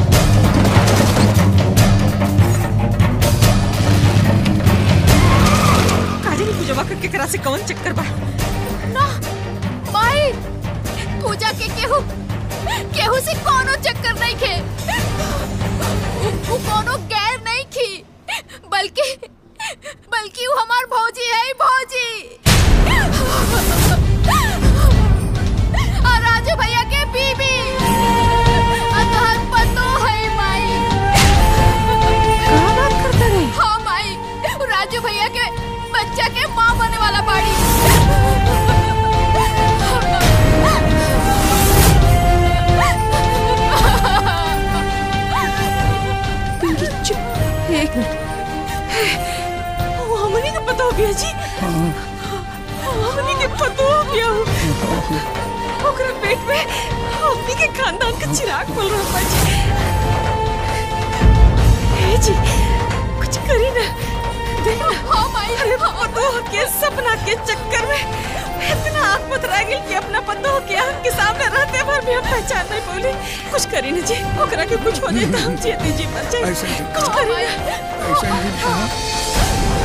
काजे की पूजा करके करा से कौन चक्कर बा ना माई पूजा के केहू केहू से कोनो चक्कर नहीं खे उ- उ कोनो गैर नहीं खी बल्कि बल्कि वो हमार भौजी है भौजी और राजू भैया के बीबी और तोहर पतो है माई का बात करता रे हाँ माई राजू भैया के बच्चा के माँ बने वाला बाड़ी पिंकी चुप एक मिनट वो हमनी के पता हो गया जी हमनी के पता हो गया ओकरा पेट में हमनी के खानदान का चिराग बोल रहा बा जी ए जी कुछ करी ना देख ना हाँ माई अरे पतो के सपना के चक्कर में इतना आंख मत रह गई कि अपना पतो के आंख के सामने रहते भर भी हम पहचान नहीं बोली कुछ करी ना जी ओकरा के कुछ हो जाए तो हम जीते जी मर जाए ऐसा जी। कुछ करी ना ऐसा ही कहा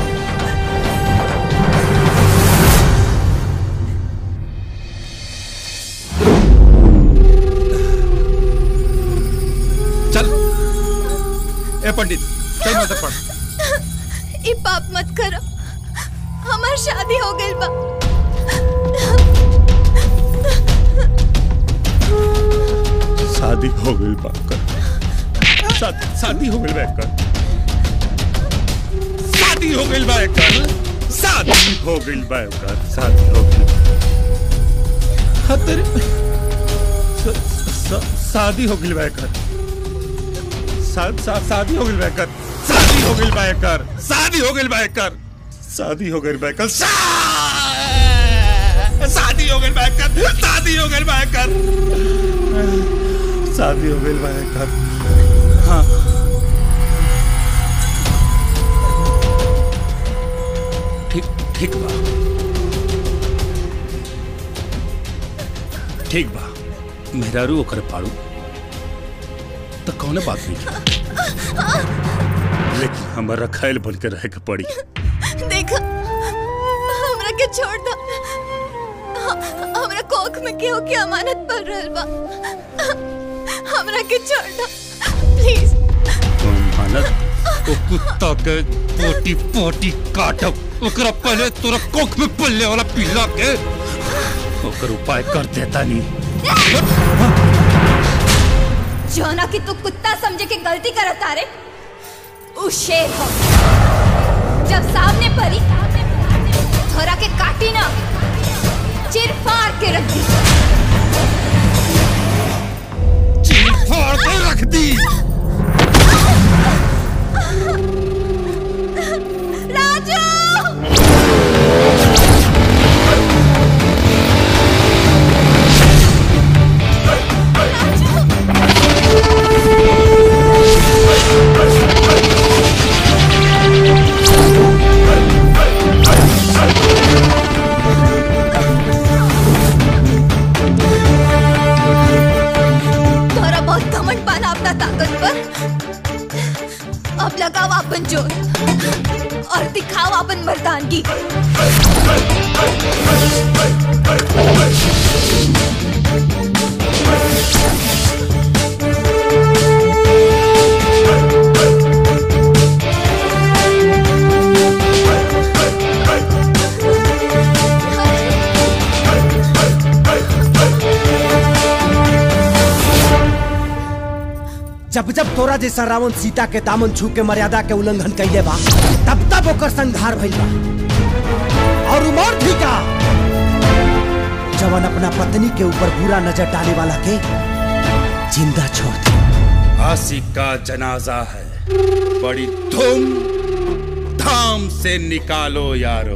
चल ए पंडित चल माता पढ़ ई पाप मत करो हमार शादी हो गई बा शादी हो गई बाकर शादी शादी हो गई बाकर शादी हो गई बाकर शादी हो गई बाकर शादी हो गई हाँ तेरे श- श- शादी हो गई बाकर शा- शा- शादी हो गई बाकर शादी हो गई बाकर शादी हो गई बाकर शादी हो गई बाकर शादी हो गई बाकर शादी हो गई बाकर शादी हो गई भाई घर हाँ ठीक ठीक बा ठीक बा मेहरारू ओकर पाड़ू तो कौने बात नहीं की लेकिन हमारा खैल बन के रहे के पड़ी देखो हमरा के छोड़ दो ह- हमरा कोख में केहू के अमानत पड़ रहल बा हमरा के छोड़ दो प्लीज मानत ओ कुत्ता के पोटी पोटी काटब ओकरा पहले तोरा कोख में पल्ले वाला पिला के ओकर उपाय कर देता नहीं जोना कि तू कुत्ता समझे के गलती करत तारे उ शेर हो जब सामने परी थोड़ा के काटी ना चिर फाड़ के रख दी चिर फाड़ के रख दी थोड़ा बहुत घमंड पाना अपना ताकत पर अब लगाओ अपन जोर और दिखाओ अपन मर्दानगी जब जब तोरा जैसा रावण सीता के दामन छू के मर्यादा के उल्लंघन कैले बा तब तब ओकर संहार भइल बा और उमर थी का जवन अपना पत्नी के ऊपर बुरा नजर डाले वाला के जिंदा छोड़ दे आसिक का जनाजा है बड़ी धूम धाम से निकालो यारो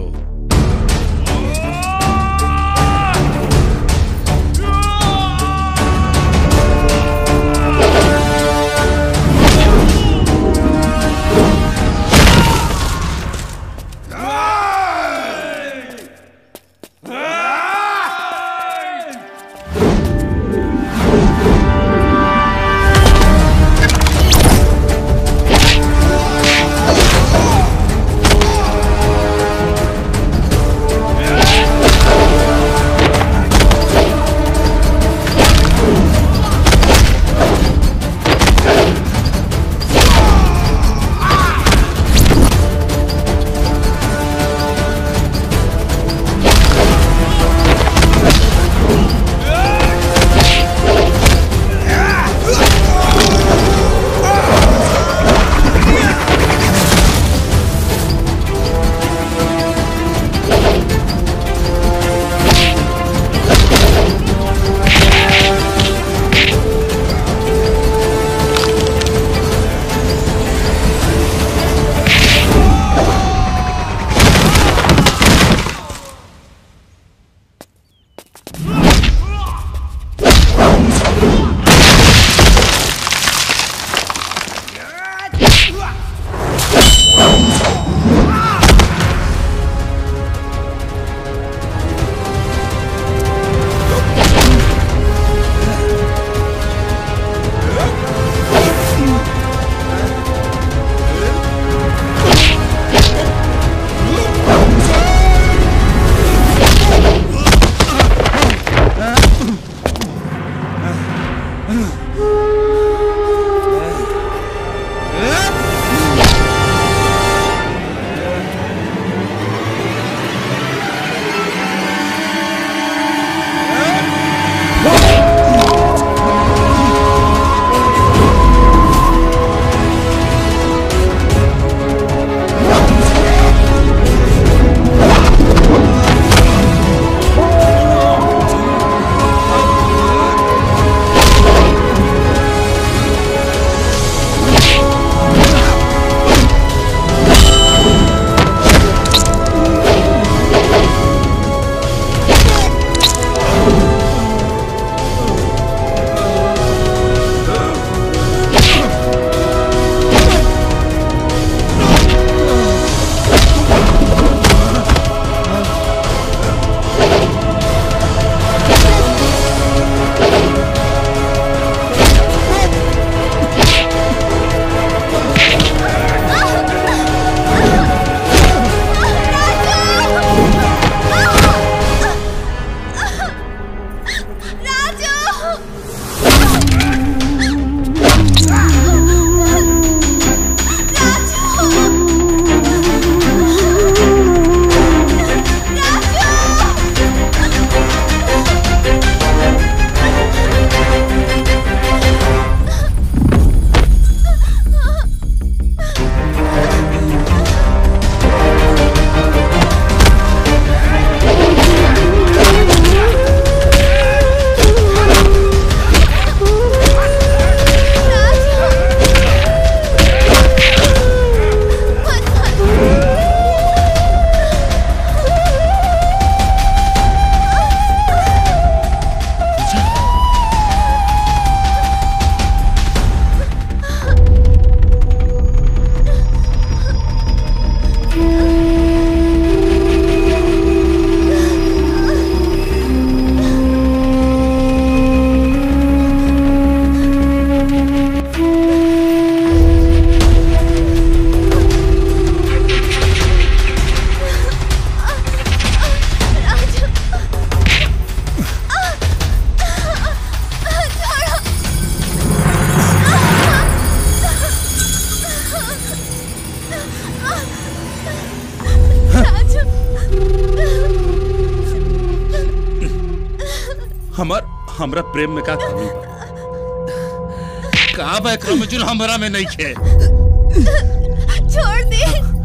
हमार हमरा प्रेम में का कमी बा का बा एकरा में जुल हमरा में नहीं खे छोड़ दे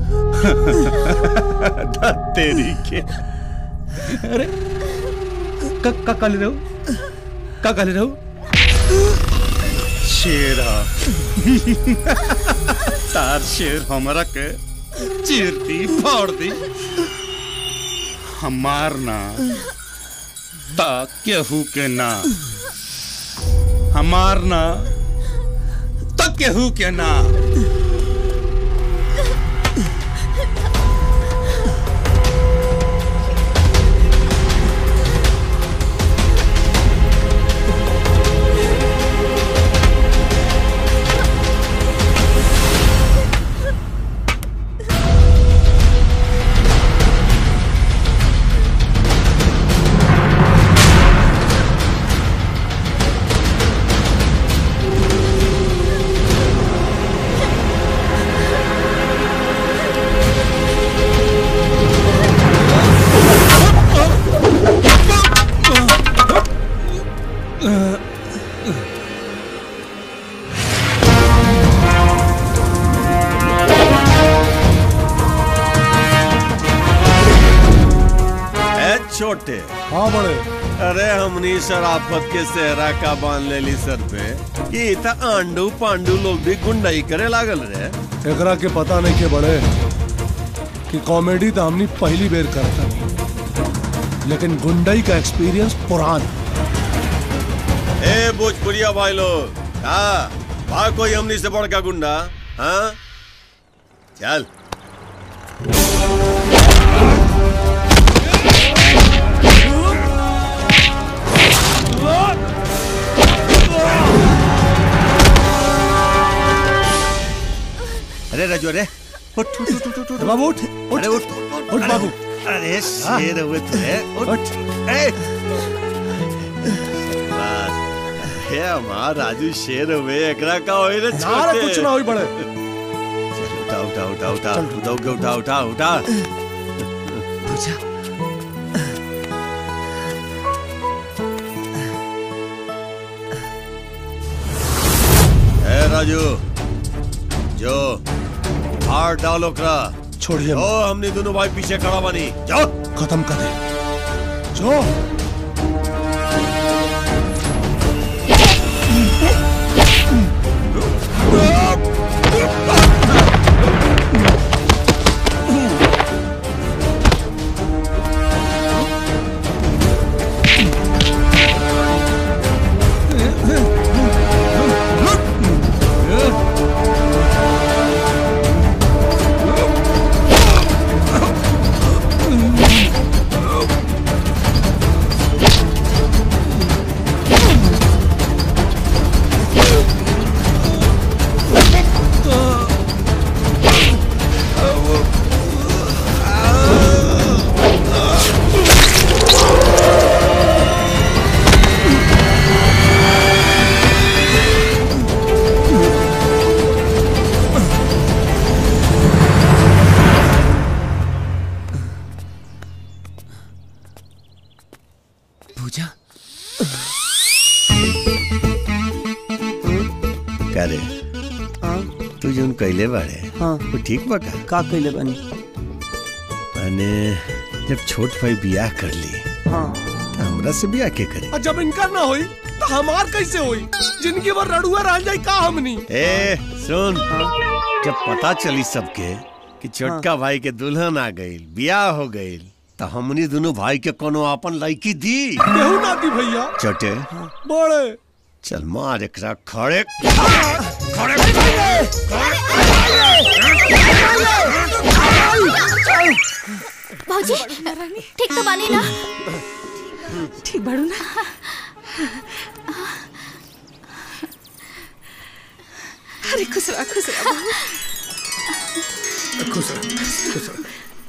तेरी के अरे का का काले रहो का काले रहो शेरा तार शेर हमरा के चीर दी फाड़ दी हमार ना ता केहू के ना हमार ना ता केहू के ना ए छोटे हाँ बड़े अरे हमनी शराफत के सेहरा का बांध लेली सर पे कि इता आंडू पांडू लोग भी गुंडाई करे लागल रे एकरा के पता नहीं के बड़े कि कॉमेडी तो हमनी पहली बेर करता लेकिन गुंडई का एक्सपीरियंस पुरान ए भोजपुरिया भाई लोग हाँ बा कोई हमनी से बड़का गुंडा हाँ चल अरे राजू अरे उठ उठ उठ उठ उठ बाबू उठ अरे उठ उठ बाबू अरे शेर हुए थे उठ ए बस हे हमार राजू शेर हुए एकरा का होई रे ना रे कुछ ना होई बड़े उठा उठा उठा उठा उठा उठा उठा उठा पूजा ए राजू जो हार डालो करा छोड़िए ओ हमने दोनों भाई पीछे खड़ा बनी जाओ खत्म कर दे जो पूजा करे तू जोन कैले बाड़े हाँ वो ठीक बा का का कैले बनी मैंने जब छोट भाई बियाह कर ली हाँ तो हमरा से बियाह के करे और जब इनका ना होई तो हमार कैसे होई जिनकी बार रड़ुआ रह जाई का हमनी ए सुन जब पता चली सबके कि छोटका भाई के दुल्हन आ गई बियाह हो गई तो हमनी दोनों भाई के कोनो अपन लड़की दी केहू ना दी भैया छोटे बड़े चल मार एकरा खड़े भौजी ठीक तो बानी ना ठीक बाड़ू ना अरे खुश रहा खुश रहा खुश रह खुश रह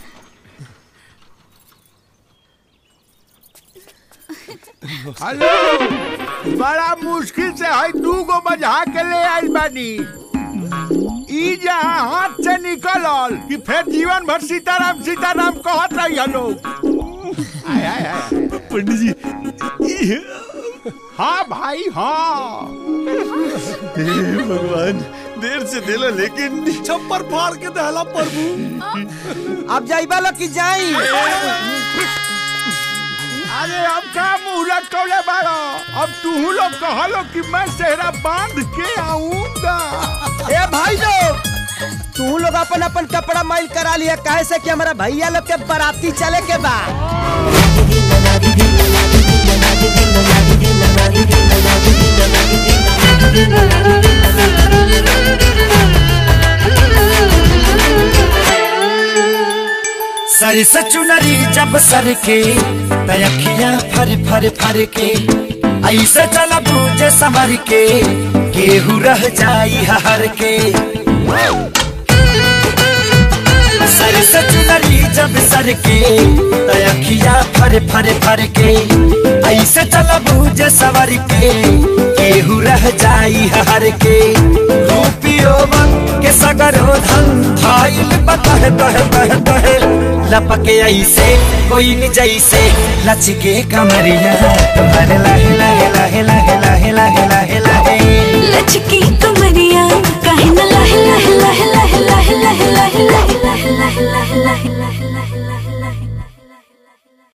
हेलो बड़ा मुश्किल से है दू गो बजा के ले आई बानी ई जहाँ हाथ से निकलल कि फिर जीवन भर सीताराम सीताराम कहत रही लोग आय आय आय पंडित जी हाँ भाई हाँ भगवान देर से दिला लेकिन छप्पर फाड़ के दहला प्रभु अब जाइबा लो कि जाई अरे अब का मुंह लटकौले बाड़ो अब तू लोग कहलो कि मैं सेहरा बांध के आऊंगा ए भाई लोग तू लोग अपन अपन कपड़ा माइल करा लिया काहे से कि हमारा भैया लोग के बाराती चले के बा सर से चुनरी जब सर के तयखिया फर फर फर के ऐसे चला बूझे समर के केहू रह जाई हर के सर से चुनरी जब सर के तयखिया फर फर फर के ऐसे चला बूझे सवर के केहू रह जाई हर के रूपियो के सगरो धन थाइल बतह तह तह तह लपके ऐसे कोई न जैसे लचके कमरिया तुम्हारे लाहे लाहे लाहे लाहे लाहे लाहे लाहे लाहे